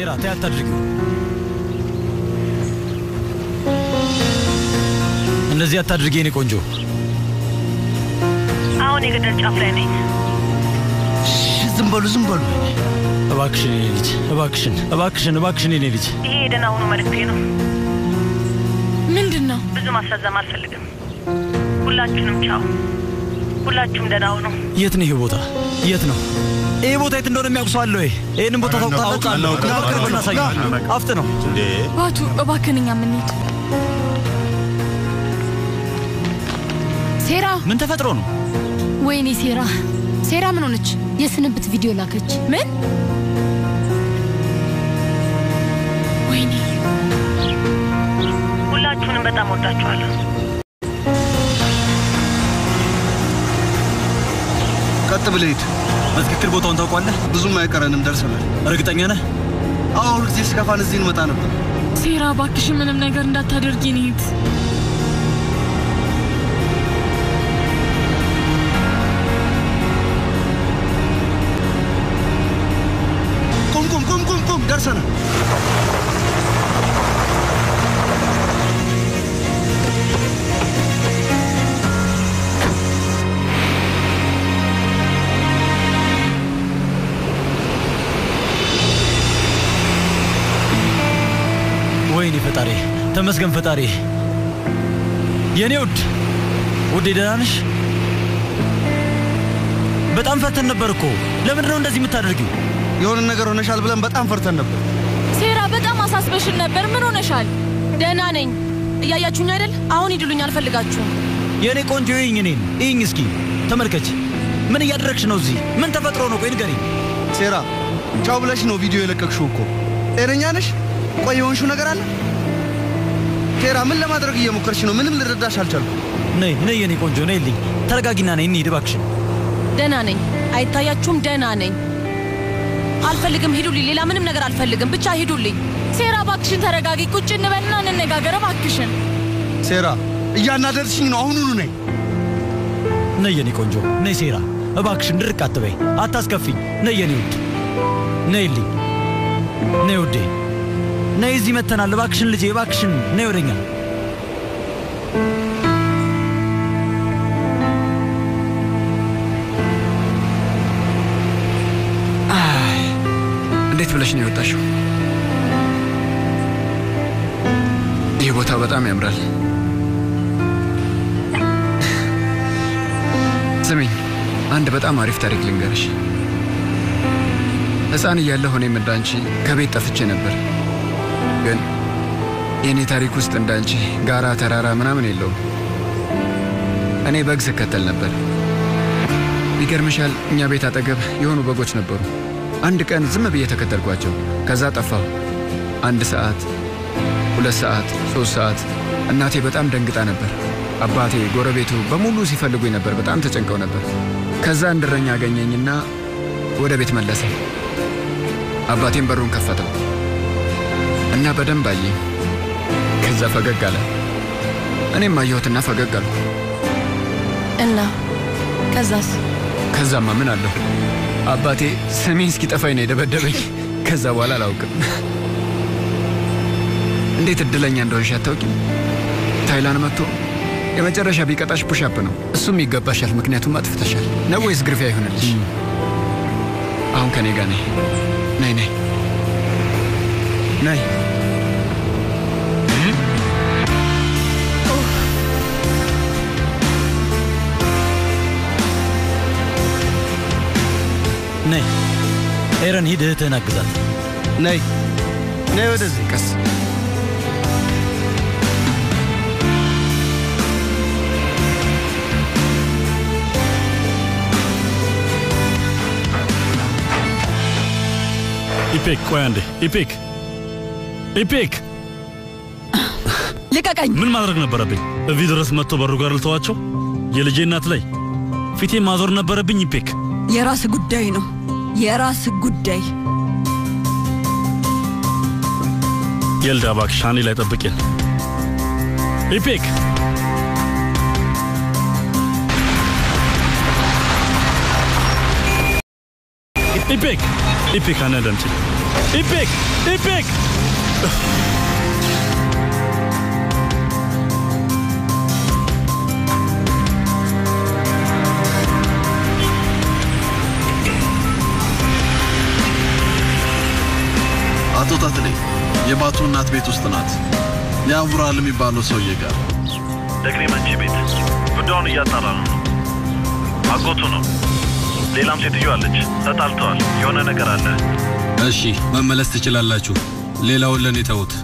ሴራ ተይ አታድርጊው። እንደዚህ አታድርጊ የኔ ቆንጆ። አሁን የገደል ጫፍ ላይ ነኝ። ዝም በሉ ዝም በሉ። እባክሽን የኔ ልጅ፣ እባክሽን፣ እባክሽን፣ እባክሽን የኔ ልጅ። ይሄ የደህና ሁኑ መልእክቴ ነው። ምንድን ነው? ብዙ ማስረዘም አልፈልግም። ሁላችሁንም ቻው። ሁላችሁም ደህና ሁኑ። የት ነው ይሄ ቦታ? የት ነው ይሄ ቦታ? የት እንደሆነ የሚያውቅ ሰው አለ ወይ? ይህንን ቦታ ታውቃለህ? ና በቅርብ እናሳይ። አፍጥ ነው ባቱ እባክህን እኛ የምንሄድ ሴራ ምን ተፈጥሮ ነው? ወይኔ ሴራ ሴራ ምን ሆነች? የስንብት ቪዲዮ ላከች። ምን? ወይኔ ሁላችሁንም በጣም ወዳችኋለሁ። ቀጥ ብለህ ሂድ። በትክክል ቦታውን ታውቋለህ? ብዙም አይቀረንም፣ ደርሰናል። እርግጠኛ ነህ? አዎ፣ ሁልጊዜ ስከፋን እዚህ እንመጣ ነበር። ሴራ እባክሽ ምንም ነገር እንዳታደርጊ እንሂድ። ቁም ቁም ቁም ቁም ቁም፣ ደርሰናል። ወይኔ ፈጣሪ፣ ተመስገን ፈጣሪ። የኔ ውድ ውዴ፣ ደህና ነሽ? በጣም ፈተን ነበር እኮ። ለምንድን ነው እንደዚህ የምታደርጊው? የሆነ ነገር ሆነሻል ብለን በጣም ፈርተን ነበር። ሴራ በጣም አሳስበሽን ነበር። ምን ሆነሻል? ደህና ነኝ። እያያችሁኝ አይደል? አሁን ሂዱልኝ፣ አልፈልጋችሁም። የእኔ ቆንጆ ይኝ እኔን ይኝ እስኪ ተመልከች። ምን እያደረግሽ ነው እዚህ? ምን ተፈጥሮ ነው? ቆይ ንገሪኝ። ሴራ ቻው ብለሽ ነው ቪዲዮ የለቀቅሽው እኮ። ጤነኛ ነሽ? ቆይ የሆንሽው ነገር አለ? ሴራ ምን ለማድረግ እየሞከርሽ ነው? ምንም ልረዳሽ አልቻልኩም። ነይ ነይ፣ የኔ ቆንጆ ነይ ልኝ። ተረጋጊና ነይ እንሂድ እባክሽን። ደህና ነኝ። አይታያችሁም? ደህና ነኝ። አልፈልግም፣ ሂዱልኝ። ሌላ ምንም ነገር አልፈልግም። ብቻ ሂዱልኝ። ሴራ እባክሽን ተረጋጊ። ቁጭ እንበልና እንነጋገር እባክሽን። ሴራ እያናደርሽኝ ነው። አሁኑኑ ነይ። ነይ የኔ ቆንጆ ነይ። ሴራ እባክሽን ድርቅ አትበይ፣ አታስከፊኝ። ነይ የኔ ውድ ነይልኝ። ነይ ውዴ ነይ፣ እዚህ መተናል። እባክሽን ልጄ እባክሽን ነይ ወደኛ። እንዴት ብለሽ ነው የወጣሽው? ይህ ቦታ በጣም ያምራል። ስሚኝ፣ አንድ በጣም አሪፍ ታሪክ ልንገርሽ። ሕፃን እያለሁ እኔም እንዳንቺ ከቤት ጠፍቼ ነበር። ግን የእኔ ታሪክ ውስጥ እንዳንቺ ጋራ፣ ተራራ ምናምን የለውም። እኔ በግ ስከተል ነበር። ይገርምሻል፣ እኛ ቤት አጠገብ የሆኑ በጎች ነበሩ። አንድ ቀን ዝም ብዬ ተከተልኳቸው። ከዛ ጠፋሁ። አንድ ሰዓት፣ ሁለት ሰዓት፣ ሶስት ሰዓት። እናቴ በጣም ደንግጣ ነበር። አባቴ፣ ጎረቤቱ በሙሉ ሲፈልጉኝ ነበር። በጣም ተጨንቀው ነበር። ከዛ አንድ እረኛ አገኘኝና ወደ ቤት መለሰ። አባቴም በሩን ከፈተው እና በደንብ አየኝ። ከዛ ፈገግ አለ። እኔም አየሁትና ፈገግ አልኩ። እና ከዛስ? ከዛማ ምን አለሁ አባቴ ስሜን እስኪጠፋኝ ነው የደበደበኝ። ከዛ በኋላ አላውቅም። እንዴት እድለኛ እንደሆንሽ አታውቂም። ታይላን መጥቶ የመጨረሻ ቢቀጣሽ ፑሻፕ ነው። እሱም ይገባሻል፣ ምክንያቱም አጥፍተሻል። ነው ወይስ ግርፊያ ይሆንልሽ? አሁን ከኔ ጋር ነይ ነይ ነይ ነይ። ነይ ኤረን፣ ሂድ እህትህን አግዛት። ነይ ነይ ወደዚህ ቀስ ኢፔክ ቆይ አንዴ። ኢፔክ ኢፔክ፣ ልቀቀኝ! ምን ማድረግ ነበረብኝ? እዚህ ድረስ መጥቶ በሩ ጋር ልተዋቸው? የልጄ እናት ላይ ፊቴ ማዞር ነበረብኝ? ኢፔክ የራስ ጉዳይ ነው፣ የራስ ጉዳይ። የልዳ እባክሽ አንዴ ላይ ጠብቄን። ኢፔክ ኢፔክ ኢፔክ፣ አንዴ አዳምጪኝ። ኢፔክ ኢፔክ አቶ ታትሌ የባቱ እናት ቤት ውስጥ ናት። የአቡራል የሚባለው ሰውዬ ጋር ደግኔ መንቺ ቤት ጉዳዩን እያጣራ ነው። አጎቱ ነው። ሌላም ሴትዮ አለች። ተጣልተዋል። የሆነ ነገር አለ። እሺ መመለስ ትችላላችሁ። ሌላውን ለእኔ ተዉት።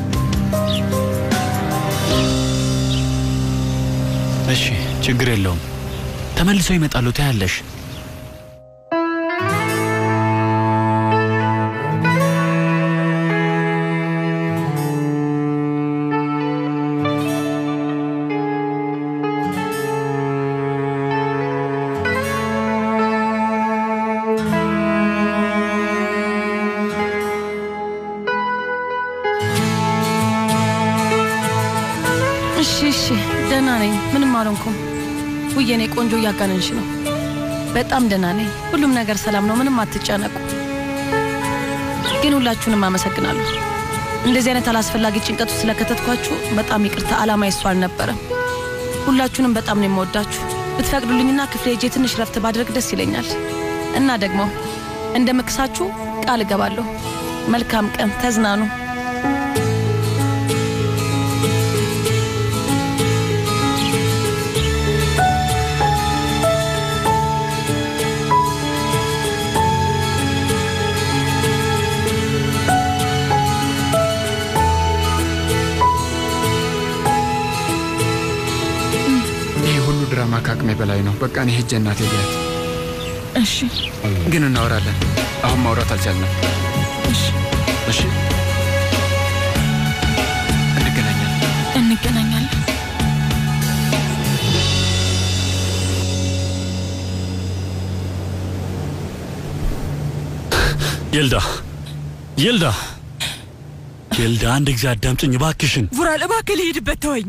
እሺ ችግር የለውም። ተመልሰው ይመጣሉ። ታያለሽ። እሺ እሺ፣ ደህና ነኝ። ምንም አልሆንኩም። ውይ የኔ ቆንጆ እያጋነንሽ ነው። በጣም ደህና ነኝ። ሁሉም ነገር ሰላም ነው። ምንም አትጨነቁ። ግን ሁላችሁንም አመሰግናለሁ። እንደዚህ አይነት አላስፈላጊ ጭንቀት ውስጥ ስለከተትኳችሁ በጣም ይቅርታ። አላማ ይሱ አልነበረም። ሁላችሁንም በጣም ነው የምወዳችሁ። ብትፈቅዱልኝና ክፍሌ ሄጄ ትንሽ ረፍት ባድረግ ደስ ይለኛል። እና ደግሞ እንደምክሳችሁ ቃል እገባለሁ። መልካም ቀን፣ ተዝናኑ። ይህ ሁሉ ድራማ ከአቅሜ በላይ ነው። በቃ እኔ ሄጄ እናቴ ልያት። እሺ ግን እናወራለን። አሁን ማውራት አልቻልንም። እሺ እሺ እንገናኛለን። እንገናኛለን። የልዳ የልዳ የልዳ አንድ ጊዜ አዳምጭኝ እባክሽን። ቡራል እባክህ ልሂድበት ተወኝ።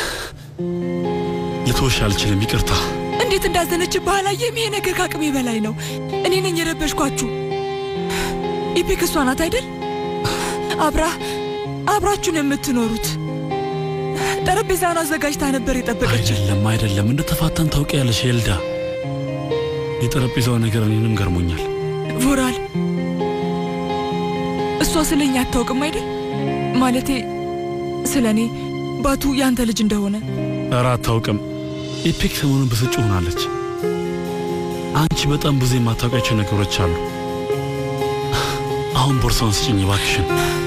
ልትወሽ አልችልም። ይቅርታ። እንዴት እንዳዘነችብህ አላየህም? ይሄ ነገር ከአቅሜ በላይ ነው። እኔ ነኝ የረበሽኳችሁ። ኢፒክ እሷ ናት አይደል? አብራ አብራችሁን የምትኖሩት ጠረጴዛውን አዘጋጅታ ነበር የጠበቀች። አይደለም አይደለም፣ እንደተፋታን ታውቂያለሽ የልዳ። የጠረጴዛው ነገር እኔንም ገርሞኛል። ቮራል እሷ ስለ እኛ አታውቅም አይደል? ማለቴ ስለ እኔ ባቱ ያንተ ልጅ እንደሆነ ኧረ አታውቅም። ኢፒክ ሰሞኑን ብስጭ ሆናለች። አንቺ በጣም ብዙ የማታውቂያቸው ነገሮች አሉ። አሁን ቦርሳውን ስጭኝ እባክሽን።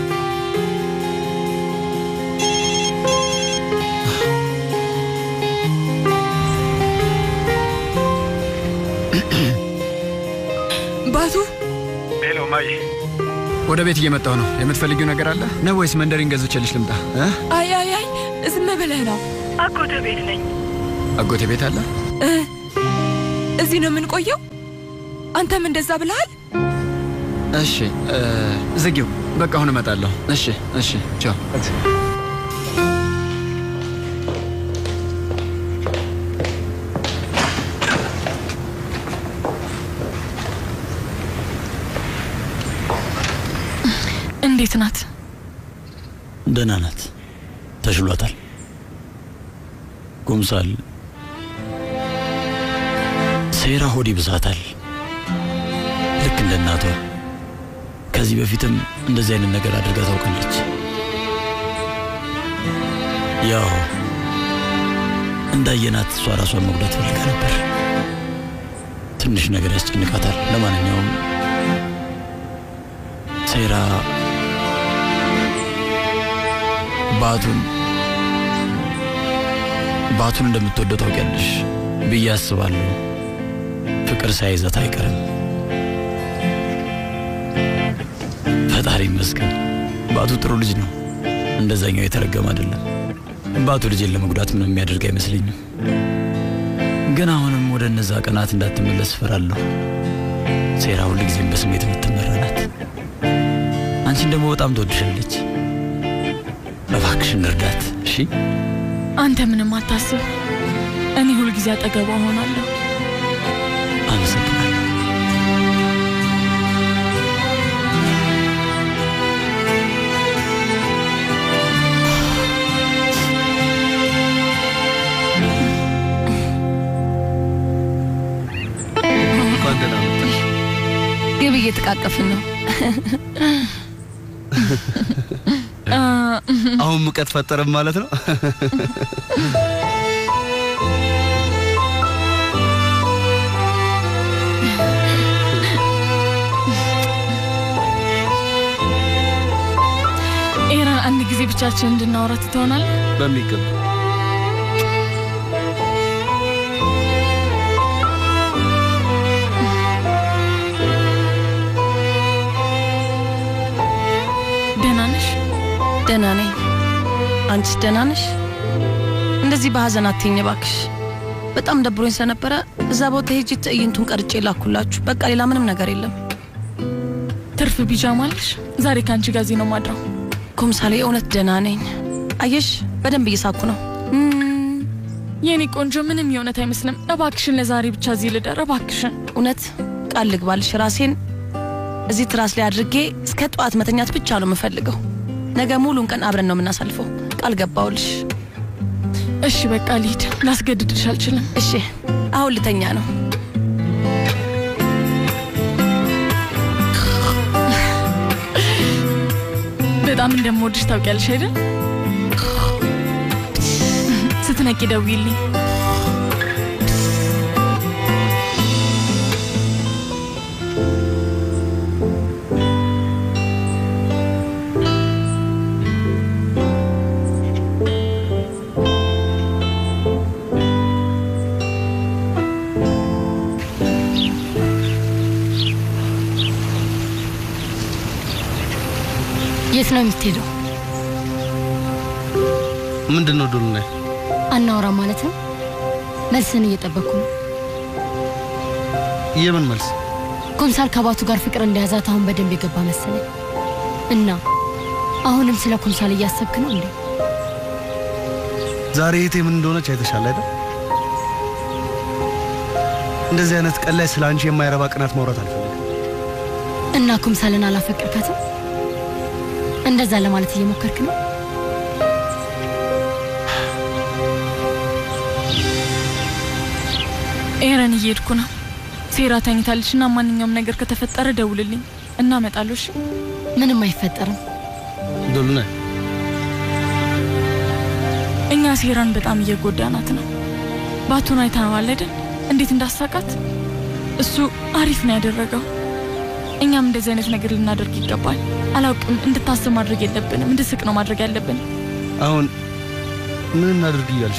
ባቱ ሄሎ ማይ ወደ ቤት እየመጣሁ ነው። የምትፈልጊው ነገር አለ ነው ወይስ መንደሪን ገዝቼልሽ ልምጣ? እ? አይ አይ አይ ዝም ብለህ ነው። አጎተ ቤት ነኝ። አጎቴ ቤት አለ? እ እዚህ ነው የምንቆየው? አንተም እንደዛ ብለሃል? እሺ እ፣ ዝጊው። በቃ አሁን እመጣለሁ። እሺ እሺ፣ ቻው። እንዴት ናት? ደህና ናት። ተሽሏታል። ጉምሳል ሴራ ሆድ ይብሳታል። ልክ እንደ እናቷ። ከዚህ በፊትም እንደዚህ አይነት ነገር አድርጋ ታውቃለች። ያው እንዳየናት እሷ ራሷን መጉዳት ፈልጋ ነበር። ትንሽ ነገር ያስጨንቃታል። ለማንኛውም ሴራ ባቱን ባቱን እንደምትወደው ታውቂያለሽ ብዬ አስባለሁ። ፍቅር ሳይዘት አይቀርም። ፈጣሪ ይመስገን። ባቱ ጥሩ ልጅ ነው። እንደዛኛው የተረገመ አይደለም። ባቱ ልጄን ለመጉዳት ምንም የሚያደርግ አይመስለኝም። ግን አሁንም ወደ እነዛ ቀናት እንዳትመለስ እፈራለሁ። ሴራ ሁል ጊዜም በስሜት የምትመራ ናት። አንቺን ደግሞ በጣም ትወድሻለች። እባክሽን እርዳት እሺ። አንተ ምንም አታስብ። እኔ ሁልጊዜ አጠገቧ እሆናለሁ። አመሰግናለሁ። እንኳን ደህና መጣሽ። ግብ እየተቃቀፍን ነው። አሁን ሙቀት ፈጠረም ማለት ነው። ኤራን አንድ ጊዜ ብቻችን እንድናወራ ትሆናል። በሚገባ ደህና ነሽ? ደህና ነኝ። አንቺስ ደህና ነሽ? እንደዚህ በሀዘን አትይኝ እባክሽ። በጣም ደብሮኝ ስለነበረ እዛ ቦታ ሄጄ ትዕይንቱን ቀርጬ ላኩላችሁ። በቃ ሌላ ምንም ነገር የለም። ትርፍ ቢጃማ አለሽ? ዛሬ ከአንቺ ጋር እዚህ ነው ማድረው። ኮምሳሌ እውነት ደህና ነኝ። አየሽ፣ በደንብ እየሳኩ ነው። የኔ ቆንጆ ምንም የእውነት አይመስልም። እባክሽን ለዛሬ ብቻ እዚህ ልደር እባክሽን። እውነት ቃል ልግባልሽ፣ ራሴን እዚህ ትራስ ላይ አድርጌ እስከ ጠዋት መተኛት ብቻ ነው የምፈልገው። ነገ ሙሉን ቀን አብረን ነው የምናሳልፈው። ቃል ገባውልሽ። እሺ በቃ ልሂድ። ላስገድድሽ አልችልም። እሺ አሁን ልተኛ ነው። በጣም እንደምወድሽ ታውቂያለሽ አይደል? ስትነቂ ደውይልኝ። የት ነው የምትሄደው? ምንድን ነው ዶሉና? አናወራ ማለት ነው? መልስን እየጠበቅኩ ነው። የምን መልስ? ኮምሳል ከባቱ ጋር ፍቅር እንደያዛት አሁን በደንብ የገባ መሰለኝ። እና አሁንም ስለ ኮምሳል እያሰብክ ነው እንዴ? ዛሬ እህቴ ምን እንደሆነች አይተሻል አይደል? እንደዚህ አይነት ቀን ላይ ስለ አንቺ የማይረባ ቅናት ማውራት አልፈልግም። እና ኮምሳልን አላፈቅርካትም? እንደዛ ለማለት እየሞከርክ ነው? ኤረን እየሄድኩ ነው። ሴራ ተኝታለች እና ማንኛውም ነገር ከተፈጠረ ደውልልኝ እና እመጣለሁ። እሺ? ምንም አይፈጠርም። ዶሉና እኛ ሴራን በጣም እየጎዳናት ነው። ባቱን አይተነዋል አይደል? እንዴት እንዳሳቃት። እሱ አሪፍ ነው ያደረገው። እኛም እንደዚህ አይነት ነገር ልናደርግ ይገባል። አላውቅም፣ እንድታስብ ማድረግ የለብንም። እንድስቅ ነው ማድረግ ያለብን። አሁን ምን እናድርግ እያልሽ?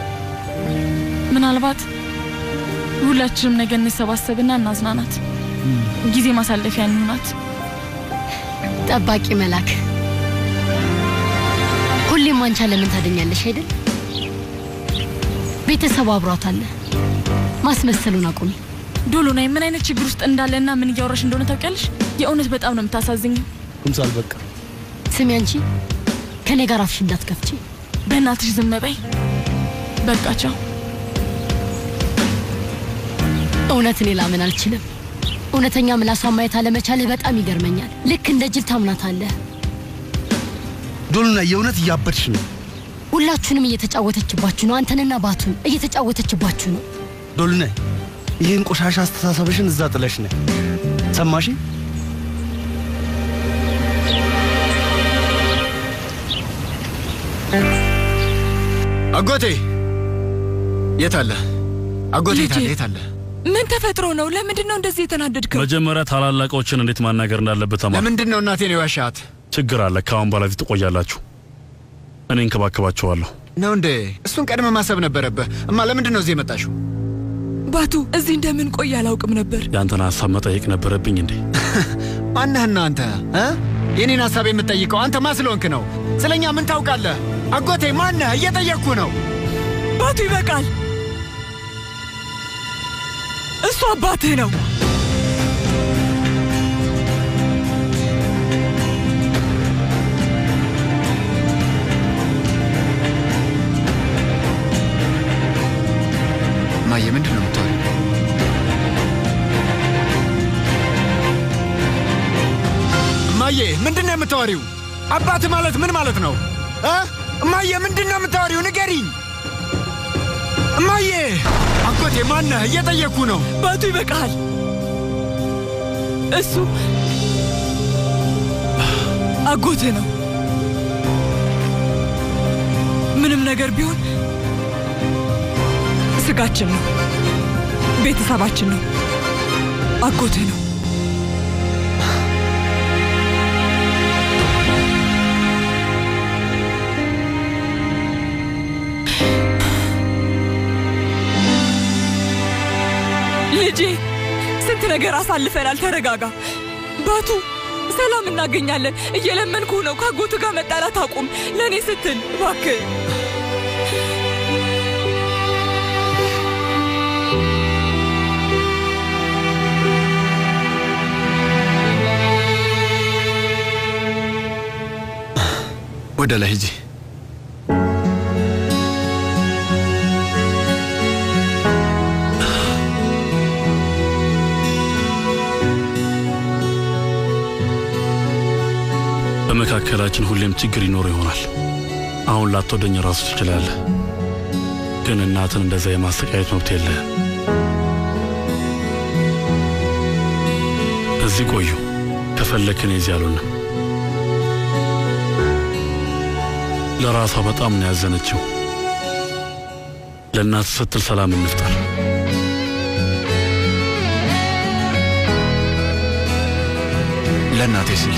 ምናልባት ሁላችንም ነገ እንሰባሰብና እናዝናናት። ጊዜ ማሳለፊያ እንሆናት። ጠባቂ መላክ ሁሌም አንቻ ለምን ታደኛለሽ አይደል? ቤተሰቡ አብሯት አለ። ማስመሰሉን አቁሚ። ዶሎናይ ምን አይነት ችግር ውስጥ እንዳለና ምን እያወራሽ እንደሆነ ታውቂያለሽ? የእውነት በጣም ነው የምታሳዝኘው። ኩምሳል በቃ ስሚ፣ አንቺ ከኔ ጋር አፍሽ እንዳትከፍቺ። በእናትሽ ዝም በይ። በቃ ቻው። እውነት እኔ ላምን አልችልም። እውነተኛ ምላሷን ማየት አለመቻልህ በጣም ይገርመኛል። ልክ እንደ ጅል ታምናታለህ። ዶሉና የእውነት እያበድሽ ነው። ሁላችሁንም እየተጫወተችባችሁ ነው። አንተንና ባቱን እየተጫወተችባችሁ ነው። ዶሉና ይህን ቆሻሻ አስተሳሰብሽን እዛ ጥለሽ ነይ። ሰማሽ? አጎቴ የት አለ? አጎቴ የት አለ? ልጄ። የት አለ? ምን ተፈጥሮ ነው? ለምንድን ነው እንደዚህ የተናደድከው? መጀመሪያ ታላላቆችን እንዴት ማናገር እንዳለበት ተማር። ለምንድን ነው እናቴን የዋሻት? ችግር አለ። ከአሁን በኋላ ፊት ትቆያላችሁ። እኔ እንከባከባችኋለሁ። ነው እንዴ? እሱን ቀድመ ማሰብ ነበረብህ። እማ ለምንድን ነው እዚህ የመጣሽው? ባቱ እዚህ እንደምን ቆይ አላውቅም ነበር። የአንተን ሀሳብ መጠየቅ ነበረብኝ እንዴ? ማነህና አንተ እ? የኔን ሀሳብ የምትጠይቀው አንተ ማ ስለሆንክ ነው? ስለኛ ምን ታውቃለህ? አጎቴ ማነህ? እየጠየቅኩ ነው። ባቱ ይበቃል። እሱ አባትህ ነው። ማየ ምንድን ነው የምታወሪው? እማዬ ምንድን ነው የምታወሪው? አባት ማለት ምን ማለት ነው እ? እማዬ ምንድን ነው የምታወሪው? ንገሪኝ እማዬ። አጎቴ ማነህ? እየጠየቅኩ ነው። ባቱ ይበቃል። እሱ አጎትህ ነው። ምንም ነገር ቢሆን ስጋችን ነው፣ ቤተሰባችን ነው፣ አጎትህ ነው። ልጄ ስንት ነገር አሳልፈናል። ተረጋጋ ባቱ። ሰላም እናገኛለን። እየለመንኩ ነው። ከአጎቱ ጋር መጣላት አቁም። ለእኔ ስትል እባክህ። ወደ ላይ ሂጂ። በመካከላችን ሁሌም ችግር ይኖር ይሆናል። አሁን ላትወደኝ ራሱ ትችላለህ፣ ግን እናትን እንደዛ የማሰቃየት መብት የለህም። እዚህ ቆዩ። ከፈለክን እዚህ አልሆንም። ለራሷ በጣም ነው ያዘነችው። ለእናት ስትል ሰላም እንፍጠር። ለእናቴ ስል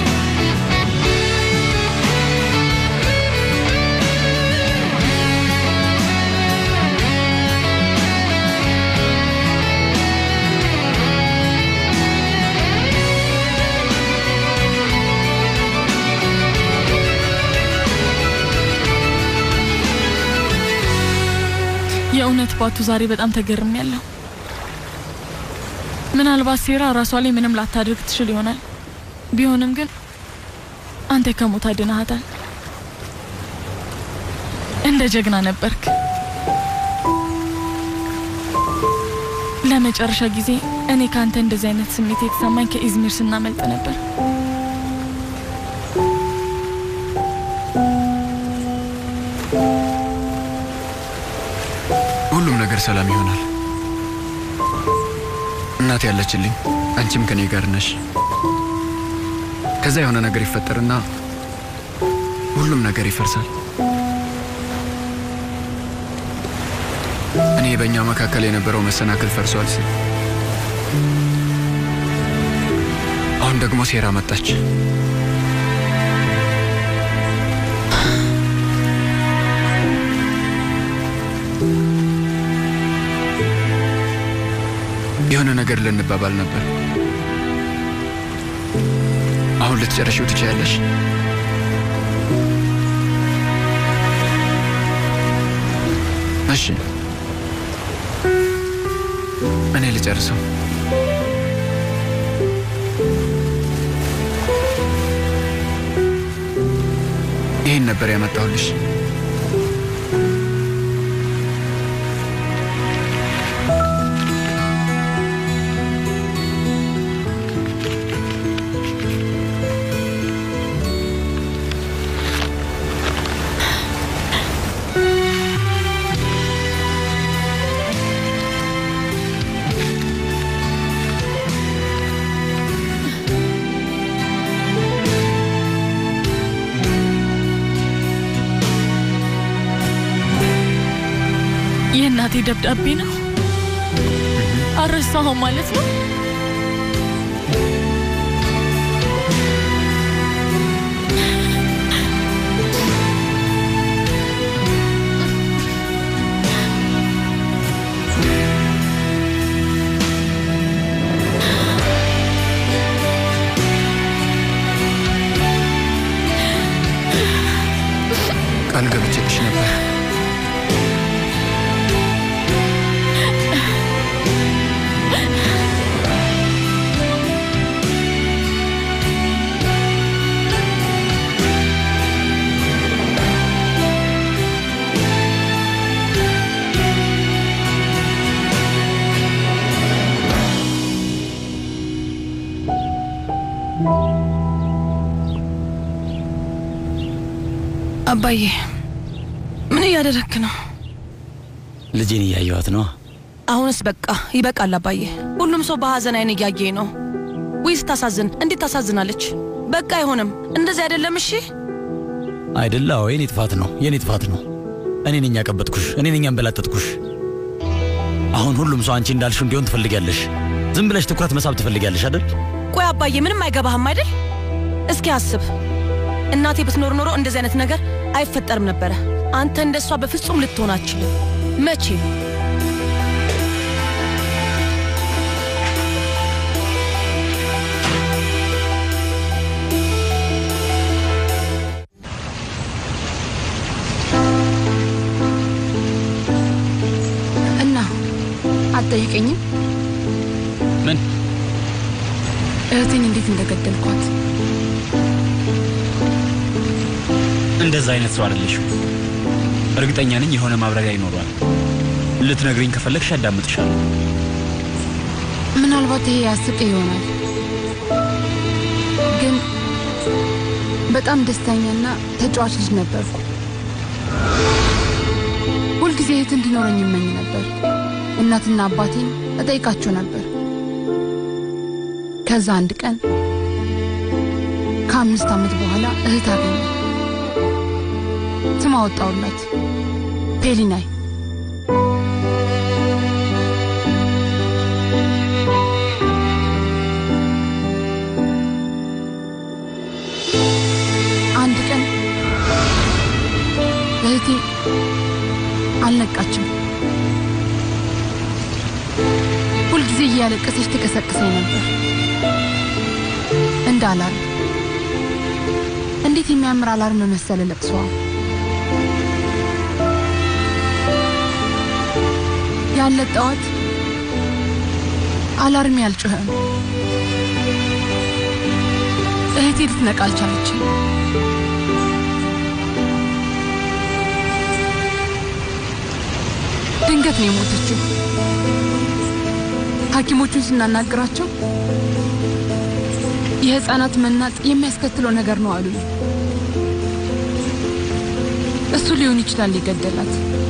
የእውነት ባቱ ዛሬ በጣም ተገርም ያለው ምናልባት ሴራ ራሷ ላይ ምንም ላታደርግ ትችል ይሆናል። ቢሆንም ግን አንተ ከሞት አድነሃታል። እንደ ጀግና ነበርክ። ለመጨረሻ ጊዜ እኔ ከአንተ እንደዚህ አይነት ስሜት የተሰማኝ ከኢዝሚር ስናመልጥ ነበር። ሁሉም ነገር ሰላም ይሆናል። እናቴ ያለችልኝ፣ አንቺም ከኔ ጋር ነሽ። ከዛ የሆነ ነገር ይፈጠርና ሁሉም ነገር ይፈርሳል። እኔ በእኛ መካከል የነበረው መሰናክል ፈርሷል ስል አሁን ደግሞ ሴራ መጣች። የሆነ ነገር ልንባባል ነበር። አሁን ልትጨርሺው ትችያለሽ። እሺ፣ እኔ ልጨርሰው። ይህን ነበር ያመጣሁልሽ። የእናቴ ደብዳቤ ነው። አረሳኸው ማለት ነው? ቃል ገብቼልሽ ነበር። አባዬ ምን እያደረክ ነው? ልጄን እያየዋት ነው። አሁንስ በቃ ይበቃል አባዬ። ሁሉም ሰው በሀዘን አይን እያየ ነው። ውይ ስታሳዝን! እንዴት ታሳዝናለች! በቃ አይሆንም፣ እንደዚህ አይደለም። እሺ አይደለ? አዎ የኔ ጥፋት ነው፣ የኔ ጥፋት ነው። እኔ ነኝ ያቀበጥኩሽ፣ እኔ ነኝ ያንበላጠጥኩሽ። አሁን ሁሉም ሰው አንቺ እንዳልሽው እንዲሆን ትፈልጊያለሽ። ዝም ብለሽ ትኩረት መሳብ ትፈልጊያለሽ አይደል? ቆይ አባዬ፣ ምንም አይገባህም አይደል? እስኪ አስብ፣ እናቴ ብትኖር ኖሮ እንደዚህ አይነት ነገር አይፈጠርም ነበረ። አንተ እንደሷ በፍጹም ልትሆን አትችልም። መቼ እና አትጠይቀኝም? ምን እህቴን እንዴት እንደገደልኳት? እንደዛ አይነት ሰው አይደለሽም። እርግጠኛ ነኝ የሆነ ማብራሪያ ይኖረዋል። ልትነግሪኝ ከፈለግሽ አዳምጥሻለሁ። ምናልባት ይሄ ያስቅ ይሆናል፣ ግን በጣም ደስተኛና ተጫዋች ልጅ ነበርኩ። ሁልጊዜ እህት እንዲኖረኝ ይመኝ ነበር። እናትና አባቴን እጠይቃቸው ነበር። ከዛ አንድ ቀን ከአምስት ዓመት በኋላ እህት አገኘ። ስም አወጣውላት ፔሊናይ። አንድ ቀን እህቴ አልነቃችም። ሁልጊዜ እያለቀሰች ትቀሰቅሰኝ ነበር እንደ አላርም። እንዴት የሚያምር አላርም መሰለ ለቅሷ። ያለ ጠዋት አላርም ያልጮኸም። እህቴ ልትነቃ አልቻለችም። ድንገት ነው የሞተችው። ሐኪሞቹን ስናናግራቸው የህፃናት መናጥ የሚያስከትለው ነገር ነው አሉኝ። እሱ ሊሆን ይችላል የገደላት።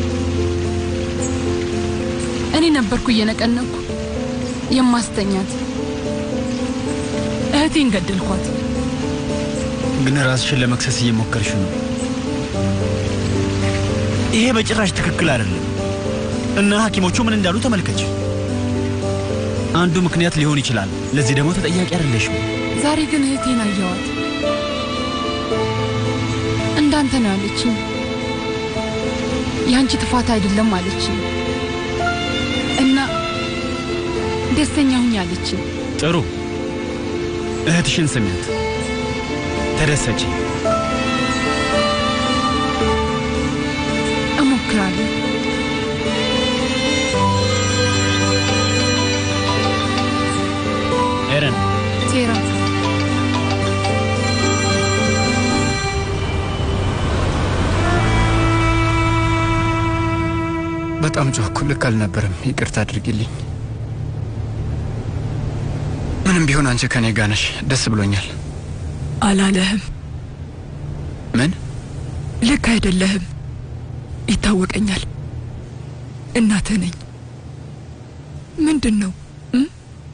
እኔ ነበርኩ እየነቀነኩ የማስተኛት። እህቴን ገደልኳት። ግን ራስሽን ለመክሰስ እየሞከርሽ ነው። ይሄ በጭራሽ ትክክል አይደለም። እና ሐኪሞቹ ምን እንዳሉ ተመልከች። አንዱ ምክንያት ሊሆን ይችላል። ለዚህ ደግሞ ተጠያቂ አይደለሽም። ዛሬ ግን እህቴን አየዋት። እንዳንተ ነው ያለችኝ። የአንቺ ጥፋት አይደለም አለችኝ እና ደስተኛ ሁኝ አለችኝ። ጥሩ፣ እህትሽን ስሚያት፣ ተደሰች። እሞክራለሁ። ኤረን ሴራ በጣም ጮኩ። ልክ አልነበረም። ይቅርታ አድርጊልኝ። ምንም ቢሆን አንቺ ከኔ ጋር ነሽ። ደስ ብሎኛል። አላለህም። ምን? ልክ አይደለህም። ይታወቀኛል። እናትህ ነኝ። ምንድን ነው እም?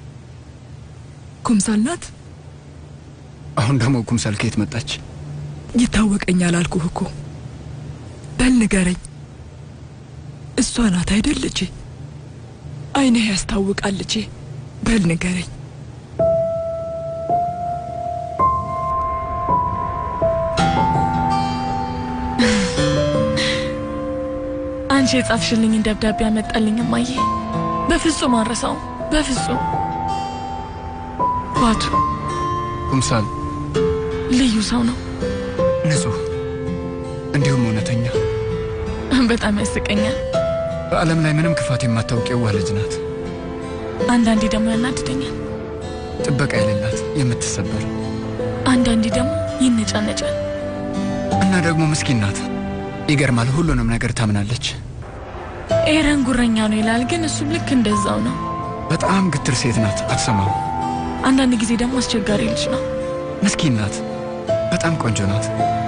ኩምሳል ናት? አሁን ደግሞ ኩምሳል ከየት መጣች? ይታወቀኛል አልኩህ እኮ። በል ንገረኝ። እሷ ናት አይደል ልጄ? አይንህ ያስታውቃል ልጄ። በል ንገረኝ። አንቺ የጻፍሽልኝን ደብዳቤ ያመጣልኝ እማዬ። በፍጹም አልረሳውም። በፍጹም ባቱ ኩምሳል ልዩ ሰው ነው። ንጹህ፣ እንዲሁም እውነተኛ፣ በጣም ያስቀኛል። በዓለም ላይ ምንም ክፋት የማታውቅ የዋህ ልጅ ናት። አንዳንዴ ደግሞ ያናድደኛል። ጥበቃ የሌላት የምትሰበር አንዳንዴ ደግሞ ይነጫነጫል። እና ደግሞ ምስኪን ናት። ይገርማል። ሁሉንም ነገር ታምናለች። ኤረን ጉረኛ ነው ይላል፣ ግን እሱም ልክ እንደዛው ነው። በጣም ግትር ሴት ናት። አትሰማም። አንዳንድ ጊዜ ደግሞ አስቸጋሪ ልጅ ነው። ምስኪን ናት። በጣም ቆንጆ ናት።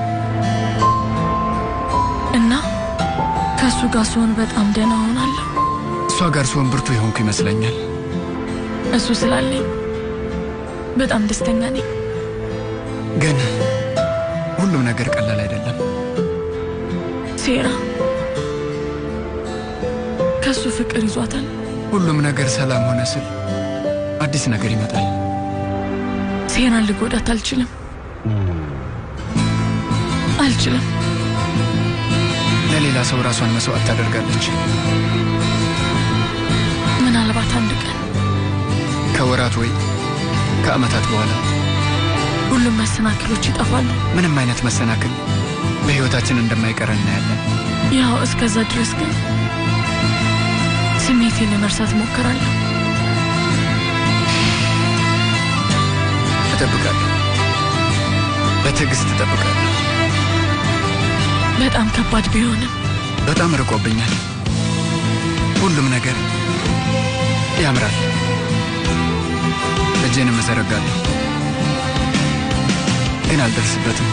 እና ከእሱ ጋር ስሆን በጣም ደህና ሆናለሁ። እሷ ጋር ስሆን ብርቱ የሆንኩ ይመስለኛል። እሱ ስላለኝ በጣም ደስተኛ ነኝ። ግን ሁሉም ነገር ቀላል አይደለም። ሴራ ከሱ ፍቅር ይዟታል። ሁሉም ነገር ሰላም ሆነ ስል አዲስ ነገር ይመጣል። ሴራን ልጎዳት አልችልም አልችልም። ለሌላ ሰው ራሷን መስዋዕት ታደርጋለች። ምናልባት አንድ ቀን ከወራት ወይ ከዓመታት በኋላ ሁሉም መሰናክሎች ይጠፋሉ። ምንም አይነት መሰናክል በሕይወታችን እንደማይቀር እናያለን። ያው እስከዛ ድረስ ግን ስሜቴን ለመርሳት እሞክራለሁ። እጠብቃለሁ፣ በትዕግስት እጠብቃለሁ። በጣም ከባድ ቢሆንም በጣም ርቆብኛል። ሁሉም ነገር ያምራል። እጄንም እዘረጋለሁ፣ ግን አልደርስበትም።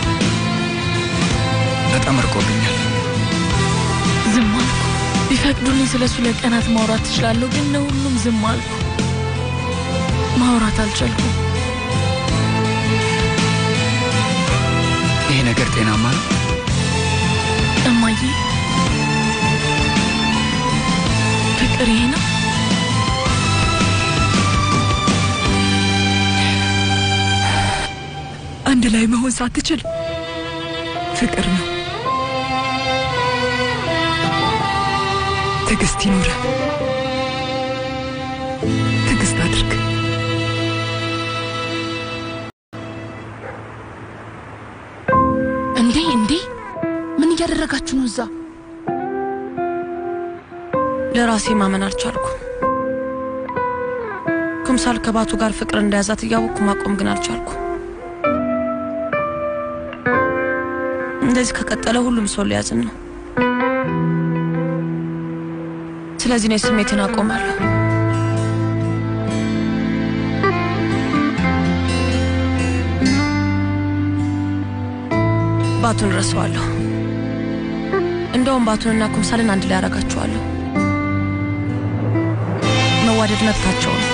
በጣም ርቆብኛል። ዝም አልኩ። ቢፈቅዱልኝ ስለ እሱ ለቀናት ማውራት ትችላለሁ፣ ግን ለሁሉም ዝም አልኩ። ማውራት አልቻልኩም። ይሄ ነገር ጤናማ ነው? እማዬ፣ ፍቅር ይሄ ነው? አንድ ላይ መሆን ሳትችል ፍቅር ነው። ትዕግስት ይኑረ። ትዕግስት አድርግ። እንዴ እንዴ፣ ምን እያደረጋችሁ ነው እዛ? ለራሴ ማመን አልቻልኩ። ኩምሳል ከባቱ ጋር ፍቅር እንደያዛት እያወቅኩ ማቆም ግን አልቻልኩ። እንደዚህ ከቀጠለ ሁሉም ሰው ሊያዝን ነው። ስለዚህ እኔ ስሜቴን አቆማለሁ። ባቱን ረሳዋለሁ። እንደውም ባቱንና ኩምሳልን አንድ ላይ ያደርጋቸዋለሁ። መዋደድ መብታቸው ነው።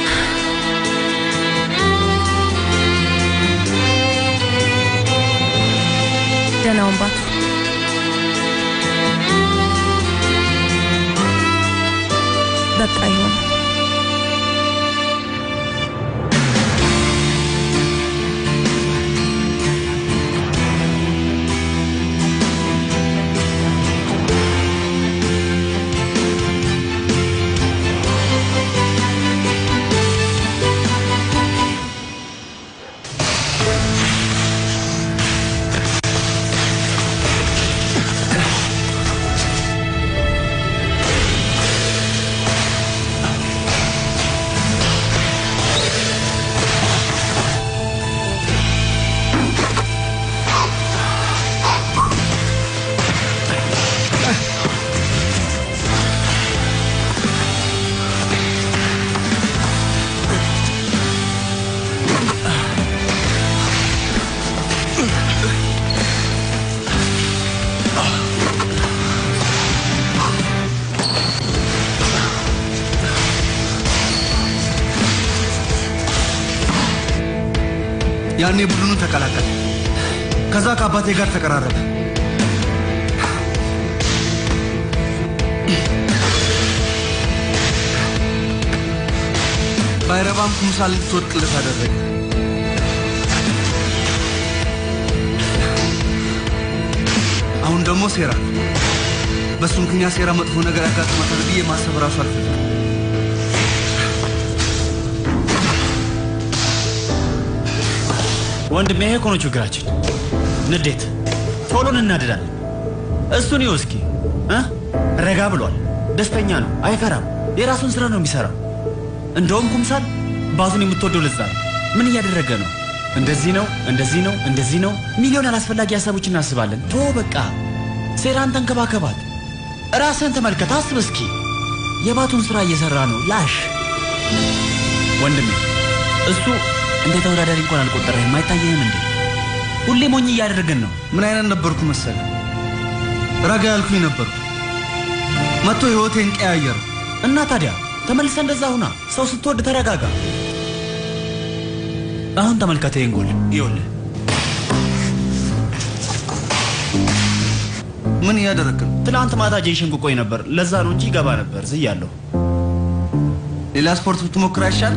ደህናውን ባቱ በቃ ይሆን ያኔ ቡድኑን ተቀላቀለ። ከዛ ከአባቴ ጋር ተቀራረበ። ባይረባም ኩምሳል ልትወድቅለት አደረገ። አሁን ደግሞ ሴራ በእሱ ምክንያት ሴራ መጥፎ ነገር ያጋጥማታል ብዬ ማሰብ ራሱ አልፈልግም። ወንድሜ ይሄ እኮ ነው ችግራችን። ንዴት፣ ቶሎ እናድዳለን። እሱን ይኸው እስኪ እ ረጋ ብሏል፣ ደስተኛ ነው፣ አይፈራም፣ የራሱን ስራ ነው የሚሰራው። እንደውም ኩምሳል ባዙን የምትወደው ለዛ ነው። ምን እያደረገ ነው? እንደዚህ ነው፣ እንደዚህ ነው፣ እንደዚህ ነው። ሚሊዮን አላስፈላጊ ሀሳቦች እናስባለን። ቶ በቃ ሴራን ተንከባከባት፣ ራስህን ተመልከት፣ አስብ እስኪ። የባቱን ስራ እየሰራ ነው። ላሽ ወንድሜ እሱ እንደ ተወዳዳሪ እንኳን አልቆጠረህም። አይታየህም እንዴ? ሁሌ ሞኝ እያደረግን ነው። ምን አይነት ነበርኩ መሰለ? ረጋ ያልኩኝ ነበርኩ። መጥቶ ህይወቴን ቀያየሩ። እና ታዲያ ተመልሰ እንደዛ ሁና። ሰው ስትወድ ተረጋጋ። አሁን ተመልከተ ይህን ጎል ይኸውልህ። ምን እያደረግክ ነው? ትናንት ማታ ጄሽን ቁቆይ ነበር። ለዛ ነው እንጂ ይገባ ነበር። ዝያለሁ። ሌላ ስፖርት ብትሞክር አይሻል?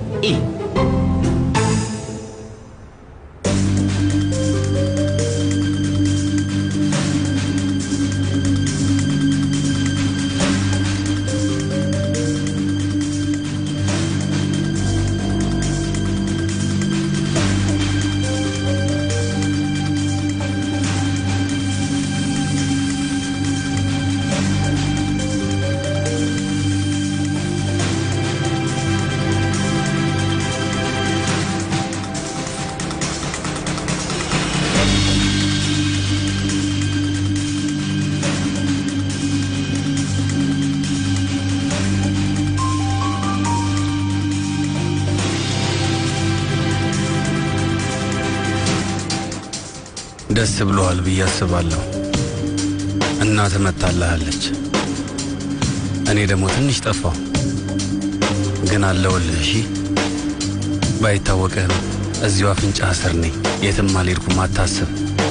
ደስ ብሎሃል ብዬ አስባለሁ። እናት መታልሃለች። እኔ ደግሞ ትንሽ ጠፋው፣ ግን አለውልህ። እሺ ባይታወቅህም እዚሁ አፍንጫ ስር ነኝ። የትም አልሄድኩም፣ አታስብ።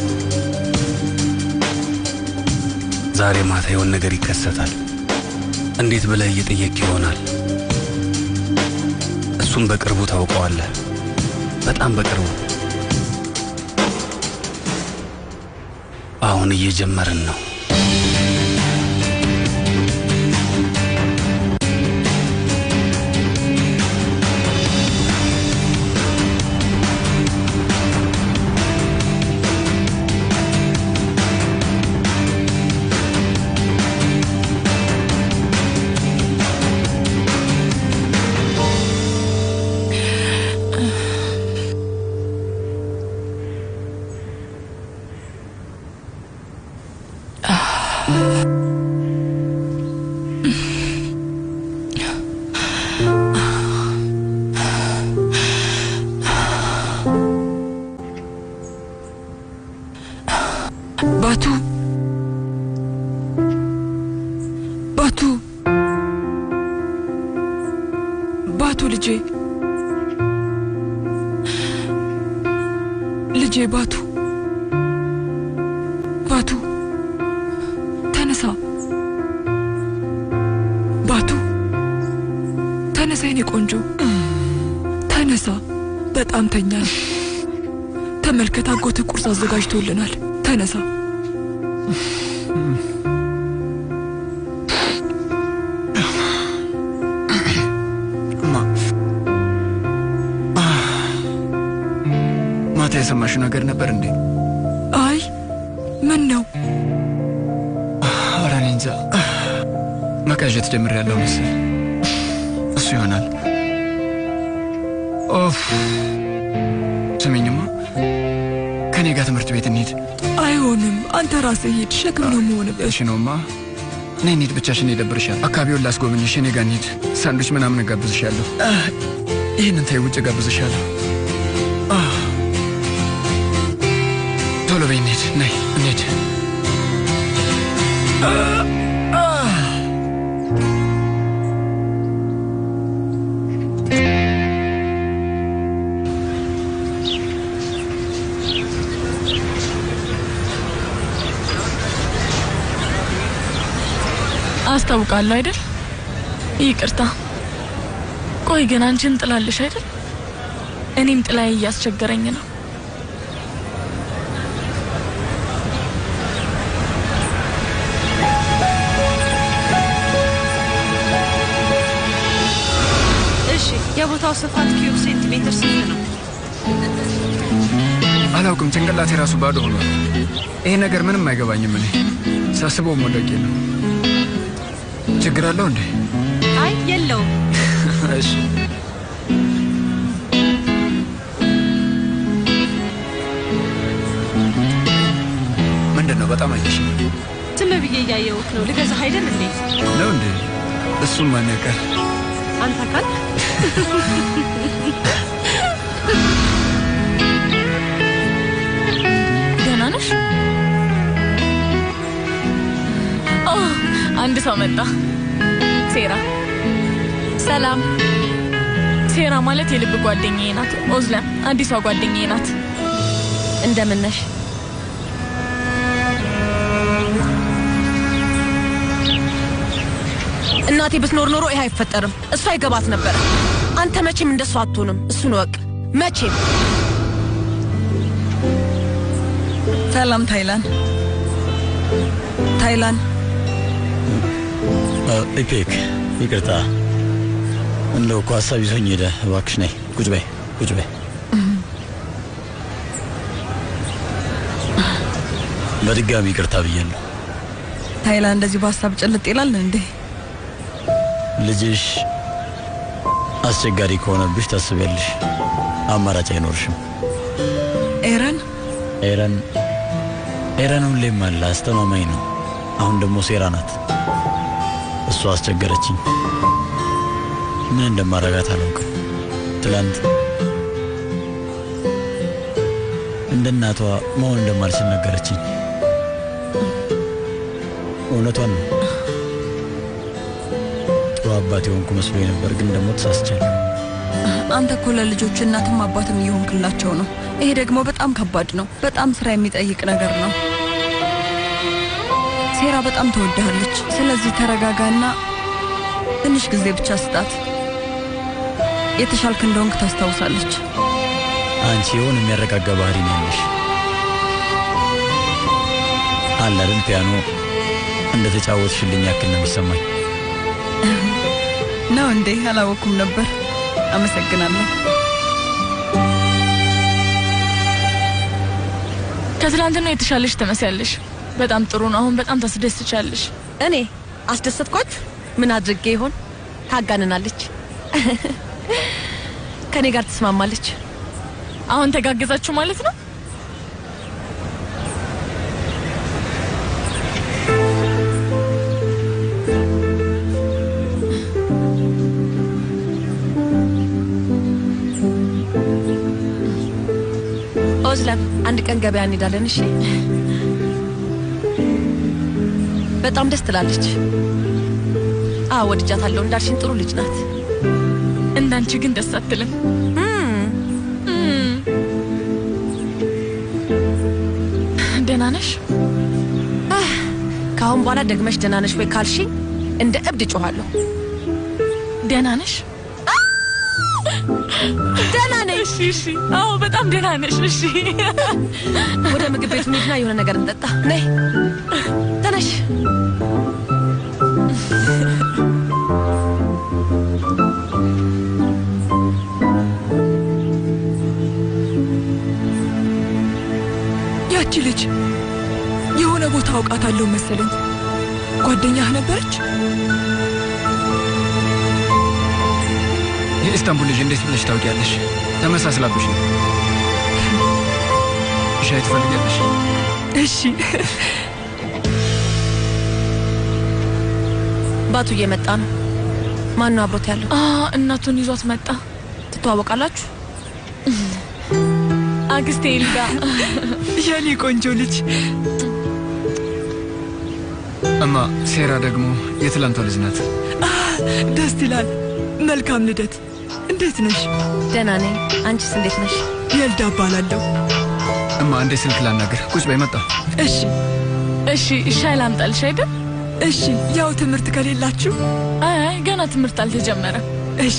ዛሬ ማታ የሆን ነገር ይከሰታል። እንዴት ብለህ እየጠየቅ ይሆናል። እሱም በቅርቡ ታውቀዋለህ፣ በጣም በቅርቡ። አሁን እየጀመርን ነው። ባቱ ባቱ ባቱ ልጄ ልጄ ባቱ ባቱ ተነሳ ባቱ ተነሳ የኔ ቆንጆ ተነሳ በጣም ተኛል ተመልከት አጎትህ ቁርስ አዘጋጅቶልናል ተነሳ ማታ የሰማሽው ነገር ነበር እንዴ? አይ ምን ነው ኧረ እኔ እንጃ መቃዠት ጀምሬያለሁ መሰል። እሱ ይሆናል። ኦፍ ስሚኝማ፣ ከኔ ጋር ትምህርት ቤት እንሂድ። አይሆንም አንተ ራስህ ሂድ ሸክም ነው የምሆንበት እሺ ነውማ። እኔ እንሂድ፣ ብቻሽን ይደብርሻል። አካባቢውን ላስጎብኝሽ፣ እኔ ጋር እንሂድ። ሳንዱች ምናምን እጋብዝሻለሁ። አህ፣ ይህንን ተይ፣ ውጭ እጋብዝሻለሁ። አህ፣ ቶሎ በይ እንሂድ። ነይ እንሂድ። አስታውቃለሁ አይደል? ይቅርታ። ቆይ ግን አንቺን ጥላለሽ አይደል? እኔም ጥላዬ እያስቸገረኝ ነው። እሺ፣ የቦታው ስፋት ኪዩብ ሴንቲሜትር ስንት ነው? አላውቅም፣ ጭንቅላቴ ራሱ ባዶ ሆኗል። ይሄ ነገር ምንም አይገባኝም። እኔ ሳስበው መውደቄ ነው። ችግር አለው እንዴ? አይ የለውም። እሺ ምንድን ነው? በጣም አየሽ ዝም ብዬ እያየሁት ነው። ልገዛህ አይደል እንዴ? ነው እንዴ? እሱም ማን ያውቃል? አንተ ካል ደህና ነሽ? ኦ አንድ ሰው መጣ። ሴራ፣ ሰላም ሴራ ማለት የልብ ጓደኛዬ ናት። ኦዝለም አዲሷ ጓደኛዬ ናት። እንደምን ነሽ? እናቴ ብትኖር ኖሮ ይህ አይፈጠርም። እሷ ይገባት ነበር። አንተ መቼም እንደሷ አትሆንም። እሱን ወቅ መቼም ሰላም ታይላን፣ ታይላን ኢፔክ ይቅርታ፣ እንደው እኮ ሀሳብ ይዞኝ ሄደ። እባክሽ ነይ፣ ቁጭ በይ፣ ቁጭ በይ። በድጋሚ ይቅርታ ብያለሁ። ታይላን፣ እንደዚህ በሀሳብ ጭልጥ ይላል እንዴ? ልጅሽ አስቸጋሪ ከሆነብሽ ታስቢያለሽ፣ አማራጭ አይኖርሽም። ኤረን ኤረን ኤረን ሁሌም አለ፣ አስተማማኝ ነው። አሁን ደግሞ ሴራ ናት። እሷ አስቸገረችኝ። ምን እንደማረጋት አላውቅም። ትላንት እንደ እናቷ መሆን እንደማልችል ነገረችኝ። እውነቷን ነው። ጥሩ አባት የሆንኩ መስሎኝ ነበር፣ ግን ደግሞ ተሳስቻለሁ። አንተ እኮ ለልጆች እናትም አባትም እየሆንክላቸው ነው። ይሄ ደግሞ በጣም ከባድ ነው። በጣም ስራ የሚጠይቅ ነገር ነው። ሴራ በጣም ተወድሃለች። ስለዚህ ተረጋጋና ትንሽ ጊዜ ብቻ ስጣት። የተሻልክ እንደሆንክ ታስታውሳለች። አንቺ የሆነ የሚያረጋጋ ባህሪ ነው ያለሽ። አለ አይደል ፒያኖ እንደ ተጫወትሽልኝ ያክል ነው የሚሰማኝ። ነው እንዴ? አላወኩም ነበር። አመሰግናለሁ። ከትላንትና የተሻለሽ ትመስያለሽ። በጣም ጥሩ ነው። አሁን በጣም ታስደስቻለሽ። እኔ አስደሰትኳችሁ? ምን አድርጌ ይሆን? ታጋንናለች። ከኔ ጋር ትስማማለች። አሁን ተጋገዛችሁ ማለት ነው? ኦዝለም አንድ ቀን ገበያ እንሄዳለን። እሺ? በጣም ደስ ትላለች። አዎ ወድጃታለሁ። እንዳልሽኝ ጥሩ ልጅ ናት። እንዳንቺ ግን ደስ አትልም። ደህና ነሽ? ከአሁን በኋላ ደግመሽ ደህና ነሽ ወይ ካልሽኝ እንደ እብድ እጮኋለሁ። ደህና ነሽ? ደህና ነኝ። እሺ፣ እሺ። አዎ በጣም ደህና ነሽ። እሺ፣ ወደ ምግብ ቤት እንሂድና የሆነ ነገር እንጠጣ። ነይ ተነሽ። ያቺ ልጅ የሆነ ቦታ አውቃታለሁ መሰለኝ። ጓደኛህ ነበረች? የኢስታንቡል ልጅ እንዴት ብለሽ ታውቂያለሽ? ተመሳስላብሽ ነው። ሻይ ትፈልጊያለሽ? እሺ። ባቱ እየመጣ ነው። ማን ነው አብሮት ያለው? እናቱን ይዟት መጣ። ትተዋወቃላችሁ? አክስቴ ኤልዳ የኔ ቆንጆ ልጅ። እማ ሴራ ደግሞ የትላንቷ ልጅ ናት። ደስ ይላል። መልካም ልደት። እንዴት ነሽ? ደህና ነኝ። አንቺስ እንዴት ነሽ? የልዳ እባላለሁ። እማ እንዴ ስልክ ላናግር። ቁጭ በይ መጣ። እሺ እሺ። ሻይ ላምጣልሽ አይደል? እሺ። ያው ትምህርት ከሌላችሁ? አይ ገና ትምህርት አልተጀመረም። እሺ።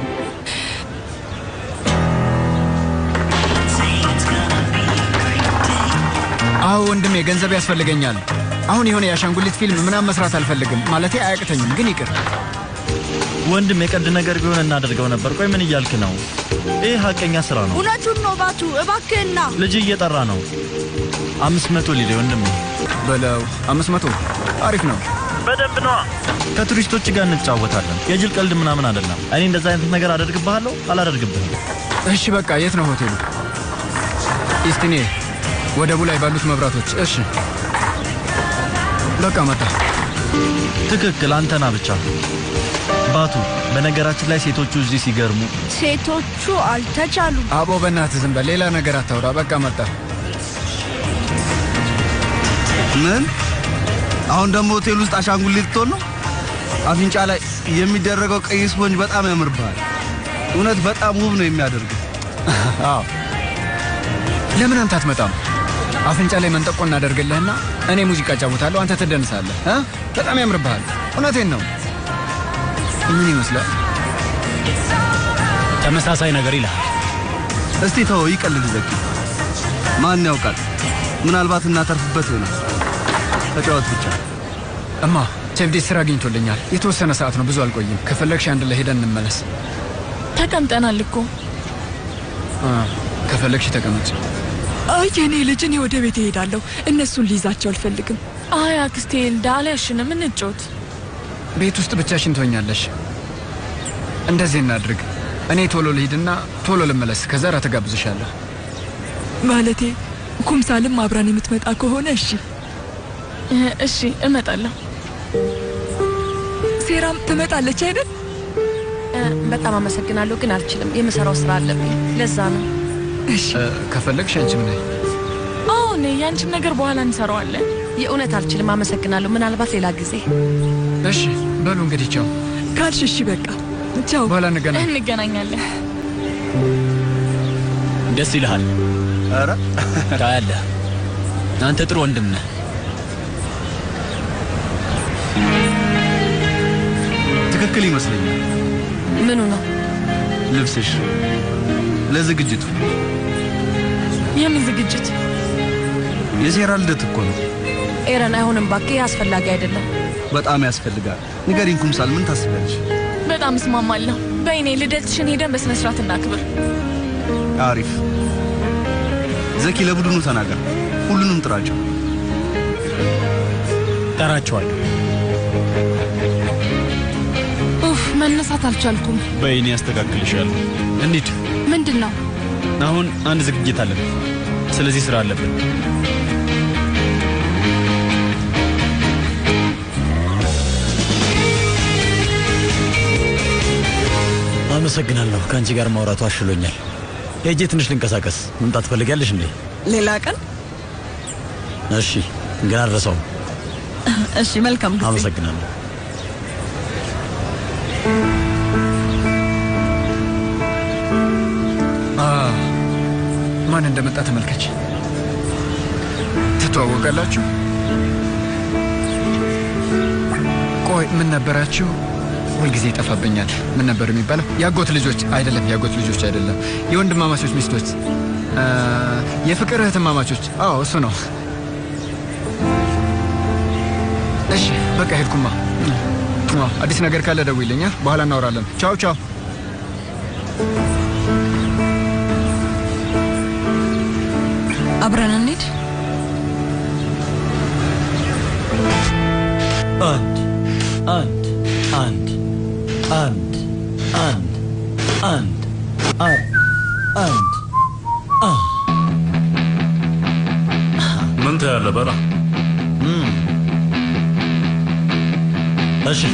አዎ ወንድሜ ገንዘብ ያስፈልገኛል። አሁን የሆነ የአሻንጉሊት ፊልም ምናምን መስራት አልፈልግም። ማለቴ አያቅተኝም፣ ግን ይቅር። ወንድም የቀድ ነገር ቢሆን እናደርገው ነበር። ቆይ ምን እያልክ ነው? ይህ ሀቀኛ ስራ ነው። እውነቱን ነው ባቱ፣ እባክህና ልጅ እየጠራ ነው። አምስት መቶ ሊሌ ወንድም በለው። አምስት መቶ አሪፍ ነው። በደንብ ነዋ። ከቱሪስቶች ጋር እንጫወታለን። የጅል ቀልድ ምናምን አይደለም። እኔ እንደዛ አይነት ነገር አደርግብሃለሁ አላደርግብህም። እሺ በቃ የት ነው ሆቴሉ? ኢስቲኔ ወደቡ ላይ ባሉት መብራቶች። እሺ በቃ መጣ። ትክክል፣ አንተና ብቻ ባቱ። በነገራችን ላይ ሴቶቹ እዚህ ሲገርሙ ሴቶቹ አልተቻሉም። አቦ በእናትህ ዝም በል፣ ሌላ ነገር አታውራ። በቃ መጣ። ምን? አሁን ደግሞ ሆቴል ውስጥ አሻንጉሊት ልትሆን ነው? አፍንጫ ላይ የሚደረገው ቀይ ስፖንጅ በጣም ያምርብሃል። እውነት በጣም ውብ ነው የሚያደርግ። አዎ ለምን አንተ አትመጣም? አፍንጫ ላይ መንጠቆ እናደርግልህና እኔ ሙዚቃ እጫወታለሁ፣ አንተ ትደንሳለህ። እ? በጣም ያምርብሃል። እውነቴን ነው። ምን ይመስላል? ተመሳሳይ ነገር ይልሃል። እስቲ ተወው፣ ይቀልድ ዘኪ። ማን ያውቃል? ምናልባት እናተርፍበት ይሆናል። ተጫወት ብቻ። እማ ቼፍዴት ስራ አግኝቶልኛል። የተወሰነ ሰዓት ነው፣ ብዙ አልቆይም። ከፈለግሽ አንድ ላይ ሄደን እንመለስ። ተቀምጠናል እኮ። አ፣ ከፈለግሽ ተቀመጭ። አይ የኔ ልጅ፣ እኔ ወደ ቤት እሄዳለሁ። እነሱን ሊይዛቸው አልፈልግም። አይ አክስቴ ልዳ አልያሽንም፣ እንጫወት። ቤት ውስጥ ብቻሽን ትሆኛለሽ። እንደዚህ እናድርግ። እኔ ቶሎ ልሂድና ቶሎ ልመለስ። ከዛ ራት እጋብዝሻለሁ። ማለቴ ኩምሳልም አብራን የምትመጣ ከሆነ እሺ። እሺ እመጣለሁ። ሴራም ትመጣለች አይደል? በጣም አመሰግናለሁ፣ ግን አልችልም። የምሰራው ስራ አለብኝ። ለዛ ነው። እ፣ ከፈለግሽ አንቺም ነይ። አዎ እኔ ያንቺም ነገር በኋላ እንሰራዋለን። የእውነት አልችልም። አመሰግናለሁ። ምናልባት ሌላ ጊዜ። እሺ በሉ እንግዲህ ቻው። ካልሽ እሺ በቃ ቻው። በኋላ እንገናኝ። እንገናኛለን። ደስ ይልሃል። ኧረ ታያለህ፣ አንተ ጥሩ ወንድም ነህ። ትክክል ይመስለኛል። ምኑ ነው? ልብስሽ ለዝግጅቱ የምን ዝግጅት? የሴራ ልደት እኮ ነው። ኤረን፣ አይሆንም እባክህ፣ ይህ አስፈላጊ አይደለም። በጣም ያስፈልጋል። ንገሪኝ ኩምሳል፣ ምን ታስቢያለሽ? በጣም እስማማለሁ። በይኔ ልደትሽን ሄደን በስነ ስርዓት እናክብር። አሪፍ። ዘኪ፣ ለቡድኑ ተናገር። ሁሉንም ጥራቸው። ጠራቸዋለሁ። ኡፍ መነሳት አልቻልኩም። በይኔ ያስተካክልሻለሁ። እንሂድ። ምንድን ነው? አሁን አንድ ዝግጅት አለን። ስለዚህ ስራ አለብን። አመሰግናለሁ። ከአንቺ ጋር ማውራቱ አሽሎኛል። ሄጄ ትንሽ ልንቀሳቀስ። መምጣት ትፈልጊያለሽ እንዴ? ሌላ ቀን እሺ፣ ግን አልረሳውም። እሺ፣ መልካም ጊዜ። አመሰግናለሁ። አ፣ ማን እንደመጣ ተመልከች። ትተዋወቃላችሁ? ቆይ ምን ነበራችሁ? ሁልጊዜ ይጠፋብኛል። ምን ነበር የሚባለው? የአጎት ልጆች አይደለም፣ የአጎት ልጆች አይደለም፣ የወንድማማቾች ሚስቶች፣ አ፣ የፍቅር እህትማማቾች። አዎ እሱ ነው። እሺ በቃ ሄድኩማ። አ፣ አዲስ ነገር ካለ ደውይልኝ፣ አ? በኋላ እናወራለን። ቻው ቻው። አብረን እንሂድ። አንድ አንድ አንድ አንድ አንድ አንድ አንድ አንድ አ ምን ታያለህ? በላ እሺ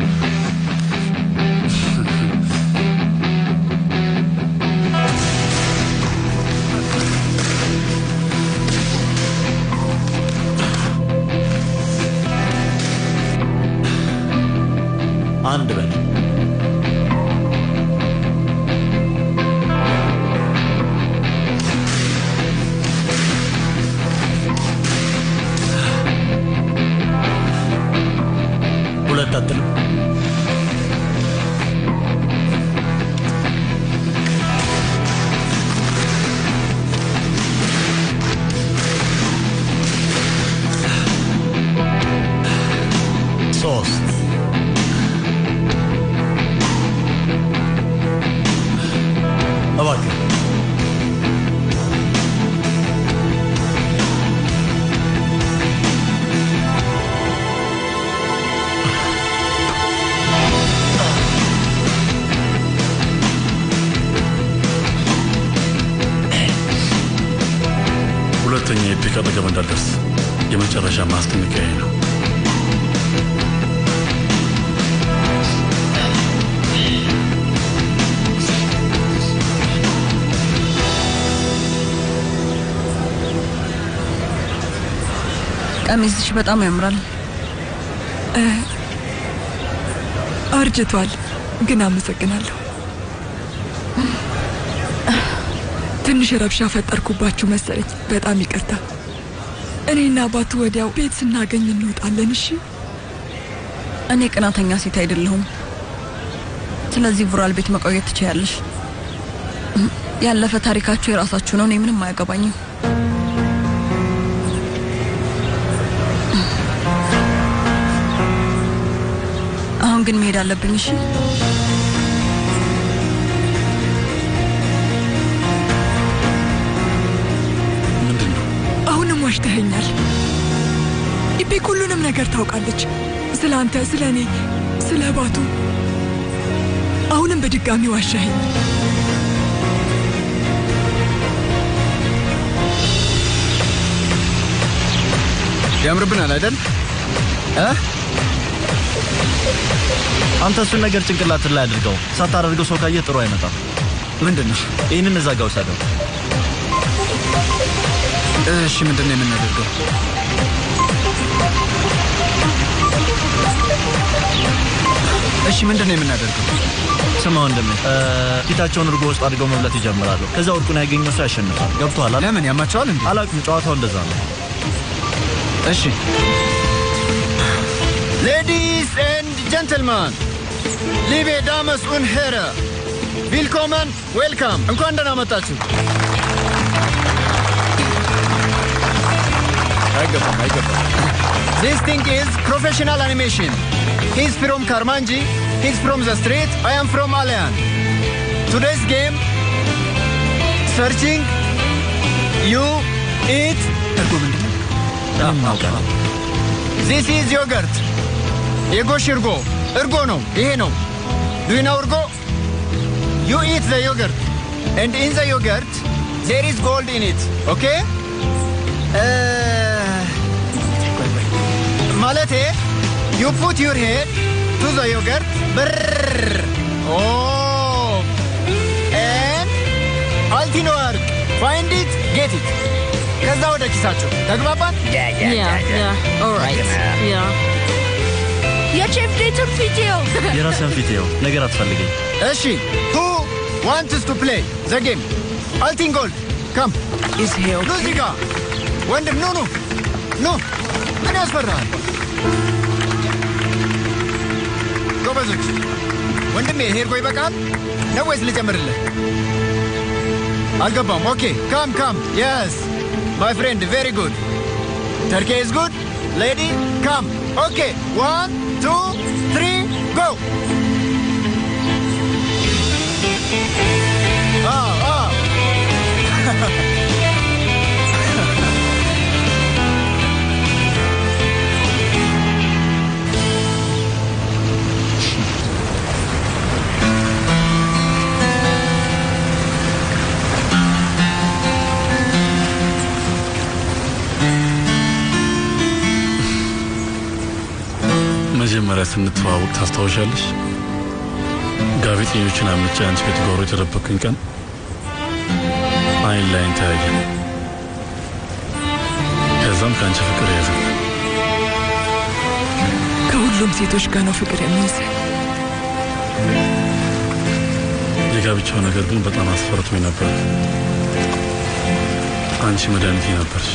አንድ በል ሁለት አትልም ሶስት እባክህ ሁለተኛ የፒክ አጠገብ እንዳልደርስ የመጨረሻ ማስጠንቀቂያ ነው። ቀሚስሽ በጣም ያምራል። እ፣ አርጅቷል፣ ግን አመሰግናለሁ። ትንሽ ረብሻ ፈጠርኩባችሁ መሰለኝ። በጣም ይቅርታ። እኔና አባቱ ወዲያው ቤት ስናገኝ እንወጣለን። እሺ። እኔ ቅናተኛ ሴት አይደለሁም። ስለዚህ ቡራል ቤት መቆየት ትችያለሽ። ያለፈ ታሪካችሁ የራሳችሁ ነው። እኔ ምንም አያገባኝም። አሁን ግን መሄድ አለብኝ። እሺ አሁንም ዋሽተኸኛል። ኢፔክ ሁሉንም ነገር ታውቃለች። ስለ አንተ፣ ስለ እኔ፣ ስለ ባቱ። አሁንም በድጋሚ ዋሻኸኝ። ያምርብናል አይደል? አንተ እሱን ነገር ጭንቅላትን ላይ አድርገው። ሳታደርገው ሰው ካየህ ጥሩ አይመጣም። ምንድን ነው? ይህንን እዛ ጋ ውሰደው። እሺ፣ ምንድን ነው የምናደርገው? እሺ፣ ምንድን ነው የምናደርገው? ስማ ወንድሜ፣ ፊታቸውን እርጎ ውስጥ አድርገው መብላት ይጀምራሉ። ከዛ ወርቁን ያገኘው ሰው ያሸንፋል። ገብቶሃል? ለምን ያማቸዋል እንዴ? አላውቅም። ጨዋታው እንደዛ ነው። እሺ ሌዲስ ኤንድ ጀንትልማን ሊቤ ዳመስ ኡን ሄረ ቪልኮመን ዌልካም፣ እንኳን ደህና መጣችሁ። አይገባም አይገባም። ዚስ ቲንግ ኢዝ ፕሮፌሽናል አኒሜሽን ሂዝ ፍሮም ካርማንጂ ሂዝ ፍሮም ዘ ስትሪት አይ አም ፍሮም አሊያን ቱዴይስ ጌም ሰርቺንግ ዩ ኢት እርጎ ምንድን ነው? ዚስ ኢዝ ዮገርት የጎሽ እርጎ እርጎ ነው። ይሄ ነው ዱይናው እርጎ ዩ ኢት ዘ ዮገርት ኤንድ ኢን ዘ ዮገርት ዜር ኢዝ ጎልድ ኢን ኢት ኦኬ ማለቴ ዩ ፑት ዩር ሄድ ቱ ዘ ዮገርት ብር ኦ ኤን አልቲኖ ወርቅ ፋይንድ ኢት ጌት ኢት ከዛ ወደ ኪሳችሁ ተግባባን? የቼፍ ዴቱን ቪዲዮ የራስን ፊት ይኸው ነገር አትፈልገኝ። እሺ ሁ ዋንትስ ቱ ፕሌይ ዘ ጌም አልቲን ጎልድ ካም ኑ እዚህ ጋ ወንድም ኑ ኑ ኑ ምን ያስፈራሃል? ጎበዞች ወንድሜ ይሄ እርጎ ይበቃል ነው ወይስ ልጨምርልህ? አልገባም። ኦኬ ካም ካም የስ ማይ ፍሬንድ ቬሪ ጉድ ተርኬ ኢዝ ጉድ ሌዲ ካም ኦኬ ዋን ቱ ትሪ ጎ መጀመሪያ ስንተዋወቅ ታስታውሻለሽ? ጋዜጠኞችን አምጬ አንቺ ቤት ጓሮ የተደበቅኩኝ ቀን አይን ላይን ተያየን። ከዛም ከአንቺ ፍቅር ያዘ። ከሁሉም ሴቶች ጋር ነው ፍቅር የሚይዝ። የጋብቻው ነገር ግን በጣም አስፈርቶኝ ነበር። አንቺ መድኃኒቴ ነበርሽ።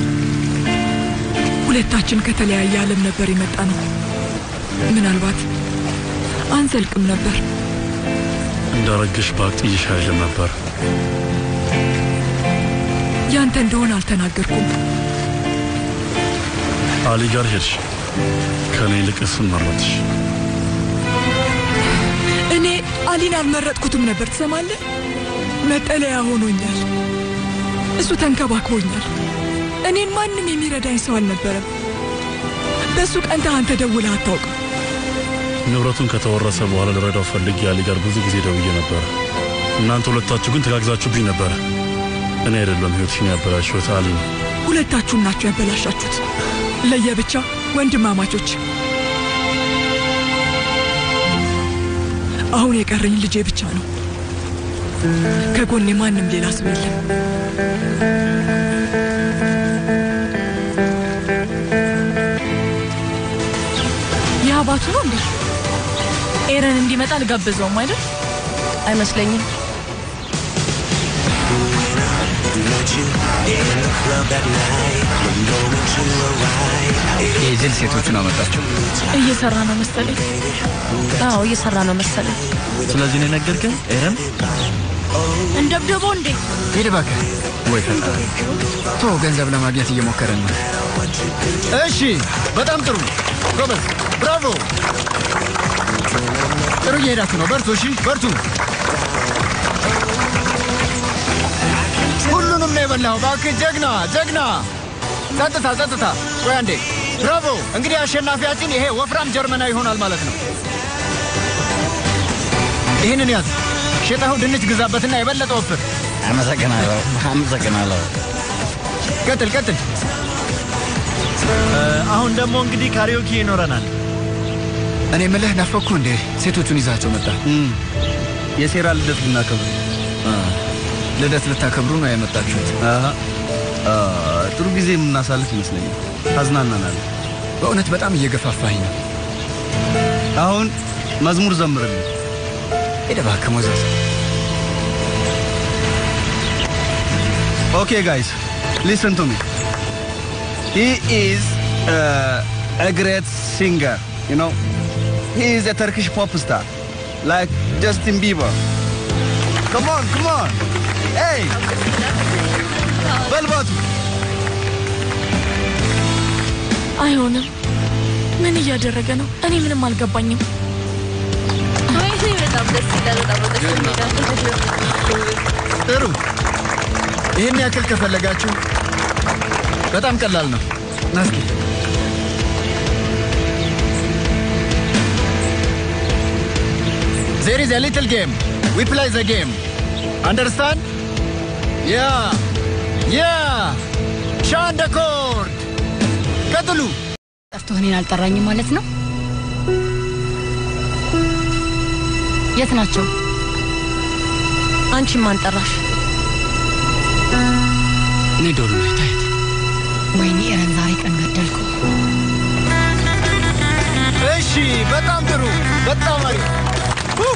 ሁለታችን ከተለያየ ዓለም ነበር የመጣ ነው። ምናልባት አንዘልቅም ነበር። እንዳረግሽ ባቅጥይሽ አይልም ነበር። ያንተ እንደሆነ አልተናገርኩም። አሊ ጋር ሄድሽ፣ ከእኔ ይልቅ እሱን መረጥሽ። እኔ አሊን አልመረጥኩትም ነበር። ትሰማለህ? መጠለያ ሆኖኛል። እሱ ተንከባክቦኛል። እኔን ማንም የሚረዳኝ ሰው አልነበረም። በእሱ ቀንተህ አንተ ደውለህ አታውቅም። ንብረቱን ከተወረሰ በኋላ ልረዳው ፈልጌ አሊ ጋር ብዙ ጊዜ ደውዬ ነበረ። እናንተ ሁለታችሁ ግን ተጋግዛችሁብኝ ነበረ። እኔ አይደለም ህይወትሽን ያበላሽሁት አሊ ነው። ሁለታችሁም ናችሁ ያበላሻችሁት፣ ለየብቻ ወንድማማቾች። አሁን የቀረኝ ልጄ ብቻ ነው። ከጎኔ ማንም ሌላ ሰው የለም። የአባቱ ነው እንዴ? ኤረን እንዲመጣ አልጋብዘውም አይደል? አይመስለኝም። የጅል ሴቶቹን አመጣቸው። እየሰራ ነው መሰለኝ። አዎ እየሰራ ነው መሰለኝ። ስለዚህ ነው የነገርከኝ ኤረን? እንደብደበው እንዴ? ሂድ እባክህ። ወይ ፈጣሪ፣ ቶ ገንዘብ ለማግኘት እየሞከረን ነው። እሺ፣ በጣም ጥሩ ጎበዝ፣ ብራቮ። ጥሩ እየሄዳችሁ ነው። በርቱ። እሺ፣ በርቱ። ሁሉንም ነው የበላው። እባክህ ጀግና፣ ጀግና። ጸጥታ፣ ጸጥታ። ቆይ አንዴ። ብራቮ። እንግዲህ አሸናፊያችን ይሄ ወፍራም ጀርመናዊ ይሆናል ማለት ነው። ይህንን ያዝ። ሸጠኸው ድንች ግዛበትና የበለጠ ወፍር። አመሰግናለሁ፣ አመሰግናለሁ። ቀጥል፣ ቀጥል። አሁን ደግሞ እንግዲህ ካሪዮኪ ይኖረናል። እኔ ምልህ ናፈኩ እንዴ? ሴቶቹን ይዛቸው መጣ። የሴራ ልደት ልናከብር ልደት ልታከብሩ ነው ያመጣችሁት? ጥሩ ጊዜ የምናሳልፍ ይመስለኛል። ታዝናናናል። በእውነት በጣም እየገፋፋኝ ነው። አሁን መዝሙር ዘምርልኝ። ሄደ እባክህ ሞዛዝ። Okay, guys, listen to me. He is uh, a great singer, you know. He is a Turkish pop star, like Justin Bieber. Come on, come on. Hey! በልባቱ አይሆንም። ምን እያደረገ ነው? እኔ ምንም አልገባኝም። ወይኔ በጣም ደስ ይላል። በጣም ደስ ይላል። ጥሩ። ይህን ያክል ከፈለጋችሁ በጣም ቀላል ነው። ናስኪ There is a little game. We play the game. Understand? Yeah. Yeah. Chant the chord. ቀጥሉ። ጠርቶ እኔን አልጠራኝም ማለት ነው? የት ናቸው? አንቺ ማን ጠራሽ? እኔ ዶሉ ላይ ታየት። ወይኔ ኤረን፣ ዛሬ ቀን ገደልኩ። እሺ፣ በጣም ጥሩ። በጣም አሪፍ። ሁ!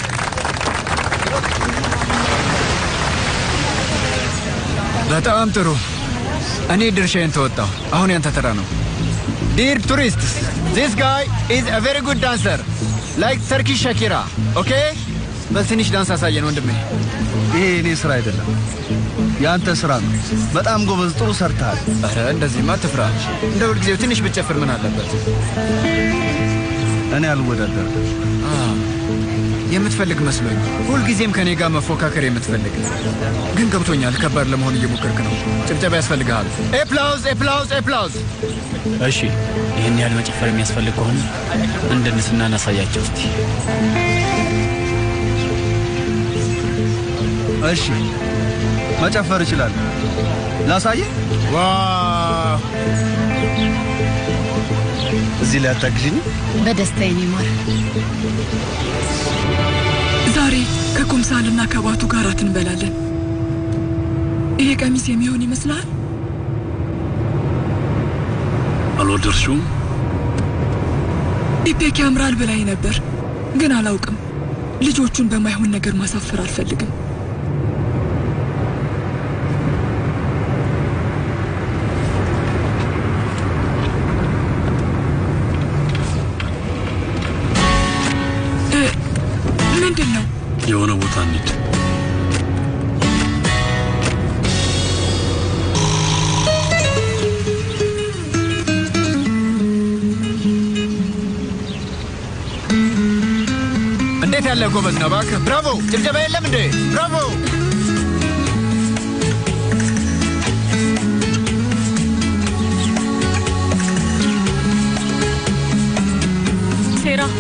በጣም ጥሩ። እኔ ድርሻዬን ተወጣሁ። አሁን ያንተ ተራ ነው። Dear tourists, this guy is a very good dancer, like Turkish Shakira. Okay? በትንሽ ዳንስ አሳየን ወንድሜ። ይሄ እኔ ስራ አይደለም፣ የአንተ ስራ ነው። በጣም ጎበዝ፣ ጥሩ ሰርተሃል። ኧረ እንደዚህማ አትፍራ። እንደ ሁልጊዜው ትንሽ ብትጨፍር ምን አለበት? እኔ አልወዳደርም። የምትፈልግ መስሎኝ፣ ሁልጊዜም ከኔ ጋር መፎካከር የምትፈልግ ግን ገብቶኛል። ከባድ ለመሆን እየሞከርክ ነው። ጭብጨባ ያስፈልግሃል። ኤፕላውዝ ኤፕላውዝ ኤፕላውዝ። እሺ፣ ይህን ያህል መጨፈር የሚያስፈልግ ከሆነ እንድንስና እናሳያቸው እስቲ። እሺ፣ መጨፈር እችላለሁ። ላሳየ። ዋው! እዚህ ላይ አታግዥኝ? በደስታ የኔ ማር። ዛሬ ከኩምሳልና ከባቱ ጋር እራት እንበላለን። ይሄ ቀሚስ የሚሆን ይመስልሃል? አልወደድሽውም? ኢፔክ ያምራል ብላኝ ነበር፣ ግን አላውቅም። ልጆቹን በማይሆን ነገር ማሳፈር አልፈልግም። እ፣ ምንድን ነው? የሆነ ቦታ እንሂድ። እንዴት ያለ ጎበዝ ነው እባክህ! ብራቮ! ጭብጨባ የለም እንዴ? ብራቮ! ሴራ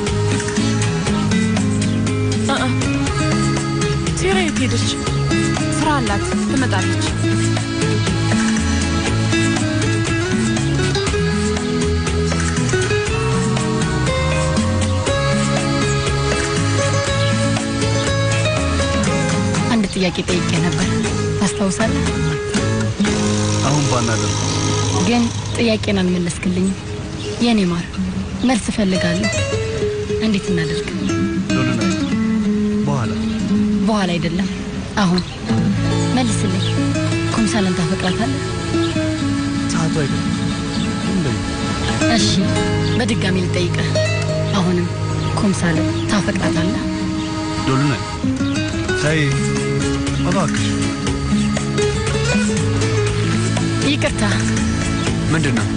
እ እ ሴራ የት ሄደች? ስራ አላት፣ ትመጣለች። አንድ ጥያቄ ጠይቄ ነበር፣ ታስታውሳለህ? አሁን ባናደርግ ግን ጥያቄን አልመለስክልኝም። የኔ ማር መልስ እፈልጋለሁ። እንዴት እናደርግ? ሎልናይ በኋላ በኋላ አይደለም፣ አሁን መልስልኝ። ኩምሳል ኩምሳልን ታፈቅራታለህ? ሰዓቱ አይደለም። እሺ፣ በድጋሚ ልጠይቅህ። አሁንም ኩምሳልን ታፈቅራታለህ? ዶሉነ ተይ እባክሽ። ይቅርታ፣ ምንድን ነው?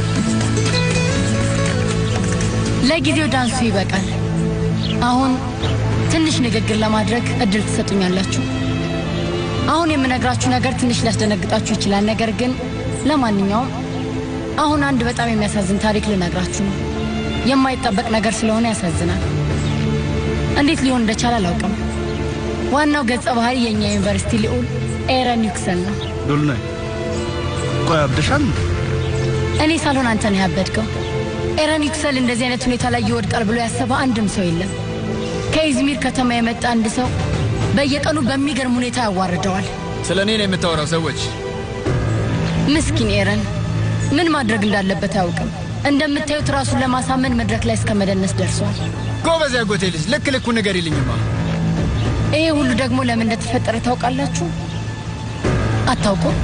ለጊዜው ዳንሱ ይበቃል። አሁን ትንሽ ንግግር ለማድረግ እድል ትሰጡኛላችሁ። አሁን የምነግራችሁ ነገር ትንሽ ሊያስደነግጣችሁ ይችላል። ነገር ግን ለማንኛውም አሁን አንድ በጣም የሚያሳዝን ታሪክ ልነግራችሁ ነው። የማይጠበቅ ነገር ስለሆነ ያሳዝናል። እንዴት ሊሆን እንደቻለ አላውቅም። ዋናው ገጸ ባህሪ የእኛ ዩኒቨርሲቲ ልዑል ኤረን ዩክሰን ነው። ዶሉነ ቆይ አብደሻል? እኔ ሳልሆን አንተ ነህ ያበድከው። ኤረን ዩክሰል እንደዚህ አይነት ሁኔታ ላይ ይወድቃል ብሎ ያሰበ አንድም ሰው የለም። ከኢዝሚር ከተማ የመጣ አንድ ሰው በየቀኑ በሚገርም ሁኔታ ያዋርደዋል። ስለ እኔ ነው የምታወራው? ሰዎች ምስኪን ኤረን ምን ማድረግ እንዳለበት አያውቅም። እንደምታዩት ራሱን ለማሳመን መድረክ ላይ እስከ መደነስ ደርሷል። ጎበዝ ያጎቴ ልጅ፣ ልክ ልኩ ነገር ይልኝማ። ይሄ ሁሉ ደግሞ ለምን እንደተፈጠረ ታውቃላችሁ? አታውቁም?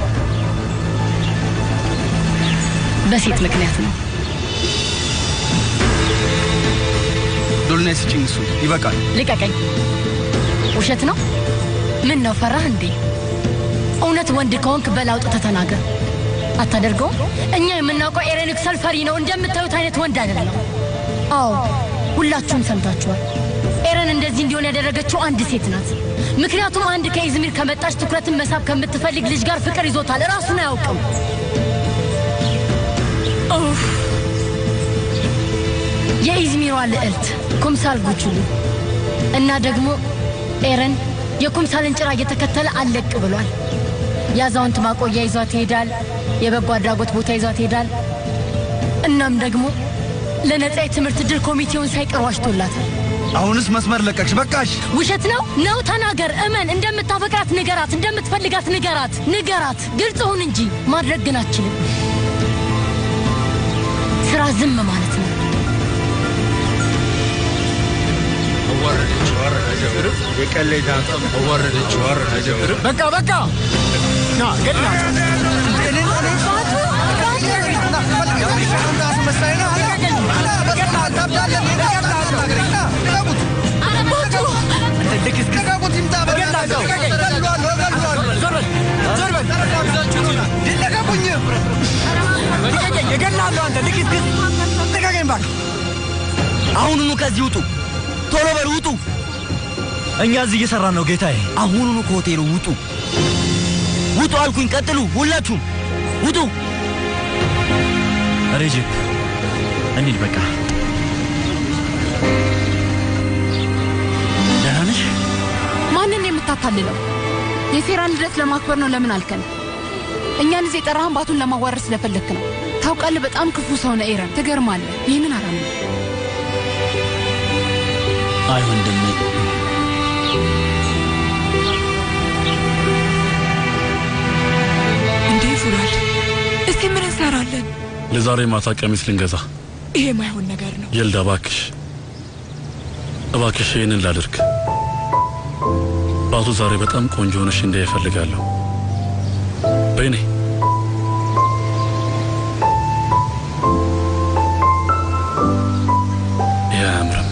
በሴት ምክንያት ነው። ዶሉነ ስጭኝ፣ እሱ ይበቃል። ልቀቀኝ። ውሸት ነው? ምን ነው ፈራህ እንዴ? እውነት ወንድ ከሆንክ በል አውጥተህ ተናገር። አታደርገውም? እኛ የምናውቀው ኤረን ዩክሰል ፈሪ ነው። እንደምታዩት አይነት ወንድ አይደለም። አዎ ሁላችሁም ሰምታችኋል። ኤረን እንደዚህ እንዲሆን ያደረገችው አንድ ሴት ናት። ምክንያቱም አንድ ከኢዝሚር ከመጣች ትኩረትን መሳብ ከምትፈልግ ልጅ ጋር ፍቅር ይዞታል። ራሱን አያውቅም። የኢዝሚሯ ልዕልት ኩምሳል ጉችሉ እና ደግሞ ኤረን የኩምሳልን ጭራ እየተከተለ አለቅ ብሏል። የአዛውንት ማቆያ ይዟት ይሄዳል። የበጎ አድራጎት ቦታ ይዟት ይሄዳል። እናም ደግሞ ለነጻ የትምህርት ድል ኮሚቴውን ሳይቀር ዋሽቶላታል። አሁንስ መስመር ለቀቅሽ፣ በቃሽ። ውሸት ነው ነው? ተናገር፣ እመን። እንደምታፈቅራት ንገራት፣ እንደምትፈልጋት ንገራት፣ ንገራት። ግልጽ ሁን እንጂ ማድረግ ግን አችልም። ስራ ዝም ማለት ነው። ወረደች ወረደች የቀለዳ ወረደች ወረደች በቃ በቃ ና ገድላ እገላለሁ። አንተ ልክስክስ ልቀቀኝ እባክህ። አሁኑኑ ከዚህ ውጡ፣ ቶሎ በሉ ውጡ። እኛ እዚህ እየሰራን ነው ጌታዬ። አሁኑኑ ከሆቴሉ ውጡ፣ ውጡ አልኩኝ። ቀጥሉ፣ ሁላችሁም ውጡ። ሬጅፕ እንሂድ በቃ። ደህና ነሽ? ማንን የምታታልለው? የሴራን ልደት ለማክበር ነው ለምን አልከን? እኛን እዚህ የጠራህን ባቱን ለማዋረድ ስለፈለክ ነው። ታውቃለህ፣ በጣም ክፉ ሰው ነህ ኤረን። ትገርማለህ። ይህንን አላምንም። አይ ወንድሜ፣ እንዴ ፉራል፣ እስቲ ምን እንሰራለን? ለዛሬ ማታ ቀሚስ ልንገዛ። ይሄ ማይሆን ነገር ነው። የልዳ እባክሽ እባክሽ ይህንን ላድርግ። ባቱ ዛሬ በጣም ቆንጆ ሆነሽ እንዳይ እፈልጋለሁ። በይኔ ይህ አያምርም።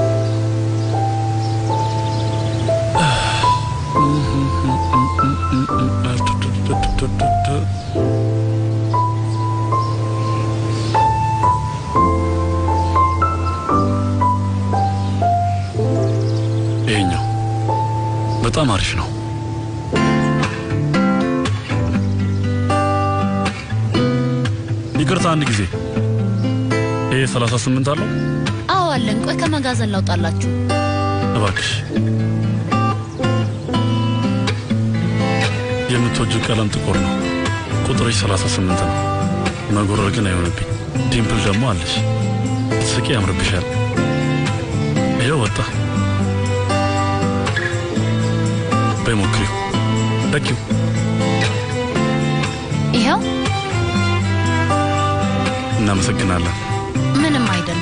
ይሄኛው በጣም አሪፍ ነው። ይቅርታ አንድ ጊዜ ይሄ 38 አለው አዎ አለን። ቆይ ከመጋዘን ላውጣላችሁ። እባክሽ። የምትወጂው ቀለም ጥቁር ነው። ቁጥርሽ 38 ነው። መጎረር ግን አይሆንብኝ። ዲምፕል ደግሞ አለሽ። ስቂ ያምርብሻል። ይኸው ወጣ። በይ ሞክሪው። ደቂው ይኸው እናመሰግናለን። ምንም አይደለም።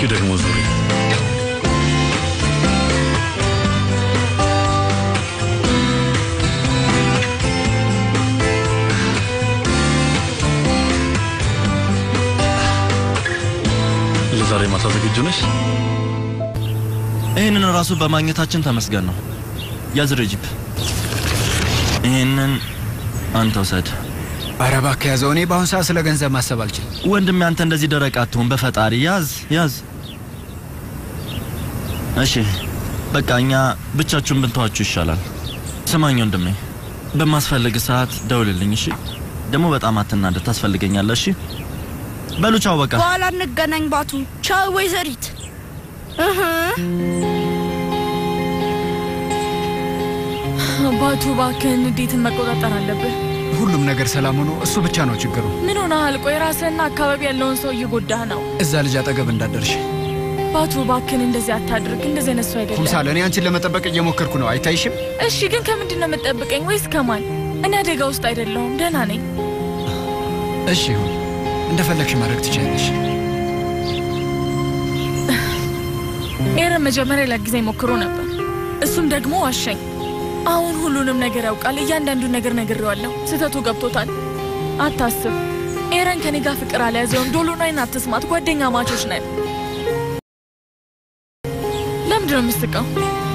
እስኪ ደግሞ ዙሪ። ለዛሬ ማታ ዝግጁ ነሽ? ይህንን ራሱ በማግኘታችን ተመስገን ነው። ያዝ ረጂብ፣ ይህንን አንተ ውሰድ። ኧረ እባክህ ያዘው። እኔ በአሁን ሰዓት ስለ ገንዘብ ማሰብ አልችልም። ወንድሜ፣ አንተ እንደዚህ ደረቅ አትሁን። በፈጣሪ ያዝ ያዝ። እሺ በቃ እኛ ብቻችሁን ብንተዋችሁ ይሻላል። ስማኝ ወንድሜ፣ በማስፈልግ ሰዓት ደውልልኝ። እሺ ደግሞ በጣም አትናደድ፣ ታስፈልገኛለህ። እሺ በሉ ቻው። በቃ በኋላ እንገናኝ ባቱ። ቻው ወይዘሪት። እህ ባቱ እባክህን ንዴትን መቆጣጠር አለብህ። ሁሉም ነገር ሰላም ሆኖ እሱ ብቻ ነው ችግሩ። ምን ሆነሃል? ቆይ ራስህና አካባቢ ያለውን ሰው እየጎዳህ ነው። እዛ ልጅ አጠገብ እንዳደርሽ ባቱ እባክህን እንደዚህ አታድርግ። እንደዚህ አይነት ሰው አይደለም። ኩምሳል፣ እኔ አንቺን ለመጠበቅ እየሞከርኩ ነው። አይታይሽም? እሺ፣ ግን ከምንድን ነው የምትጠብቀኝ? ወይስ ከማን? እኔ አደጋ ውስጥ አይደለሁም፣ ደህና ነኝ። እሺ ይሁን፣ እንደፈለግሽ ማድረግ ትችላለሽ። ኤረን መጀመሪያ ላግዘኝ ሞክሮ ነበር፣ እሱም ደግሞ ዋሸኝ። አሁን ሁሉንም ነገር ያውቃል። እያንዳንዱን ነገር ነግሬዋለሁ። ስህተቱ ገብቶታል። አታስብ፣ ኤረን ከኔ ጋር ፍቅር አልያዘውም። ዶሎናይን አትስማት፣ ጓደኛ ማቾች ነን። ለምንድን ነው የምስቀው?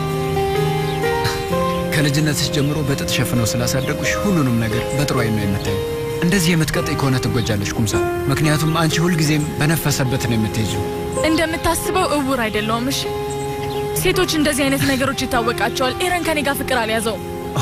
ከልጅነትሽ ጀምሮ በጥጥ ሸፍነው ስላሳደጉሽ ሁሉንም ነገር በጥሩ ዓይን ነው የምታየው። እንደዚህ የምትቀጥይ ከሆነ ትጎጃለሽ ኩምሳል። ምክንያቱም አንቺ ሁልጊዜም በነፈሰበት ነው የምትሄጂው። እንደምታስበው እውር አይደለውም። እሺ፣ ሴቶች እንደዚህ አይነት ነገሮች ይታወቃቸዋል። ኤረን ከኔ ጋር ፍቅር አልያዘውም።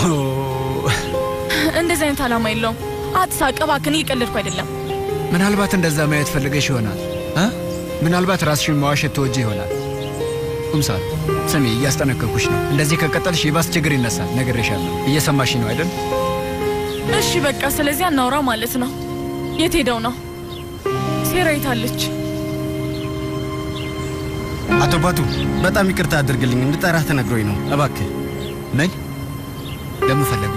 እንደዚህ አይነት ዓላማ የለውም። አትሳቅ እባክህን፣ እየቀለድኩ አይደለም። ምናልባት እንደዛ ማየት ፈልገሽ ይሆናል እ ምናልባት ራስሽን መዋሸት ትወጂ ይሆናል። ኩምሳል ስሚ፣ እያስጠነቀኩሽ ነው። እንደዚህ ከቀጠልሽ የባስ ችግር ይነሳል። ነግሬሻለሁ። እየሰማሽ ነው አይደል? እሺ በቃ ስለዚህ አናውራ ማለት ነው። የት ሄደው ነው? ሴራ የታለች? አቶ ባቱ በጣም ይቅርታ አድርግልኝ፣ እንድጠራህ ተነግሮኝ ነው። እባክህ ምን ለምን ፈለጉ?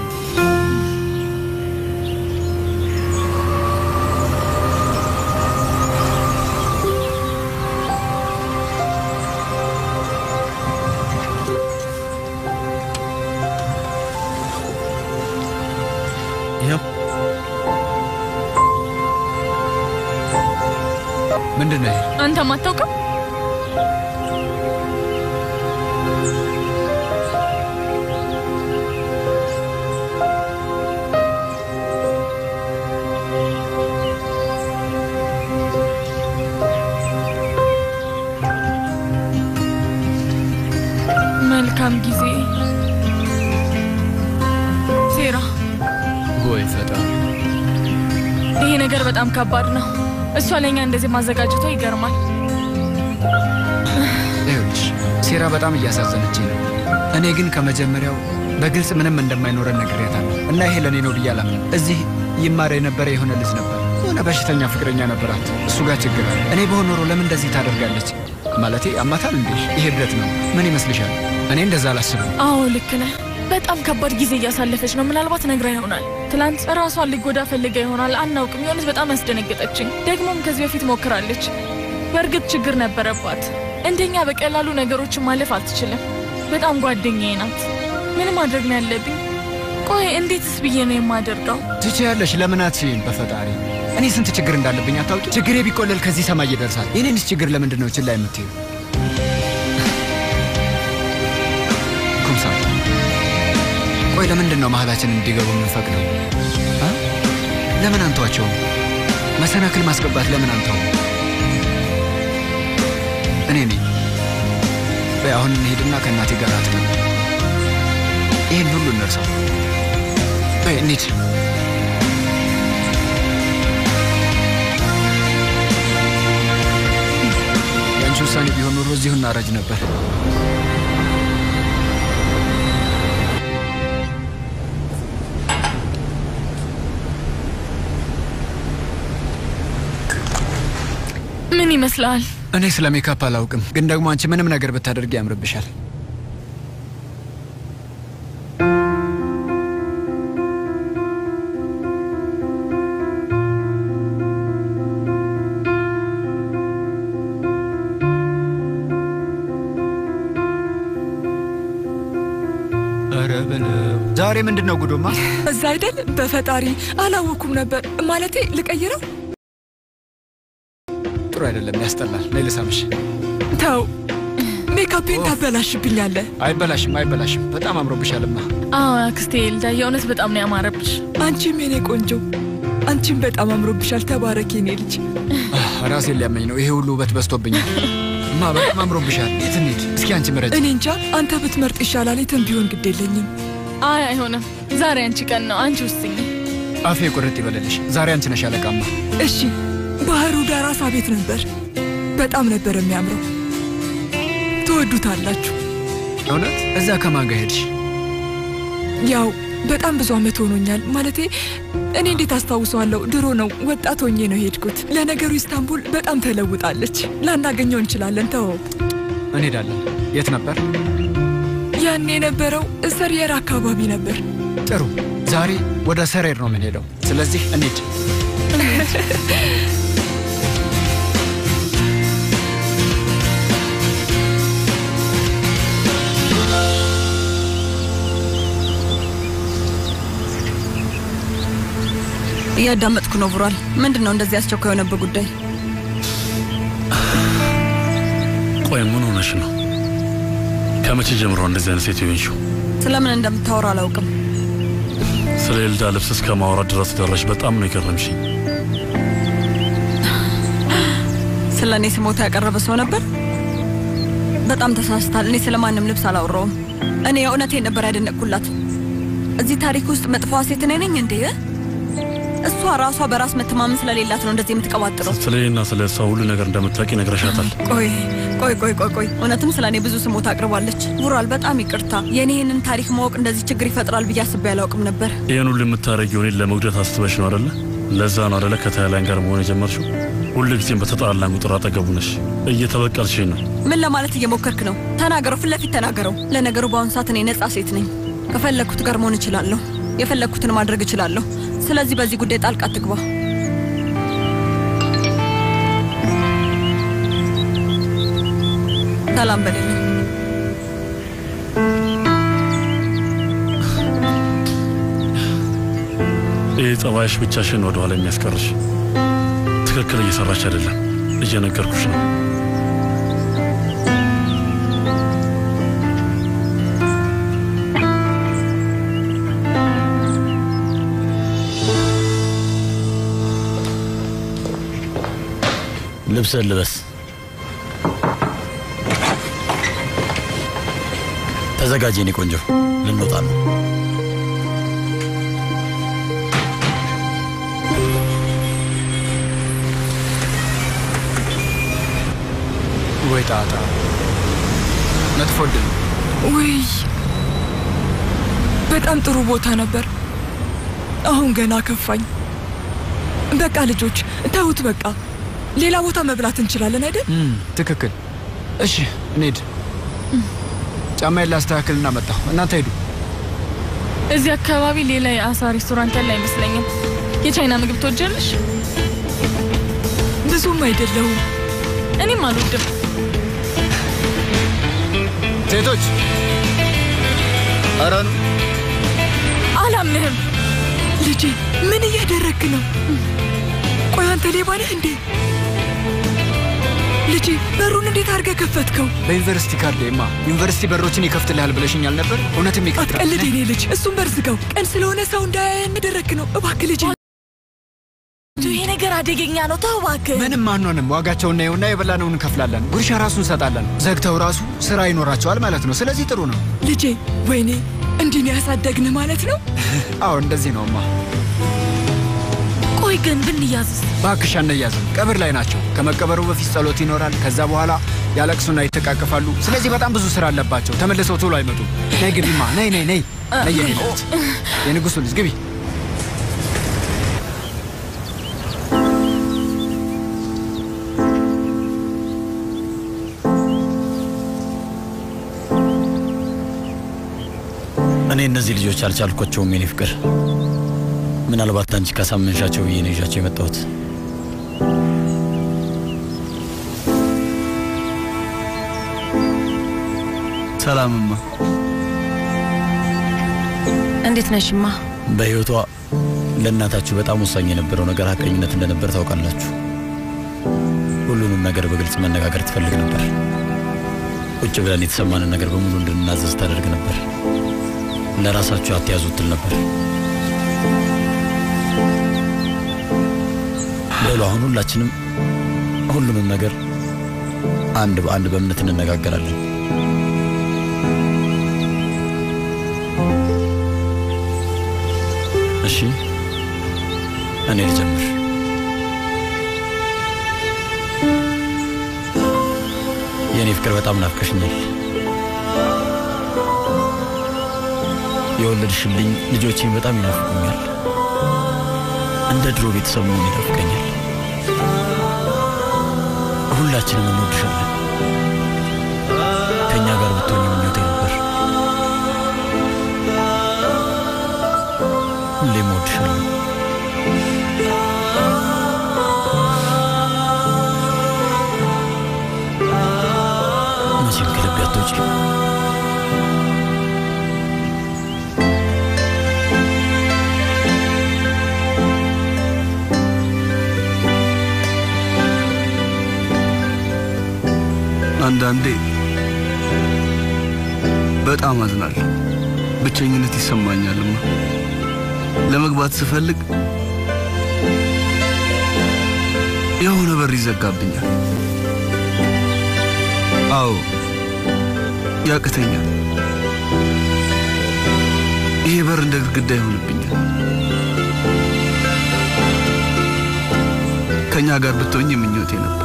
ይኸው ምንድን ነው ይሄ? አንተም አታውቅም? መልካም ጊዜ ሴራ። ወይ ፈጣሪ! ይሄ ነገር በጣም ከባድ ነው። እሷ ለእኛ እንደዚህ ማዘጋጀቷ ይገርማል። ይኸውልሽ ሴራ በጣም እያሳዘነችኝ ነው። እኔ ግን ከመጀመሪያው በግልጽ ምንም እንደማይኖረን ነግሬያታለሁ እና ይሄ ለእኔ ነው ብዬ አላምንም። እዚህ ይማር የነበረ የሆነ ልጅ ነበር። የሆነ በሽተኛ ፍቅረኛ ነበራት። እሱ ጋር ችግር አለ። እኔ በሆን ኖሮ ለምን እንደዚህ ታደርጋለች? ማለቴ አማታል እንዴ? ይሄ እብደት ነው። ምን ይመስልሻል? እኔ እንደዛ አላስብም። አዎ ልክ ነህ። በጣም ከባድ ጊዜ እያሳለፈች ነው። ምናልባት ነግራ ይሆናል። ትላንት ራሷን ልጎዳ ፈልጋ ይሆናል። አናውቅም። የሆነች በጣም ያስደነገጠችኝ። ደግሞም ከዚህ በፊት ሞክራለች። በእርግጥ ችግር ነበረባት። እንደኛ በቀላሉ ነገሮችን ማለፍ አትችልም። በጣም ጓደኛዬ ናት። ምን ማድረግ ነው ያለብኝ? ቆይ እንዴትስ ብዬ ነው የማደርገው? ትችያለሽ። ለምን አትችይም? በፈጣሪ እኔ ስንት ችግር እንዳለብኝ አታውቂ? ችግሬ ቢቆለል ከዚህ ሰማይ ይደርሳል። የኔንስ ችግር ለምንድን ነው ችላ የምትይው? ኩምሳል ቆይ ለምንድን ነው መሀላችን እንዲገቡ የምንፈቅደው? አ? ለምን አንተዋቸውም? መሰናክል ማስገባት ለምን አንተው? እኔ ነኝ። በይ አሁን እንሄድና ከእናቴ ጋር አትነው። ይህን ሁሉ እንርሳው። በይ እንሂድ። የአንቺ ውሳኔ ቢሆን ኖሮ እዚሁ እናረጅ ነበር። ምን ይመስልሃል? እኔ ስለ ሜካፕ አላውቅም፣ ግን ደግሞ አንቺ ምንም ነገር ብታደርጊ ያምርብሻል። ዛሬ ምንድን ነው ጉዶማ? እዛ አይደል? በፈጣሪ አላወኩም ነበር። ማለቴ ልቀይረው? ጥሩ አይደለም፣ ያስጠላል። ነይ ልሳምሽ። ተው፣ ሜካፔን ታበላሽብኛለህ። አይበላሽም፣ አይበላሽም። በጣም አምሮብሻልማ። አዎ አክስቴ ኤልዳ፣ የእውነት በጣም ነው ያማረብሽ። አንቺም የኔ ቆንጆ፣ አንቺም በጣም አምሮብሻል። ተባረክ የኔ ልጅ። ራሴን ሊያመኝ ነው። ይሄ ሁሉ ውበት በዝቶብኛል። እማ በጣም አምሮብሻል። የት እንሂድ? እስኪ አንቺ ምረጭ። እኔ እንጃ፣ አንተ ብትመርጥ ይሻላል። የትም ቢሆን ግድ የለኝም። አይ አይሆንም፣ ዛሬ አንቺ ቀን ነው። አንቺ ውስኝ። አፌ ቁርጥ ይበለልሽ። ዛሬ አንቺ ነሽ አለቃማ። እሺ፣ ባህሩ ዳር አሳ ቤት ነበር። በጣም ነበር የሚያምረው። ትወዱታላችሁ። እውነት? እዛ ከማን ጋር ሄድሽ? ያው በጣም ብዙ ዓመት ሆኖኛል። ማለቴ እኔ እንዴት አስታውሰዋለሁ? ድሮ ነው ወጣት ሆኜ ነው ሄድኩት። ለነገሩ ኢስታንቡል በጣም ተለውጣለች። ላናገኘው እንችላለን። ተወው። እንሄዳለን። የት ነበር? ያኔ የነበረው ሰሪየር አካባቢ ነበር። ጥሩ። ዛሬ ወደ ሰሬር ነው የምንሄደው። ስለዚህ እንሂድ። እያዳመጥኩ ነው ቡራል። ምንድን ነው እንደዚህ አስቸኳይ የሆነበት ጉዳይ? ቆይ ምን ሆነሽ ነው? ከመቼ ጀምሮ እንደዚህ አይነት ሴት የሆንሽው? ስለምን እንደምታወራ አላውቅም። ስለ ኤልዳ ልብስ እስከ ማውራት ድረስ ደረሽ። በጣም ነው የገረምሽኝ። ስለ እኔ ስሞታ ያቀረበ ሰው ነበር። በጣም ተሳስታል። እኔ ስለ ማንም ልብስ አላወራውም። እኔ የእውነቴን ነበር ያደነቅኩላት። እዚህ ታሪክ ውስጥ መጥፎዋ ሴት እኔ ነኝ እንዴ? እሷ ራሷ በራስ መተማመን ስለሌላት ነው እንደዚህ የምትቀባጥረው። ስለ እኔና ስለ እሷ ሁሉ ነገር እንደምታውቂ ነግረሻታል። ቆይ ቆይ ቆይ ቆይ ቆይ እውነትም ስለ እኔ ብዙ ስሞታ አቅርባለች። ቡራል በጣም ይቅርታ። የእኔ ይህንን ታሪክ ማወቅ እንደዚህ ችግር ይፈጥራል ብዬ አስቤ አላውቅም ነበር። ይህን ሁሉ የምታደርጊው እኔን ለመጉዳት አስበሽ ነው አደለ? ለዛ ነው አደለ ከታይላንድ ጋር መሆን የጀመርሽው? ሁል ጊዜም በተጣላን ቁጥር አጠገቡ ነሽ። እየተበቀልሽኝ ነው። ምን ለማለት እየሞከርክ ነው? ተናገረው፣ ፊት ለፊት ተናገረው። ለነገሩ በአሁኑ ሰዓት እኔ ነጻ ሴት ነኝ። ከፈለግኩት ጋር መሆን እችላለሁ። የፈለግኩትን ማድረግ እችላለሁ። ስለዚህ በዚህ ጉዳይ ጣልቃ አትግባ። ሰላም በሌለ ይህ ጸባይሽ ብቻሽን ወደ ኋላ የሚያስቀርሽ ትክክል እየሰራች አይደለም። እየነገርኩሽ ነው። ልብስህን ልበስ። ተዘጋጅ የኔ ቆንጆ፣ ልንወጣ ነው። ወይ ጣጣ፣ መጥፎ ዕድል ነው። ውይ በጣም ጥሩ ቦታ ነበር። አሁን ገና ከፋኝ። በቃ ልጆች ተውት። በቃ ሌላ ቦታ መብላት እንችላለን አይደል? እም፣ ትክክል። እሺ እንሂድ። ጫማዬን ላስተካክልና መጣሁ። እናንተ ሂዱ። እዚህ አካባቢ ሌላ የአሳ ሬስቶራንት ያለ አይመስለኝም። የቻይና ምግብ ትወጃለሽ? ብዙም አይደለሁም። እኔም አልወድም። ሴቶች ኧረ ኑ። አላምንህም። ልጄ ምን እያደረግክ ነው? ቆይ አንተ ሌባ ነህ እንዴ? ልጄ በሩን እንዴት አድርገህ ከፈትከው? በዩኒቨርሲቲ ካርዴማ ዩኒቨርሲቲ በሮችን ይከፍትልሃል ብለሽኛል ነበር። እውነትም ይከፍታል። አትቀልድ የኔ ልጅ። እሱን በር ዝጋው። ቀን ስለሆነ ሰው እንዳያየን ያደረግክ ነው። እባክህ ልጄ። ይሄ ነገር አደገኛ ነው። ተው እባክህ። ምንም አንሆንም። ዋጋቸውን ነውና የበላነውን እንከፍላለን። ጉርሻ ራሱ እንሰጣለን። ዘግተው ራሱ ስራ ይኖራቸዋል ማለት ነው። ስለዚህ ጥሩ ነው። ልጄ ወይኔ እንዲህ ነው ያሳደግንህ ማለት ነው? አዎ እንደዚህ ነውማ። ቆይ ግን ብንያዝስ? እባክሽ አንያዝም። ቀብር ላይ ናቸው። ከመቀበሩ በፊት ጸሎት ይኖራል። ከዛ በኋላ ያለቅሱና ይተቃቀፋሉ። ስለዚህ በጣም ብዙ ስራ አለባቸው። ተመልሰው ቶሎ አይመጡም። ነይ ግቢማ። ነይ ነይ ነይ ነይ የኔ ልጅ፣ የንጉሱ ልጅ ግቢ። እኔ እነዚህ ልጆች አልቻልኳቸውም የኔ ፍቅር። ምናልባት አንቺ ካሳመንሻቸው ብዬ ነው ይዣቸው የመጣሁት። ሰላምማ። እንዴት ነሽማ? በሕይወቷ ለእናታችሁ በጣም ወሳኝ የነበረው ነገር ሀቀኝነት እንደነበር ታውቃላችሁ። ሁሉንም ነገር በግልጽ መነጋገር ትፈልግ ነበር። ቁጭ ብለን የተሰማንን ነገር በሙሉ እንድንናዘዝ ታደርግ ነበር። ለራሳችሁ አትያዙት ትል ነበር። በሉ አሁን ሁላችንም ሁሉንም ነገር አንድ በአንድ በእምነት እንነጋገራለን። እሺ፣ እኔ ልጀምር። የእኔ ፍቅር በጣም ናፍቀሽኛል። የወለድሽልኝ ልጆቼን በጣም ይናፍቁኛል። እንደ ድሮ ቤተሰብ መሆን ይናፍቀኛል። ሁላችንም እንወድሻለን። ከእኛ ጋር ብትሆኝ ምኞቴ ነበር። ሁሌም እወድሻለሁ። መቼም ከልቤ አትወጪም። አንዳንዴ በጣም አዝናለሁ። ብቸኝነት ይሰማኛልማ። ለመግባት ስፈልግ የሆነ በር ይዘጋብኛል። አዎ ያቅተኛል። ይሄ በር እንደ ግድግዳ ይሆንብኛል። ከእኛ ጋር ብትሆኝ ምኞቴ ነበር።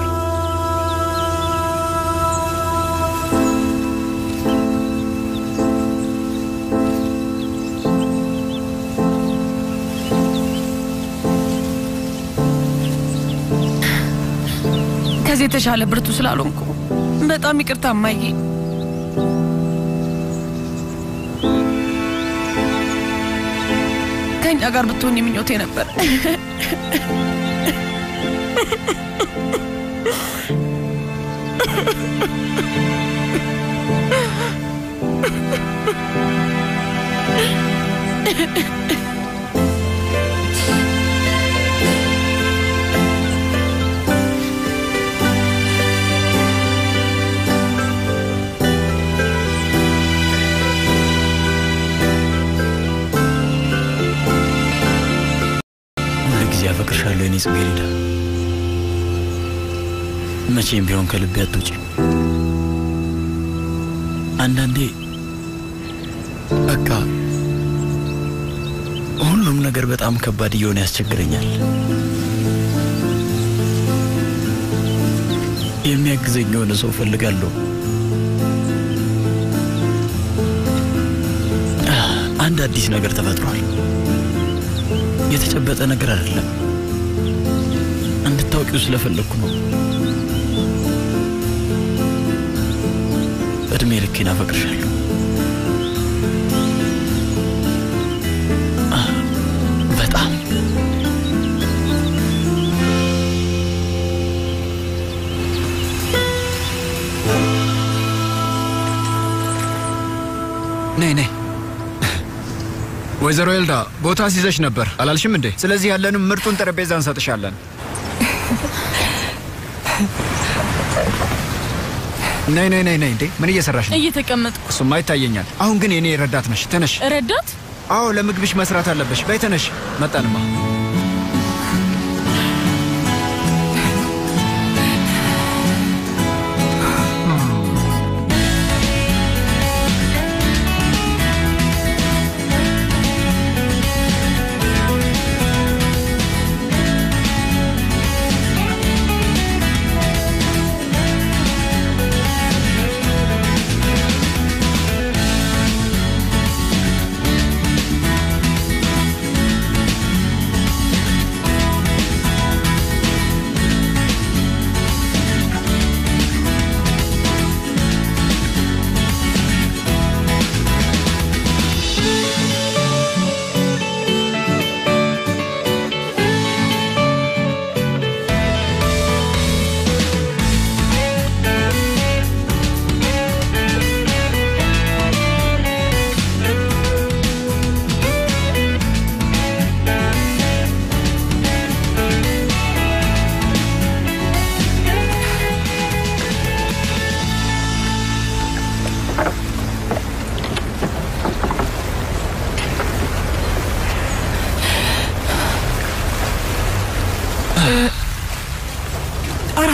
ከዚህ የተሻለ ብርቱ ስላልሆንኩ በጣም ይቅርታ እማዬ። ከእኛ ጋር ብትሆን ምኞቴ ነበር። ሁል ጊዜ አፈቅርሻለሁ የኔ ጽጌረዳ። መቼም ቢሆን ከልቤ አትውጪም። አንዳንዴ በቃ ሁሉም ነገር በጣም ከባድ እየሆነ ያስቸግረኛል። የሚያግዘኝ የሆነ ሰው እፈልጋለሁ። አንድ አዲስ ነገር ተፈጥሯል። የተጨበጠ ነገር አይደለም። እንድታውቂው ስለፈለግኩ ነው። እድሜ ልኬን አፈቅርሻለሁ። አ፣ በጣም ነይ ነይ። ወይዘሮ ኤልዳ ቦታ ሲዘሽ ነበር አላልሽም እንዴ? ስለዚህ ያለንም ምርጡን ጠረጴዛ እንሰጥሻለን። ነይ ነይ ነይ ነይ። እንዴ ምን እየሰራሽ ነው? እየተቀመጥኩ እሱማ ይታየኛል። አሁን ግን የኔ ረዳት ነሽ። ተነሽ። ረዳት አዎ ለምግብሽ መስራት አለበሽ። በይ ተነሽ። መጣንማ።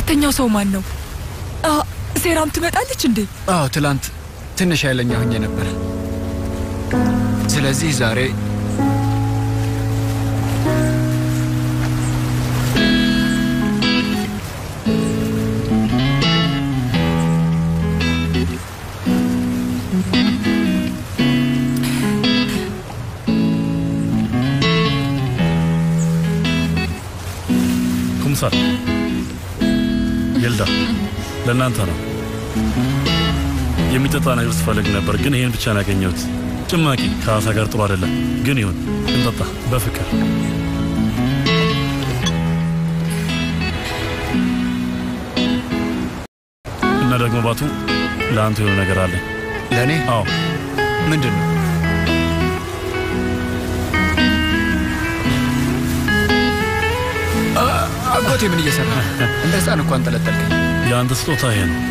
ሁለተኛው ሰው ማን ነው? አ፣ ሴራም ትመጣለች እንዴ? አዎ ትላንት ትንሽ ኃይለኛ ሆኜ ነበር። ስለዚህ ዛሬ ኩምሳል ይልዳ ለእናንተ ነው። የሚጠጣ ነገር ስፈልግ ነበር፣ ግን ይሄን ብቻ ነው ያገኘሁት። ጭማቂ ከአሳ ጋር ጥሩ አይደለም፣ ግን ይሁን እንጠጣ በፍቅር እና ደግሞ ባቱ ለአንተ የሆነ ነገር አለ። ለእኔ? አዎ። ምንድን ነው? አ- አጎቴ ምን እየሰራ ነው? እንደ ህፃን እኮ አንጠለጠልከኝ። የአንተ ስጦታ ይሄ ነው።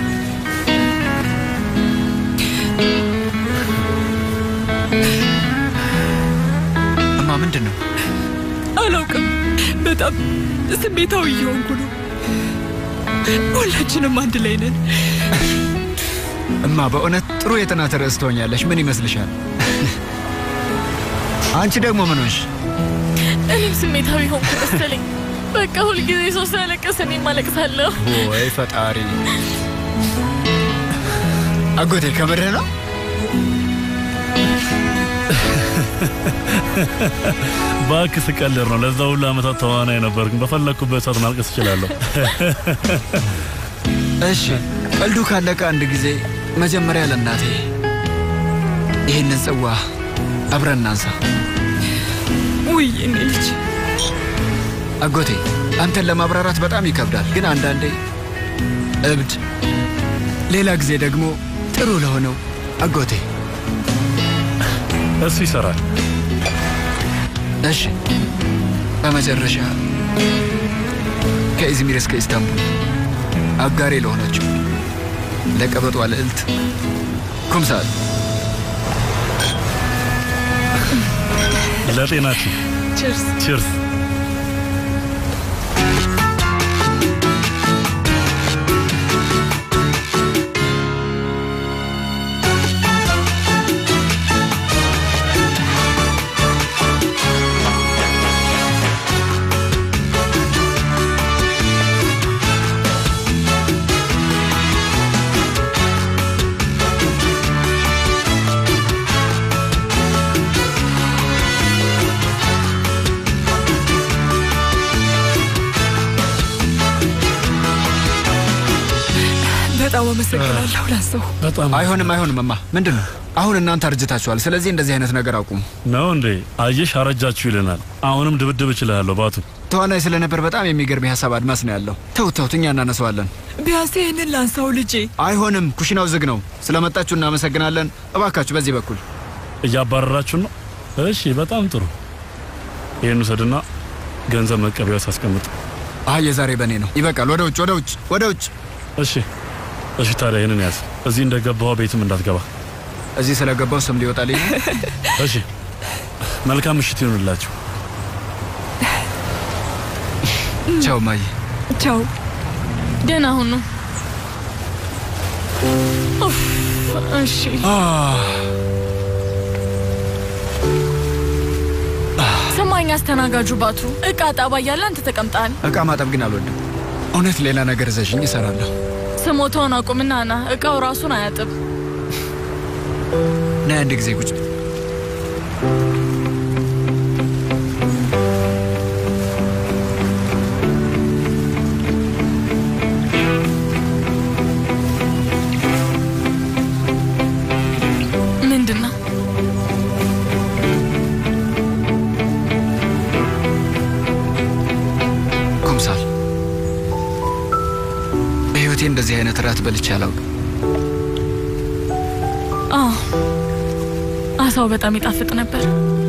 እማ ምንድን ነው? አላውቅም። በጣም ስሜታዊ እየሆንኩ ነው። ሁላችንም አንድ ላይ ነን። እማ በእውነት ጥሩ የጥናት ርዕስ ትሆኛለሽ። ምን ይመስልሻል? አንቺ ደግሞ ምን ሆንሽ? እኔም ስሜታዊ ሆንኩ መሰለኝ። በቃ ሁልጊዜ ሰው ሲያለቅስ እኔም አለቅሳለሁ። ወይ ፈጣሪ! አጎቴ ከምርህ ነው? እባክህ ስቀልድ ነው። ለዛ ሁሉ ዓመታት ተዋናይ ነበርኩ። በፈለግኩበት ሰዓት ማልቀስ እችላለሁ። እሺ፣ ቀልዱ ካለቀ አንድ ጊዜ መጀመሪያ ለእናቴ ይህንን ጽዋ አብረን እናንሳ። ውይ እኔ ልጅ አጎቴ አንተን ለማብራራት በጣም ይከብዳል፣ ግን አንዳንዴ እብድ፣ ሌላ ጊዜ ደግሞ ጥሩ ለሆነው አጎቴ እሱ ይሰራል። እሺ፣ በመጨረሻ ከኢዝሚር እስከ ኢስታንቡል አጋሬ ለሆነችው ለቀበጧ ልዕልት ኩምሳል ለጤናችን ችርስ ቺርስ። በጣም አመሰግናለሁ ላሰው በጣም አይሆንም፣ አይሆንም እማ ምንድን ነው አሁን እናንተ አርጅታችኋል። ስለዚህ እንደዚህ አይነት ነገር አቁሙ። ነው እንዴ? አየሽ፣ አረጃችሁ ይለናል። አሁንም ድብድብ እችላለሁ ባቱ። ተዋናይ ስለነበር በጣም የሚገርም የሀሳብ አድማስ ነው ያለው። ተውት ተውት፣ እኛ እናነሳዋለን። ቢያንስ ይህንን ላንሳው ልጄ። አይሆንም፣ ኩሽናው ዝግ ነው። ስለመጣችሁ እናመሰግናለን። እባካችሁ በዚህ በኩል እያባረራችሁ ነው? እሺ፣ በጣም ጥሩ። ይህን ውሰድና ገንዘብ መቀበያ ሳስቀምጥ። አይ የዛሬ በእኔ ነው። ይበቃል። ወደ ውጭ፣ ወደ ውጭ፣ ወደ ውጭ። እሺ፣ እሺ። ታዲያ ይህንን ያዝ። እዚህ እንደገባሁ ቤትም እንዳትገባ። እዚህ ስለገባው ስም ሊወጣልኝ ነው። እሺ፣ መልካም ምሽት ይሁንላችሁ። ቻው ማይ። ቻው። ደህና ሁኑ። ኡፍ፣ እሺ ስማኝ፣ አስተናጋጁ ባቱ እቃ ጣባ እያለ አንተ ተቀምጠሃል። እቃ ማጠብ ግን አልወድም። እውነት ሌላ ነገር ዘዥኝ እሰራለሁ። ስሞታውን አቁምና ና። እቃው ራሱን አያጥብ። ነይ አንድ ጊዜ ቁጭ ምንድን ነው? ኩምሳል በሕይወቴ እንደዚህ አይነት ራት በልቼ አላውቅም። አዎ አሳው በጣም ይጣፍጥ ነበር።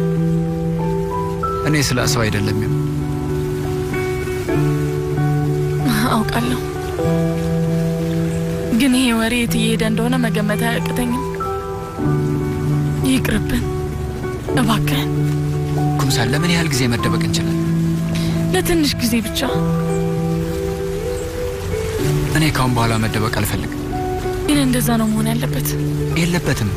እኔ ስለ ሰው አይደለም የም- አውቃለሁ፣ ግን ይሄ ወሬ የት እየሄደ እንደሆነ መገመት አያቅተኝም። ይቅርብን እባክህን፣ ኩምሳል ለምን ያህል ጊዜ መደበቅ እንችላለን? ለትንሽ ጊዜ ብቻ። እኔ ካሁን በኋላ መደበቅ አልፈልግም። ግን እንደዛ ነው መሆን ያለበት። የለበትም።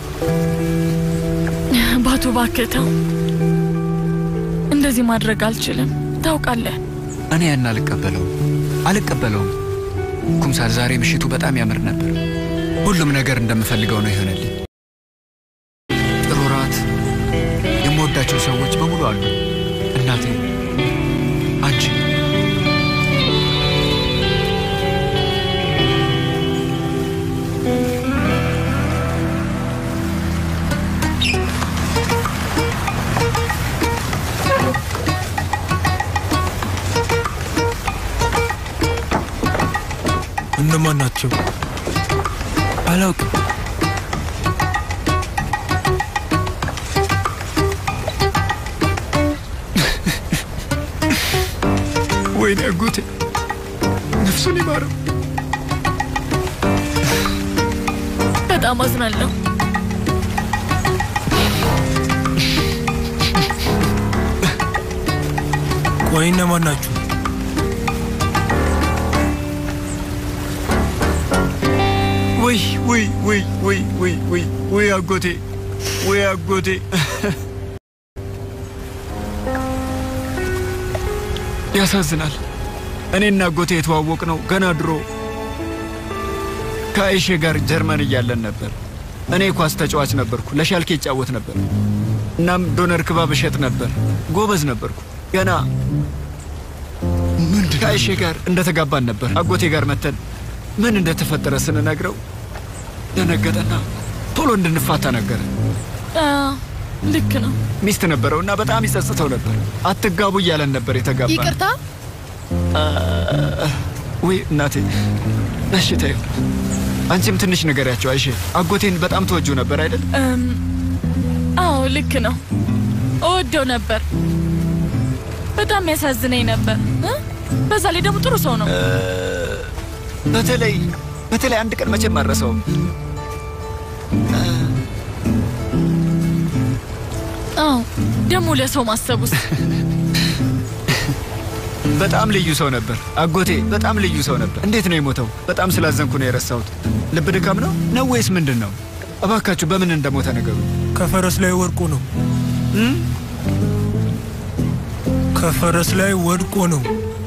ባቱ እባክህ ተው። እንደዚህ ማድረግ አልችልም። ታውቃለህ፣ እኔ ያን አልቀበለውም አልቀበለውም። ኩምሳል፣ ዛሬ ምሽቱ በጣም ያምር ነበር። ሁሉም ነገር እንደምፈልገው ነው ይሆነልኝ። ጥሩ ራት፣ የምወዳቸው ሰዎች በሙሉ አሉ። እናቴ፣ አንቺ እነማን ናቸው? አላውቅም። ወይኔ አጎቴ ነፍሱን ይማረው። በጣም አዝናለሁ። ቆይ እነማን ናችሁ? ወይ ወይ ወይ ወይ ወይ ወይ ወይ አጎቴ ወይ አጎቴ ያሳዝናል። እኔና አጎቴ የተዋወቅ ነው ገና ድሮ ከአይሼ ጋር ጀርመን እያለን ነበር። እኔ ኳስ ተጫዋች ነበርኩ፣ ለሻልኬ ይጫወት ነበር። እናም ዶነር ክባብ እሸጥ ነበር። ጎበዝ ነበርኩ። ገና ከአይሼ ጋር እንደተጋባን ነበር አጎቴ ጋር መተን ምን እንደተፈጠረ ስንነግረው ደነገጠና ቶሎ እንድንፋታ ነገረ። አዎ፣ ልክ ነው። ሚስት ነበረው እና በጣም ይጸጽተው ነበር። አትጋቡ እያለን ነበር የተጋባ ይቅርታ ወይ እናቴ። እሺ ተይው። አንቺም ትንሽ ንገሪያቸው አይሼ። አጎቴን በጣም ተወጁ ነበር አይደል? እም፣ አዎ ልክ ነው። እወደው ነበር። በጣም ያሳዝነኝ ነበር እ? በዛ ላይ ደግሞ ጥሩ ሰው ነው። በተለይ በተለይ አንድ ቀን መቼም አልረሳውም። አዎ ደግሞ ለሰው ማሰቡስ በጣም ልዩ ሰው ነበር አጎቴ፣ በጣም ልዩ ሰው ነበር። እንዴት ነው የሞተው? በጣም ስላዘንኩ ነው የረሳሁት። ልብ ድካም ነው ነው ወይስ ምንድን ነው? እባካችሁ በምን እንደሞተ ነገሩ። ከፈረስ ላይ ወድቆ ነው። ከፈረስ ላይ ወድቆ ነው።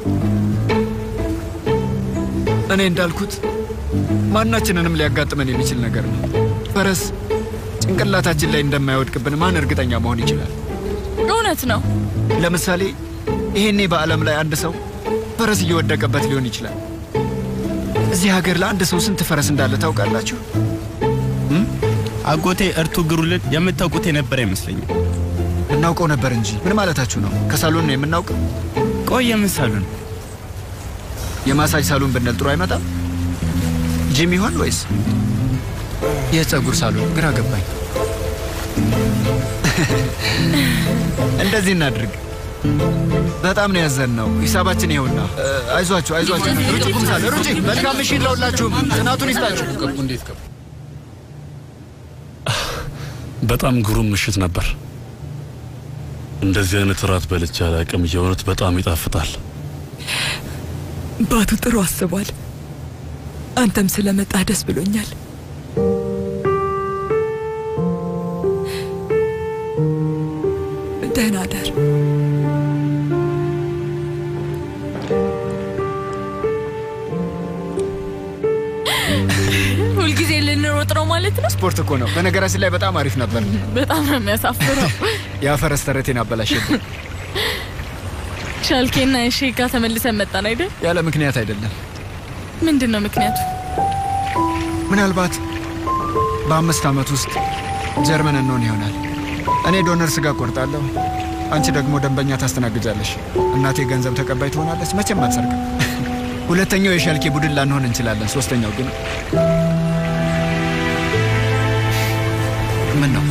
እኔ እንዳልኩት ማናችንንም ሊያጋጥመን የሚችል ነገር ነው። ፈረስ ጭንቅላታችን ላይ እንደማይወድቅብን ማን እርግጠኛ መሆን ይችላል? እውነት ነው። ለምሳሌ ይሄኔ በዓለም ላይ አንድ ሰው ፈረስ እየወደቀበት ሊሆን ይችላል። እዚህ ሀገር ለአንድ ሰው ስንት ፈረስ እንዳለ ታውቃላችሁ? አጎቴ እርቱ ግሩልን የምታውቁት የነበረ አይመስለኝም። እናውቀው ነበር እንጂ ምን ማለታችሁ ነው? ከሳሎን ነው የምናውቀው? ቆይ የምን ሳሎን? የማሳጅ ሳሎን ብንል ጥሩ አይመጣም? ጂም ይሆን ወይስ የፀጉር ሳሎን? ግራ ገባኝ። እንደዚህ እናድርግ። በጣም ነው ያዘን ነው። ሂሳባችን ይኸውና። እ፣ አይዟችሁ አይዟችሁ። ሩጪ ቁምሳለ ሩጪ። መልካም ምሽት ለሁላችሁም። ጽናቱን ይስጣችሁ። እንዴት ገቡ? በጣም ግሩም ምሽት ነበር። እንደዚህ አይነት እራት በልቼ አላውቅም። የእውነት በጣም ይጣፍጣል። ባቱ ጥሩ አስቧል። አንተም ስለመጣህ ደስ ብሎኛል። ደህና ደር። ሁልጊዜ ልንሮጥ ነው ማለት ነው። ስፖርት እኮ ነው። በነገራችን ላይ በጣም አሪፍ ነበር። በጣም ነው የሚያሳፍረው። ያ ፈረስ ተረቴን አበላሸብኝ። ሻልኬና እሺ ጋር ተመልሰን መጣን አይደል? ያለ ምክንያት አይደለም። ምንድን ነው ምክንያቱ? ምናልባት በአምስት ዓመት ውስጥ ጀርመን እንሆን ይሆናል። እኔ ዶነር ስጋ ቆርጣለሁ፣ አንቺ ደግሞ ደንበኛ ታስተናግጃለሽ። እናቴ ገንዘብ ተቀባይ ትሆናለች። መቼም አትሰርቅም። ሁለተኛው የሻልኬ ቡድን ላንሆን እንችላለን። ሶስተኛው ግን ምን ነው?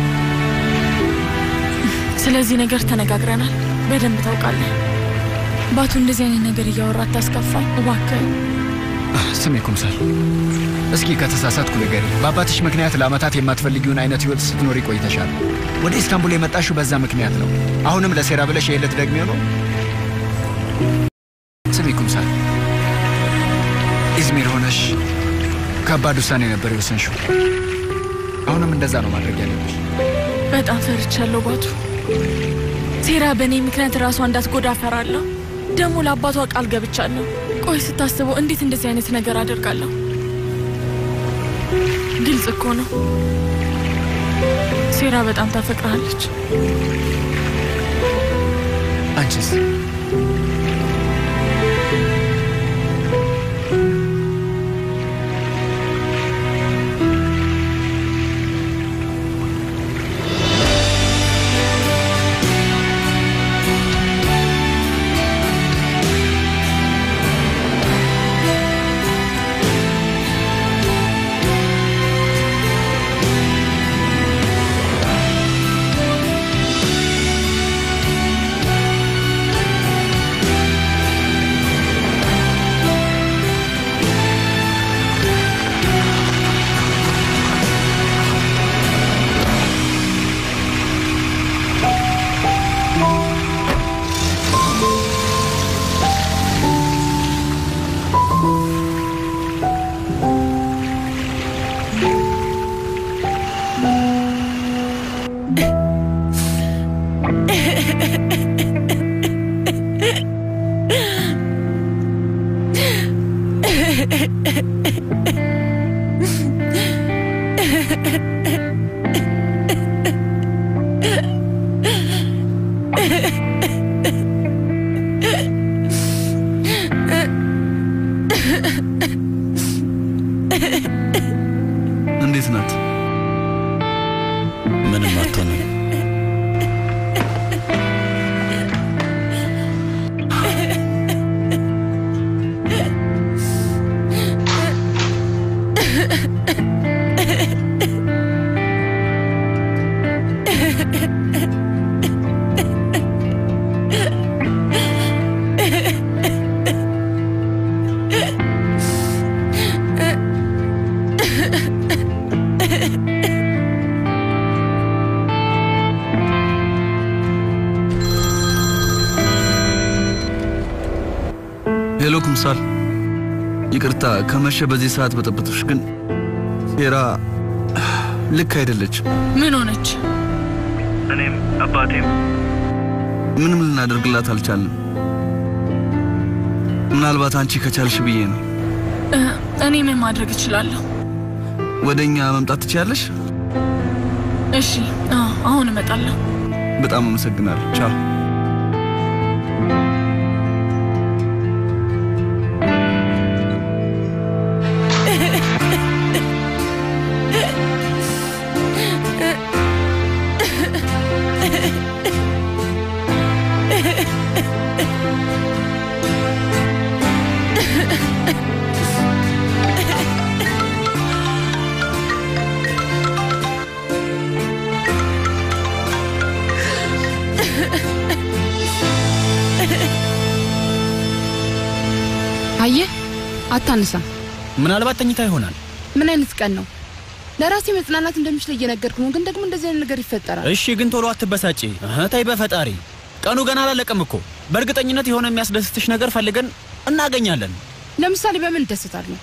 ስለዚህ ነገር ተነጋግረናል። በደንብ ታውቃለህ። ባቱ እንደዚህ አይነት ነገር እያወራ አታስከፋኝ እባክህ። ስሜ ኩምሳል፣ እስኪ ከተሳሳትኩ ንገሪ። በአባትሽ ምክንያት ለዓመታት የማትፈልጊውን አይነት ህይወት ስትኖሪ ቆይተሻል። ወደ ኢስታንቡል የመጣሽው በዛ ምክንያት ነው። አሁንም ለሴራ ብለሽ የዕለት ደግሜው ነው። ስሜ ኩምሳል፣ ኢዝሚር ሆነ ከባድ ውሳኔ ነበር የወሰንሽው። አሁንም እንደዛ ነው ማድረግ ያለብሽ። በጣም ፈርቻለሁ ባቱ። ሴራ በእኔ ምክንያት ራሷ እንዳትጎዳ እፈራለሁ። ደግሞ ለአባቷ ቃል ገብቻለሁ። ቆይ ስታስበው እንዴት እንደዚህ አይነት ነገር አደርጋለሁ? ግልጽ እኮ ነው። ሴራ በጣም ታፈቅርሃለች። አንቺስ? እንዴት ናት? ምንም አትሆንም። ሄሎ ኩምሳል፣ ይቅርታ ከመሸ በዚህ ሰዓት በጠበጥሽ፣ ግን ሴራ ልክ አይደለች። ምን ሆነች? እኔም አባቴም ምንም ልናደርግላት አልቻልንም። ምናልባት አንቺ ከቻልሽ ብዬ ነው። እ፣ እኔ ምን ማድረግ እችላለሁ? ወደ እኛ መምጣት ትችያለሽ? እሺ፣ አዎ፣ አሁን እመጣለሁ። በጣም አመሰግናለሁ። ቻው። አየህ፣ አታንሳም። ምናልባት ተኝታ ይሆናል። ምን አይነት ቀን ነው? ለራሴ መጽናናት እንደምችል እየነገርኩ ነው፣ ግን ደግሞ እንደዚህ አይነት ነገር ይፈጠራል። እሺ፣ ግን ቶሎ አትበሳጪ። እህ፣ ተይ በፈጣሪ ቀኑ ገና አላለቀም እኮ። በእርግጠኝነት የሆነ የሚያስደስትሽ ነገር ፈልገን እናገኛለን። ለምሳሌ በምን እደሰታለሁ?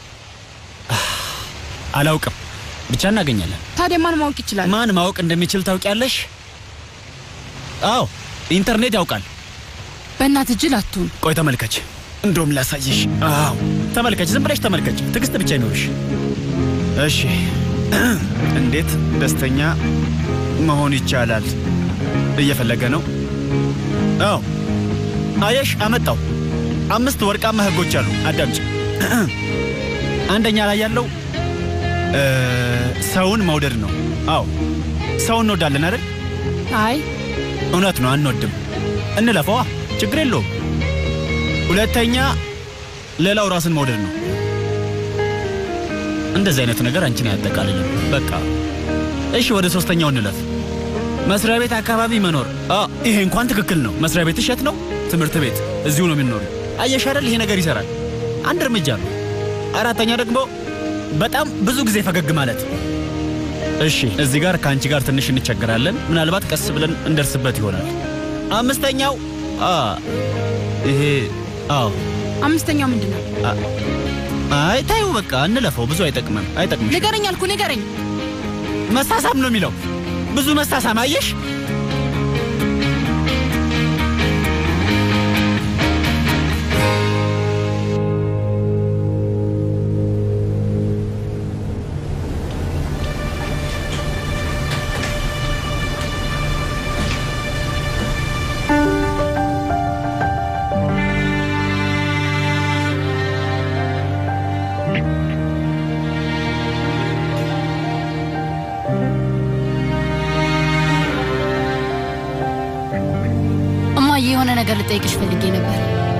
አላውቅም፣ ብቻ እናገኛለን። ታዲያ ማን ማወቅ ይችላል? ማን ማወቅ እንደሚችል ታውቂያለሽ? አዎ፣ ኢንተርኔት ያውቃል። በእናት እጅል አትሁን። ቆይ ተመልከች፣ እንደውም ላሳይሽ። አዎ ተመልከች፣ ዝም ብለሽ ተመልከች። ትዕግስት ብቻ ይኖርሽ። እሺ፣ እንዴት ደስተኛ መሆን ይቻላል? እየፈለገ ነው። አዎ አየሽ፣ አመጣው። አምስት ወርቃማ ህጎች አሉ። አዳምጪ። አንደኛ ላይ ያለው እ፣ ሰውን መውደድ ነው። አዎ ሰውን እንወዳለን አይደል? አይ እውነት ነው፣ አንወድም። እንለፈዋ፣ ችግር የለውም። ሁለተኛ ሌላው ራስን መውደድ ነው። እንደዚህ አይነቱ ነገር አንቺን አያጠቃልልም። በቃ እሺ፣ ወደ ሶስተኛው እንለፍ። መስሪያ ቤት አካባቢ መኖር። አ ይሄ እንኳን ትክክል ነው። መስሪያ ቤት እሸት ነው። ትምህርት ቤት እዚሁ ነው የሚኖሩ። አየሽ አይደል? ይሄ ነገር ይሰራል። አንድ እርምጃ ነው። አራተኛ ደግሞ በጣም ብዙ ጊዜ ፈገግ ማለት። እሺ፣ እዚህ ጋር ከአንቺ ጋር ትንሽ እንቸገራለን። ምናልባት ቀስ ብለን እንደርስበት ይሆናል። አምስተኛው አ ይሄ አዎ አምስተኛው ምንድን ነው? አ፣ አይ ታዩ፣ በቃ እንለፈው። ብዙ አይጠቅምም፣ አይጠቅምሽ። ንገረኝ አልኩ ንገረኝ። መሳሳም ነው የሚለው። ብዙ መሳሳም አየሽ። እማዬ የሆነ ነገር ልጠይቅሽ ፈልጌ ነበር።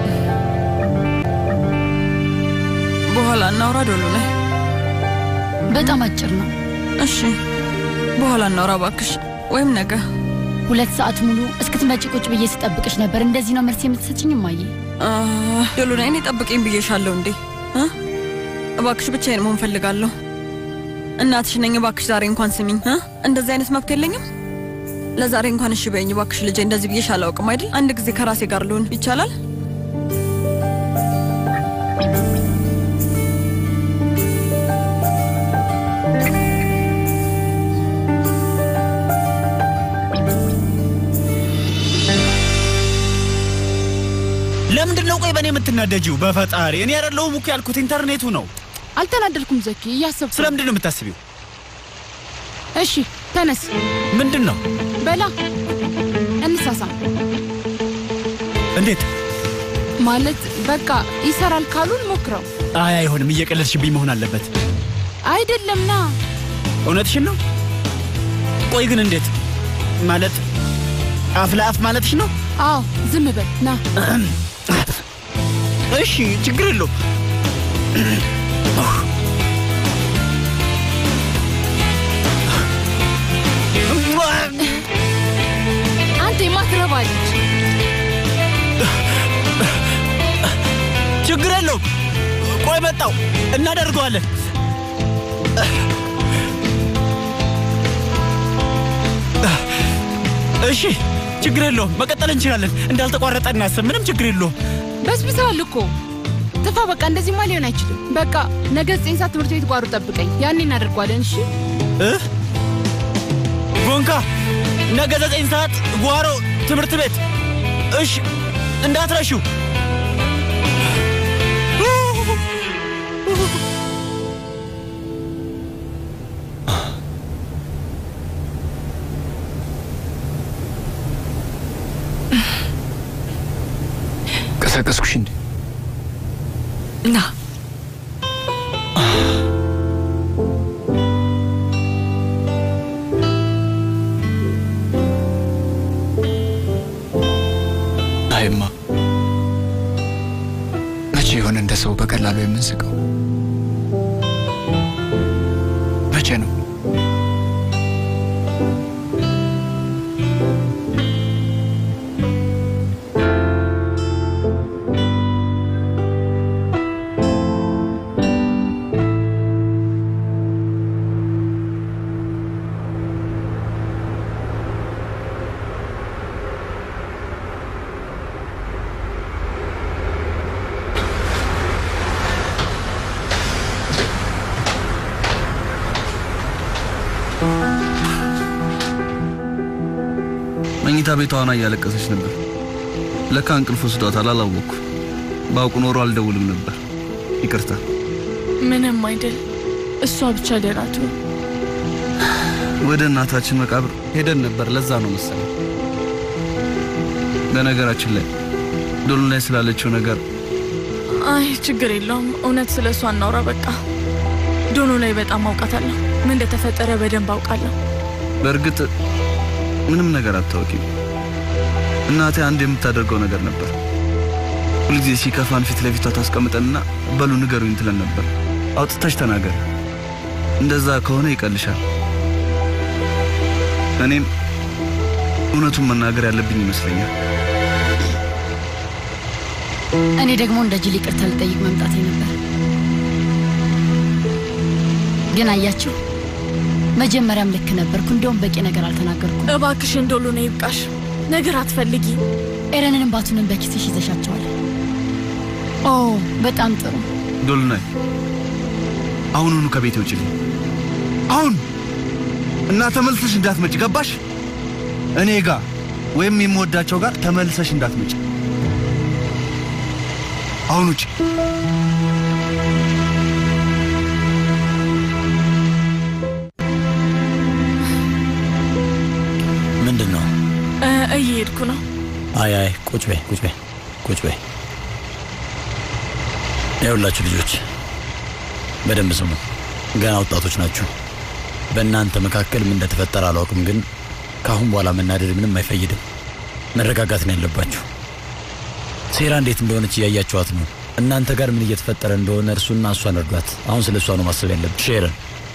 በኋላ እናውራ ዶሎ ላይ በጣም አጭር ነው። እሺ በኋላ እናውራ እባክሽ፣ ወይም ነገ። ሁለት ሰዓት ሙሉ እስክትመጪ ቁጭ ብዬ ስጠብቅሽ ነበር። እንደዚህ ነው መልስ የምትሰጭኝ እማዬ? ዶሎ ላይ እኔ ጠብቄኝ ብዬሻለሁ እንዴ እ? እባክሽ ብቻዬን መሆን ፈልጋለሁ። እናትሽ ነኝ። እባክሽ ዛሬ እንኳን ስሚኝ እ? እንደዚህ አይነት መብት የለኝም። ለዛሬ እንኳን እሺ በይኝ እባክሽ ልጄ። እንደዚህ ብዬሽ አላውቅም አይደል? አንድ ጊዜ ከራሴ ጋር ልሆን ይቻላል? ለምንድን ነው ቆይ በእኔ የምትናደጂው? በፈጣሪ እኔ አይደለሁም እኮ ያልኩት ኢንተርኔቱ ነው። አልተናደድኩም ዘኪ፣ እያሰብኩ ስለምንድን ነው የምታስቢው? እሺ ተነስ። ምንድን ነው? በላ እንሳሳ። እንዴት? ማለት በቃ ይሰራል ካሉን ሞክረው። አይ አይሆንም፣ እየቀለድሽብኝ መሆን አለበት። አይደለም ና እውነትሽን ነው? ቆይ ግን እንዴት ማለት አፍ ለአፍ ማለትሽ ነው? አዎ ዝም በል ና። እሺ ችግር የለውም። አንተ የማትረባ ልጅ ችግር የለውም። ቆይ መጣው፣ እናደርገዋለን። እሺ ችግር የለውም። መቀጠል እንችላለን። እንዳልተቋረጠ እናስብ። ምንም ችግር የለውም። በስብሰዋል እኮ ጥፋ። በቃ እንደዚህማ ሊሆን አይችልም። በቃ ነገ ዘጠኝ ሰዓት ትምህርት ቤት ጓሮ ጠብቀኝ፣ ያኔ እናደርጓለን። እሺ እ ጎንካ ነገ ዘጠኝ ሰዓት ጓሮ ትምህርት ቤት። እሺ እንዳትረሺው። ቀሰቀስኩሽ እንዴ? ና አይማ መቼ የሆነ እንደ ሰው በቀላሉ የምንስቀው? መቼ ነው? መኝታ ቤቷ ሆና እያለቀሰች ነበር። ለካ እንቅልፍ ወስዷታል። አላወቅኩ። ባውቅ ኖሮ አልደውልም ነበር። ይቅርታ። ምንም አይደል። እሷ ብቻ ደህና ትሁን። ወደ እናታችን መቃብር ሄደን ነበር። ለዛ ነው መሰለኝ። በነገራችን ላይ ዶሎ ላይ ስላለችው ነገር አይ ችግር የለውም። እውነት ስለ እሷ እናውራ በቃ። ዶኖ ላይ በጣም አውቃታለሁ። ምን እንደተፈጠረ በደንብ አውቃለሁ። በእርግጥ ምንም ነገር አታውቂም። እናቴ አንድ የምታደርገው ነገር ነበር። ሁልጊዜ ሲከፋን ፊት ለፊቷ ታስቀምጠንና በሉ ንገሩኝ ትለን ነበር። አውጥተሽ ተናገር፣ እንደዛ ከሆነ ይቀልሻል። እኔም እውነቱን መናገር ያለብኝ ይመስለኛል። እኔ ደግሞ እንደ ጅል ይቅርታ ልጠይቅ መምጣቴ ነበር። ግን አያችሁ፣ መጀመሪያም ልክ ነበርኩ። እንደውም በቂ ነገር አልተናገርኩም። እባክሽን ዶሎ ነው ይብቃሽ። ነገር አትፈልጊ። ኤረንንም ባቱንም በኪስሽ ይዘሻቸዋል። ኦ በጣም ጥሩ። ዶልናይ አሁኑኑ ከቤቴ ውጭልኝ። አሁን እና ተመልሰሽ እንዳትመጭ ገባሽ? እኔ ጋር ወይም የምወዳቸው ጋር ተመልሰሽ እንዳትመጭ። አሁን ውጭ። ምንድን ነው? እ፣ እየሄድኩ ነው። አይ አይ፣ ቁጭ በይ ቁጭ በይ ቁጭ በይ። ይኸውላችሁ ልጆች በደንብ ስሙ። ገና ወጣቶች ናችሁ። በእናንተ መካከል ምን እንደተፈጠረ አላውቅም፣ ግን ከአሁን በኋላ መናደድ ምንም አይፈይድም። መረጋጋት ነው ያለባችሁ። ሴራ እንዴት እንደሆነች እያያችኋት ነው። እናንተ ጋር ምን እየተፈጠረ እንደሆነ እርሱና እሷን እርዷት። አሁን ስለ እሷ ነው ማሰብ ያለብሽ። ሼረን፣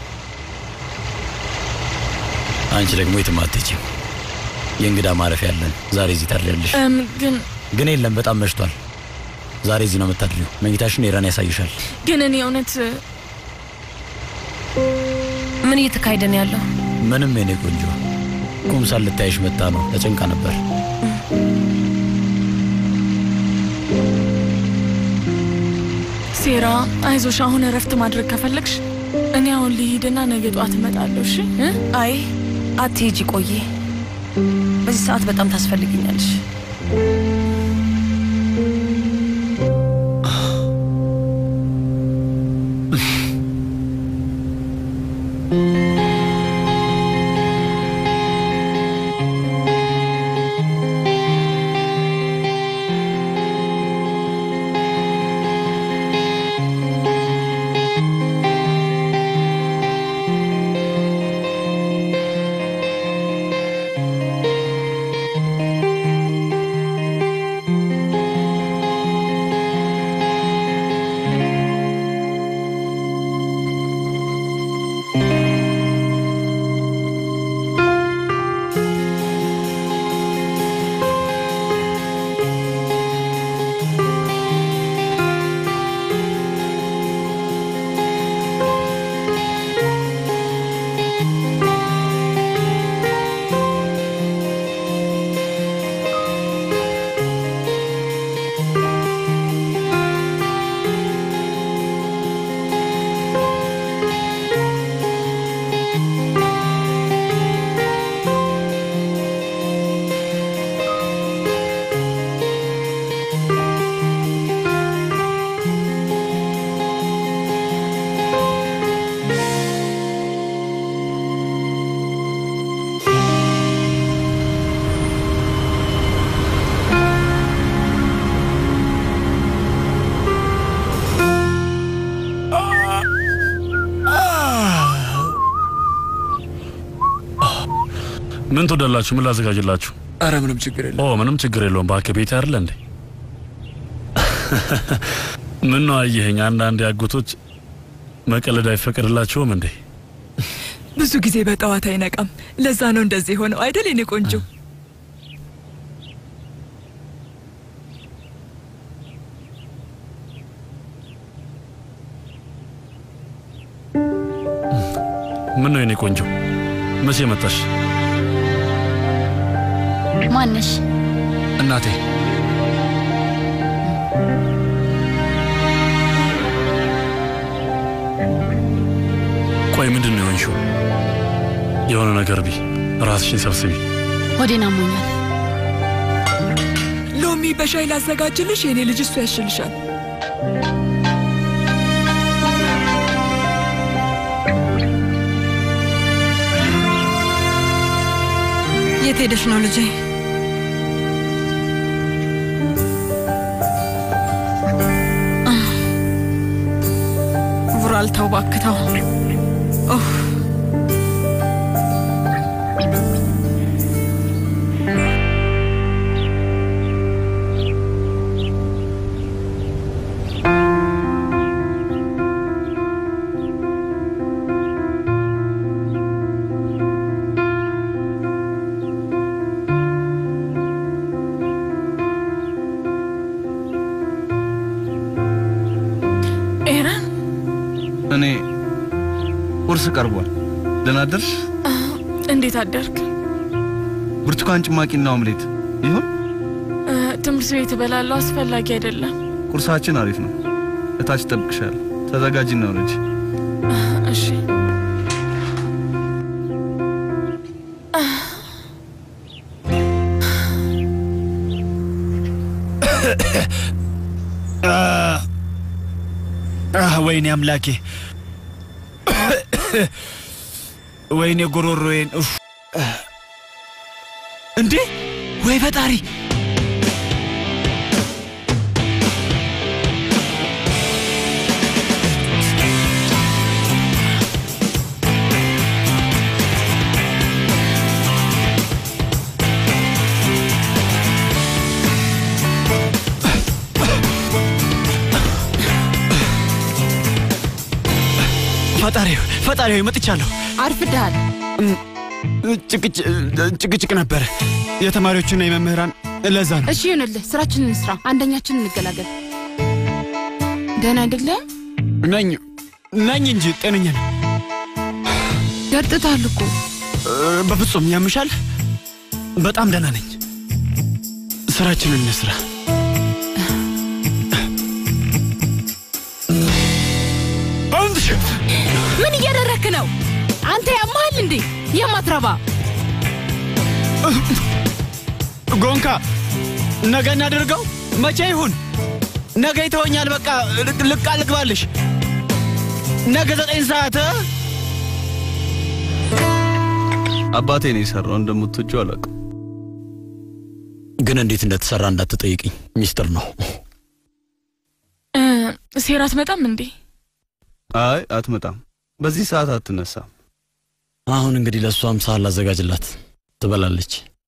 አንቺ ደግሞ የትም አትሄጂም። የእንግዳ ማረፊያ ያለን ዛሬ እዚህ ታድሪያለሽ። እም፣ ግን ግን የለም በጣም መሽቷል። ዛሬ እዚህ ነው የምታድሪው። መኝታሽን ኤረን ያሳይሻል። ግን እኔ እውነት ምን እየተካሄደ ነው ያለው? ምንም የኔ ቆንጆ ኩምሳል ልታይሽ መጣ ነው። ተጨንቃ ነበር። ሴራ፣ አይዞሽ። አሁን እረፍት ማድረግ ከፈለግሽ እኔ አሁን ልሂድና ነገ ጠዋት እመጣለሁ። እሺ? እ? አይ አትሄጂ፣ ቆይ። በዚህ ሰዓት በጣም ታስፈልግኛለሽ። ምን ትወዳላችሁ? ምን ላዘጋጅላችሁ? አረ ምንም ችግር የለም። ኦ ምንም ችግር የለውም። እባክህ ቤት አይደለ እንዴ? ምን ነው አየኸኝ? አንዳንድ ያጎቶች መቀለድ አይፈቀድላቸውም እንዴ? ብዙ ጊዜ በጠዋት አይነቃም። ለዛ ነው እንደዚህ ሆነው አይደል የኔ ቆንጆ? ምን ነው የኔ ቆንጆ መቼ መጣሽ? ማነሽ? እናቴ ቆይ ምንድን ነው የሆንሽው? የሆነ ነገር ቢ ራስሽን ሰብስቢ። ሆዴን አሞኛል። ሎሚ በሻይ ላዘጋጅልሽ? የኔ ልጅ እሱ ያሽልሻል። የት ሄደሽ ነው ልጄ? ቡራል ተው እባክህ ተው። ኡፍ ኤረን እኔ ቁርስ ቀርቧል። ደህና አደርሽ? እንዴት አደርክ? ብርቱካን ጭማቂና ኦምሌት ይሁን። እ፣ ትምህርት ቤት እበላለሁ። አስፈላጊ አይደለም። ቁርሳችን አሪፍ ነው። እታች ጠብቅሻል። ተዘጋጅና ውረጅ። እሺ አህ፣ ወይኔ አምላኬ፣ ወይኔ ጉሮሮዬን። ኡፍ! እንዴ ወይ ፈጣሪ! ፈጣሪ ፈጣሪ ሆይ መጥቻለሁ። አርፍደሃል። ጭቅጭቅ ነበረ የተማሪዎቹና የመምህራን ለዛ ነው። እሺ ይሁንልህ፣ ስራችንን እንስራ። አንደኛችን እንገላገል። ደህና አይደለም? ነኝ ነኝ እንጂ ጤነኛ ነኝ። ገርጥታል እኮ። በፍጹም ያምሻል። በጣም ደህና ነኝ። ስራችንን እንስራ። ምን እያደረክ ነው አንተ? ያማሃል እንዴ የማትረባ ጎንካ ነገ እናድርገው። መቼ ይሁን? ነገ ይተወኛል። በቃ ልቃ ልግባልሽ። ነገ ዘጠኝ ሰዓት እ? አባቴ ነው የሰራው። እንደምትወጂው አላውቅም። ግን እንዴት እንደተሰራ እንዳትጠይቅኝ፣ ሚስጥር ነው። እ፣ ሴራ አትመጣም እንዴ? አይ አትመጣም። በዚህ ሰዓት አትነሳም። አሁን እንግዲህ ለእሷም ሳህን ላዘጋጅላት፣ ትበላለች።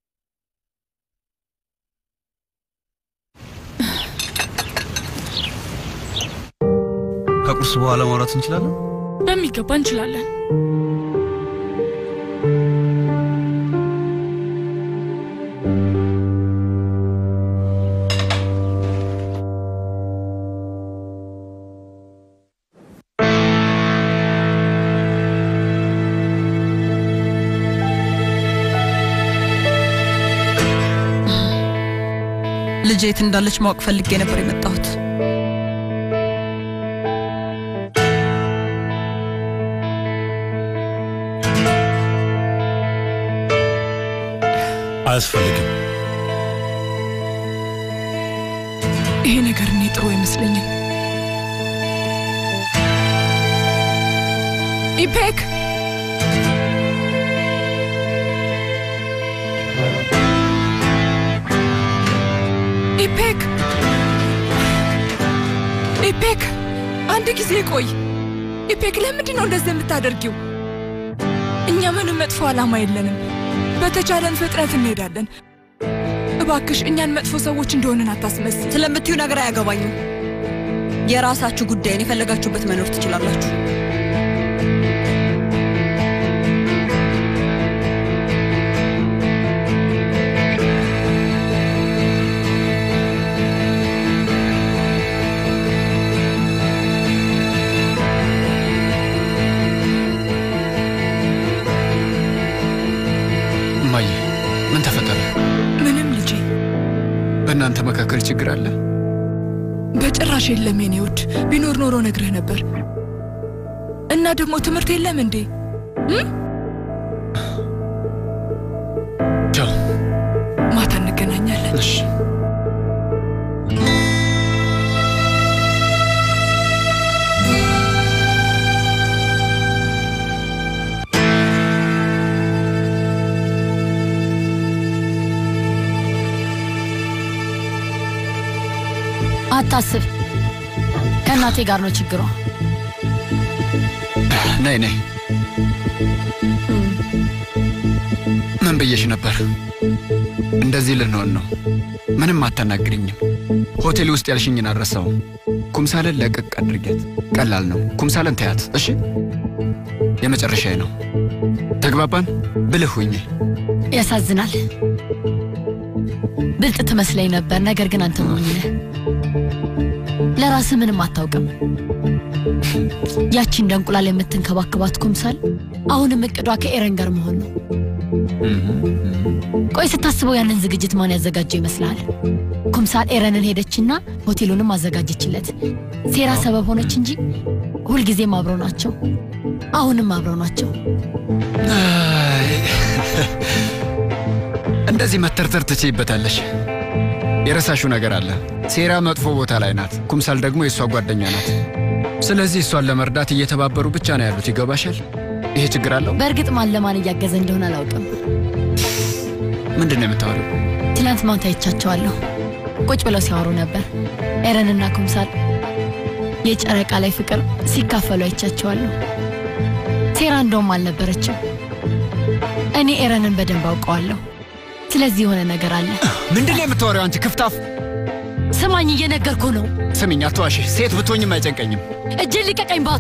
ከቁርስ በኋላ ማውራት እንችላለን። በሚገባ እንችላለን። ልጄ የት እንዳለች ማወቅ ፈልጌ ነበር የመጣሁት። አያስፈልግም። ይሄ ነገር እኔ ጥሩ አይመስለኝም። ኢፔክ ኢፔክ ኢፔክ፣ አንድ ጊዜ ቆይ። ኢፔክ፣ ለምንድን ነው እንደዚህ የምታደርጊው? እኛ ምንም መጥፎ ዓላማ የለንም። በተቻለን ፍጥነት እንሄዳለን። እባክሽ እኛን መጥፎ ሰዎች እንደሆንን አታስመስል። ስለምትዩ ነገር አያገባኝም። የራሳችሁ ጉዳይን የፈለጋችሁበት መኖር ትችላላችሁ። እማዬ ምን ተፈጠረ? ምንም ልጄ፣ በእናንተ መካከል ችግር አለ? በጭራሽ የለም የኔ ውድ። ቢኖር ኖሮ ነግረህ ነበር። እና ደግሞ ትምህርት የለም እንዴ? እም? ቻው። ማታ እንገናኛለን። እሺ። አታስብ፣ ከእናቴ ጋር ነው ችግሯ። ነይ ነይ። ምን ብዬሽ ነበር? እንደዚህ ልንሆን ነው። ምንም አታናግሪኝም። ሆቴል ውስጥ ያልሽኝን አልረሳውም። ኩምሳለን ለቀቅ አድርጊያት። ቀላል ነው። ኩምሳለን ተያት። እሺ፣ የመጨረሻዬ ነው። ተግባባን? ብልህ ሁኚ። ያሳዝናል። ብልጥ ትመስለኝ ነበር፣ ነገር ግን አንተ ሞኝ ነህ። ለራስህ ምንም አታውቅም። ያቺ እንደ እንቁላል የምትንከባከባት ኩምሳል አሁንም እቅዷ ከኤረን ጋር መሆን ነው። ቆይ ስታስበው ያንን ዝግጅት ማን ያዘጋጀው ይመስልሃል? ኩምሳል ኤረንን ሄደችና ሆቴሉንም አዘጋጀችለት። ሴራ ሰበብ ሆነች እንጂ ሁልጊዜም አብረው ናቸው። አሁንም አብረው ናቸው። እንደዚህ መተርተር ትችይበታለሽ። የረሳሽው ነገር አለ። ሴራ መጥፎ ቦታ ላይ ናት። ኩምሳል ደግሞ የእሷ ጓደኛ ናት። ስለዚህ እሷን ለመርዳት እየተባበሩ ብቻ ነው ያሉት። ይገባሻል? ይሄ ችግር አለው። በእርግጥ ማን ለማን እያገዘ እንደሆነ አላውቅም። ምንድን ነው የምታወሪው? ትላንት ማታ አይቻቸዋለሁ። ቁጭ ብለው ሲያወሩ ነበር። ኤረንና ኩምሳል የጨረቃ ላይ ፍቅር ሲካፈሉ አይቻቸዋለሁ። ሴራ እንደውም አልነበረችም። እኔ ኤረንን በደንብ አውቀዋለሁ። ስለዚህ የሆነ ነገር አለ። ምንድን ነው የምታወሪው አንቺ ክፍታፍ? ስማኝ፣ እየነገርኩ ነው። ስሚኝ፣ አትዋሺ። ሴት ብትሆኝም አይጨንቀኝም። እጅን ልቀቀኝ ባቱ።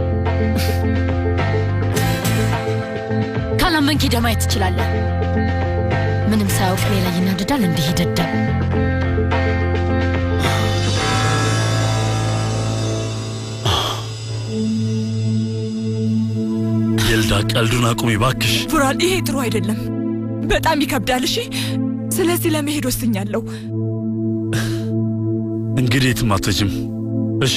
ካላመንክ ሄደህ ማየት ትችላለህ። ምንም ሳያውቅ እኔ ላይ ይናደዳል። እንዲህ ይደዳል። ይልዳ ቀልዱን አቁሚ ባክሽ። ቡራል፣ ይሄ ጥሩ አይደለም። በጣም ይከብዳል። እሺ፣ ስለዚህ ለመሄድ ወስኛለሁ። እንግዲህ የትም አትሄጂም። እሺ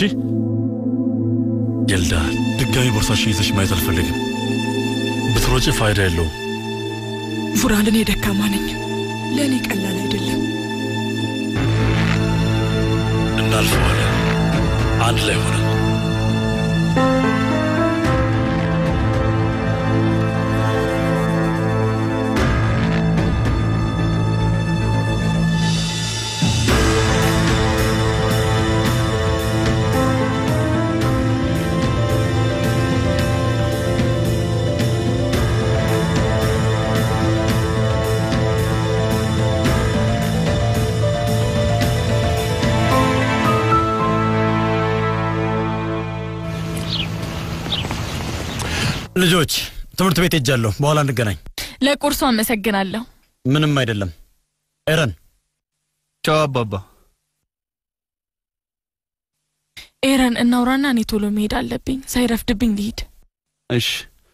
ይልዳ፣ ድጋሚ ቦርሳሽን ይዘሽ ማየት አልፈልግም። ብትሮጭ ፋይዳ የለውም። ቡራል፣ እኔ ደካማ ነኝ። ለእኔ ቀላል አይደለም። እናልፈዋለን አንድ ላይ ሆነን ልጆች ትምህርት ቤት ሄጃለሁ። በኋላ እንገናኝ። ለቁርሱ አመሰግናለሁ። ምንም አይደለም። ኤረን ቻው አባባ። ኤረን እናውራና እኔ ቶሎ መሄድ አለብኝ። ሳይረፍድብኝ ልሂድ። እሺ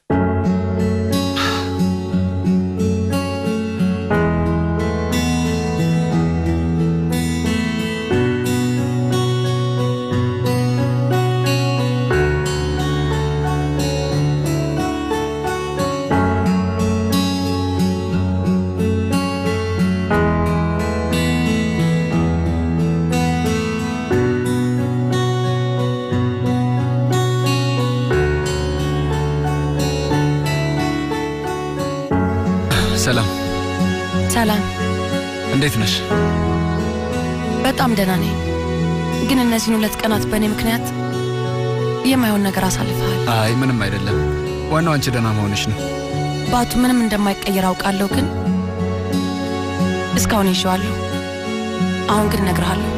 ሰላም፣ ሰላም፣ እንዴት ነሽ? በጣም ደህና ነኝ። ግን እነዚህን ሁለት ቀናት በእኔ ምክንያት የማይሆን ነገር አሳልፈሃል። አይ ምንም አይደለም። ዋናው አንቺ ደህና መሆንሽ ነው። ባቱ ምንም እንደማይቀየር አውቃለሁ፣ ግን እስካሁን ይዤዋለሁ። አሁን ግን እነግርሃለሁ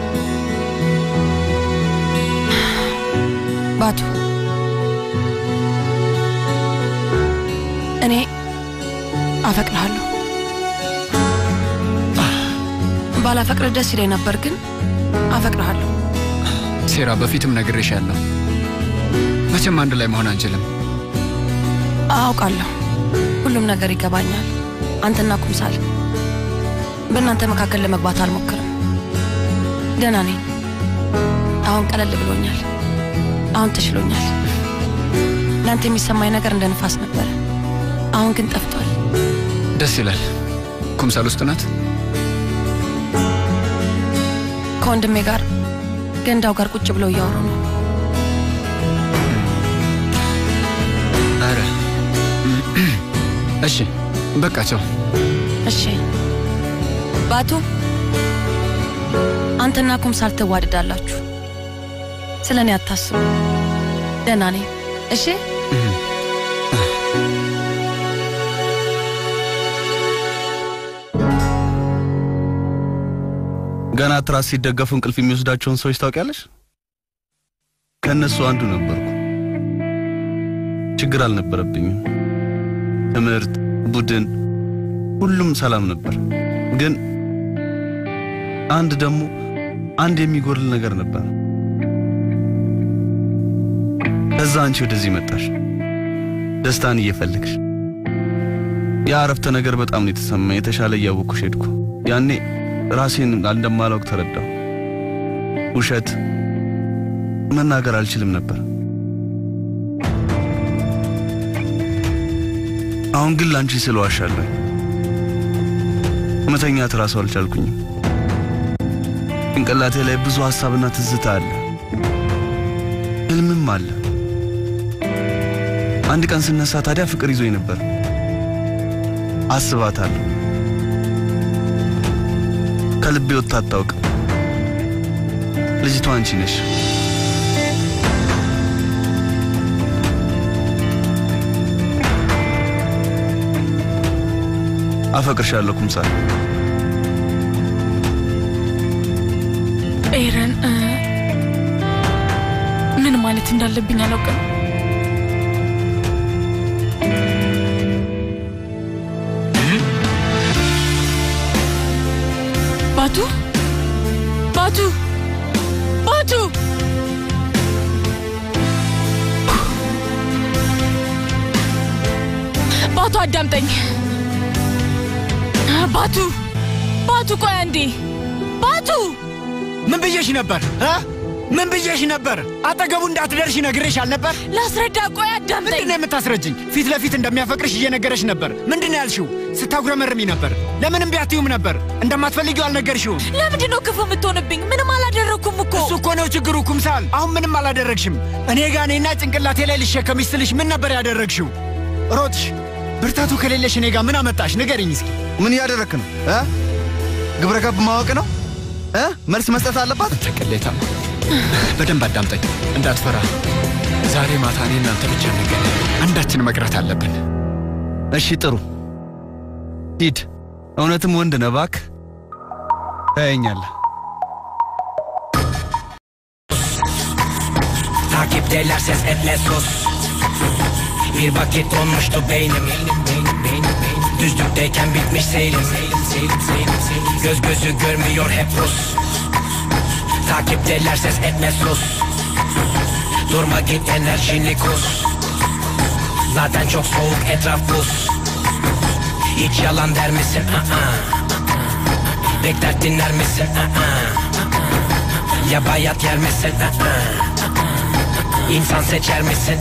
ባቱ፣ እኔ አፈቅርሃለሁ። ባላፈቅርህ ደስ ይለኝ ነበር፣ ግን አፈቅርሃለሁ። ሴራ፣ በፊትም ነግሬሻለሁ። መቼም አንድ ላይ መሆን አንችልም። አውቃለሁ፣ ሁሉም ነገር ይገባኛል። አንተና ኩምሳል በእናንተ መካከል ለመግባት አልሞክርም። ደህና ነኝ። አሁን ቀለል ብሎኛል። አሁን ተሽሎኛል። ለአንተ የሚሰማኝ ነገር እንደ ንፋስ ነበረ፣ አሁን ግን ጠፍቷል። ደስ ይላል። ኩምሳል ውስጥ ናት። ከወንድሜ ጋር ገንዳው ጋር ቁጭ ብለው እያወሩ ነው። አረ እሺ፣ በቃ ቻው። እሺ ባቱ፣ አንተና ኩምሳል ትዋደዳላችሁ። ስለ እኔ አታስቡ። ደህና ነኝ። እሺ ገና ትራስ ሲደገፉ እንቅልፍ የሚወስዳቸውን ሰዎች ታውቂያለሽ? ከእነሱ አንዱ ነበርኩ። ችግር አልነበረብኝም። ትምህርት፣ ቡድን፣ ሁሉም ሰላም ነበር። ግን አንድ ደግሞ አንድ የሚጎድል ነገር ነበር። ከዛ አንቺ ወደዚህ መጣሽ፣ ደስታን እየፈለግሽ። ያ አረፍተ ነገር በጣም ነው የተሰማኝ። የተሻለ እያወቅኩሽ ሄድኩ። ያኔ ራሴን እንደማላውቅ ተረዳሁ። ውሸት መናገር አልችልም ነበር። አሁን ግን ላንቺ ስለ ዋሻለሁ። መተኛት ራሱ አልቻልኩኝም። ጭንቅላቴ ላይ ብዙ ሀሳብና ትዝታ አለ፣ ህልምም አለ። አንድ ቀን ስነሳ ታዲያ ፍቅር ይዞኝ ነበር። አስባታለሁ። ከልቤ ወጥታ አታውቅም። ልጅቷ አንቺ ነሽ። አፈቅርሻለሁ ኩምሳል። ኤረን እ፣ ምን ማለት እንዳለብኝ አላውቅም። ባቱ ባቱ ባቱ ባቱ አዳምጠኝ። ባቱ ባቱ ቆይ አንዴ ባቱ ምን ብዬሽ ነበር እ? ምን ብዬሽ ነበር? አጠገቡ እንዳትደርሽ ነግሬሽ አልነበር? ላስረዳ። ቆይ አዳምጠኝ። ምንድን ነው የምታስረጅኝ? ፊት ለፊት እንደሚያፈቅርሽ እየነገረሽ ነበር። ምንድን ነው ያልሽው? ስታጉረመርሚ ነበር። ለምን እምቢ አትይውም ነበር? እንደማትፈልጊው አልነገርሽውም። ለምንድን ነው ክፉ የምትሆንብኝ? ምንም አላደረግኩም እኮ። እሱ እኮ ነው ችግሩ ኩምሳል። አሁን ምንም አላደረግሽም። እኔ ጋ እኔና ጭንቅላቴ ላይ ልሸከምሽ ስልሽ ምን ነበር ያደረግሽው? ሮጥሽ። ብርታቱ ከሌለሽ እኔ ጋር ምን አመጣሽ? ንገሪኝ እስኪ። ምን እያደረክ ነው እ? ግብረ ገብ ማወቅ ነው እ? መልስ መስጠት አለባት። ቅሌታም በደንብ አዳምጠኝ፣ እንዳትፈራ። ዛሬ ማታ እኔ እናንተ ብቻ እንገናኝ። አንዳችን መቅረት አለብን። እሺ ጥሩ ሂድ። እውነትም ወንድ ነህ እባክህ። ታየኛለህ። Takipteler ses etme sus Bir vakit donmuştu beynim Düzlükteyken bitmiş seyrim Göz gözü görmüyor hep Rus Takipteler ses etme sus Durma git enerjini kus Zaten çok soğuk etraf buz Hiç yalan der misin? Aa. Pek dert dinler misin? Aa. Ya bayat yer misin? Aa. İnsan seçer misin?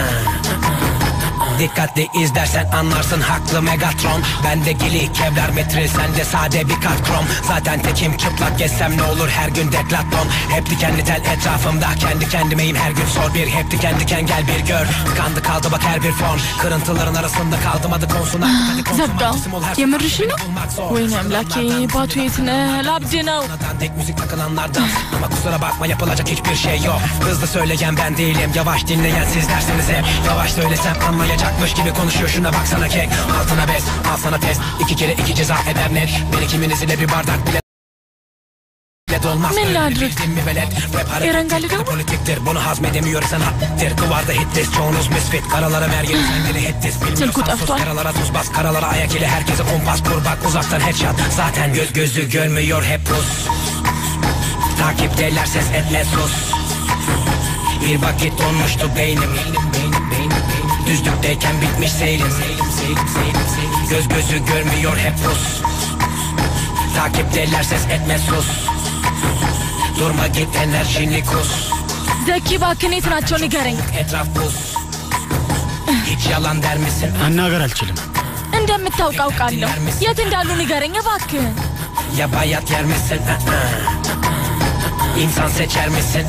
Dikkatli izlersen anlarsın haklı Megatron Bende gili kevlar metril sende sade bir kat krom Zaten tekim çıplak gezsem ne olur her gün deklaton Hep dikenli tel etrafımda kendi kendimeyim her gün sor bir Hep diken diken gel bir gör Tıkandı kaldı bak her bir form Kırıntıların arasında kaldım adı konsun artık hadi konsun ዘጋው። Maksimum her የምርሽን ነው? ወይኔ አምላኬ ባቱ የት ነህ? ላብድ ነው። Tek müzik takılanlardan Ama kusura bakma yapılacak hiçbir şey yok Hızlı söyleyen ben değilim Yavaş dinleyen sizlersiniz hep Yavaş söylesem anlayacakmış gibi konuşuyor Şuna baksana kek Altına bez al sana test İki kere iki ceza eder net Bir ikiminiz ile bir bardak bile bile dolmaz ምን ላድርግ? Bildin mi velet Rap ኤረን ጋር harekettir politiktir Bunu hazmedemiyorsan haddir Duvarda hitlis çoğunuz misfit Karalara mergeli sendeli hitlis ስልኩ Bilmiyorsan sus ጠፍቷል። karalara tuz bas Karalara ayak ile herkese kumpas kur Bak uzaktan headshot Zaten göz gözü görmüyor hep Rus Takipteler ses etme sus Bir vakit donmuştu beynim Düzlükteyken bitmiş seyrim Göz gözü görmüyor hep Rus Takipteler ses etme sus Durma git enerjini kus ዘኪ እባክህ የት ናቸው ንገረኝ። Etraf buz Hiç yalan der misin? መናገር አልችልም። እንደምታውቅ አውቃለሁ። የት እንዳሉ ንገረኝ እባክህ። Ya bayat yer misin? İnsan seçer misin?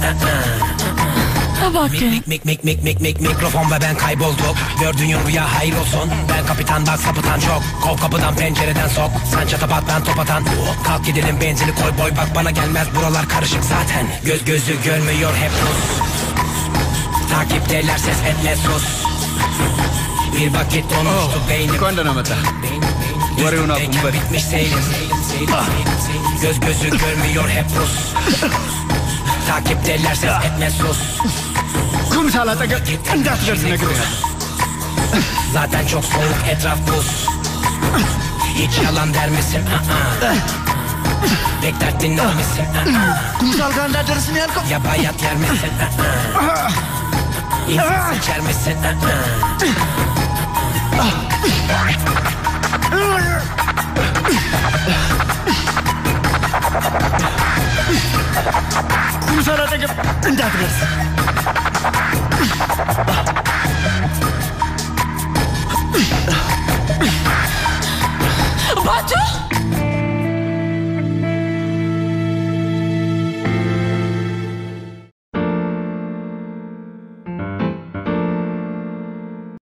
እባክህ Mik mik mik mik mik mikrofon ve ben kaybolduk Gördüğün rüya hayır olsun Ben kapitan bak sapıtan çok Kov kapıdan pencereden sok Sen çatapat ben top atan Kalk gidelim benzini koy boy bak bana gelmez buralar karışık zaten Göz gözü görmüyor hep Rus Takipteler ses etme sus Bir vakit donmuştu beynim እንኳን ደህና መጣ። ወሬውን አቁም በል። bitmiş seyrim Göz gözü görmüyor hep Rus Takipteler ses etme sus ኩምሳል አጠገብ እንዳትደርስ ነግሬሃለሁ። Zaten çok soğuk etraf buz Hiç yalan der misin? Aa. Pek dert dinler misin? Aa. ኩምሳል ጋር እንዳትደርስ ነው ያልከው? Ya bayat yer misin? Aa. İnsan seçer misin? Aa. ቅዱሳን አጠገብ እንዳትደርስ።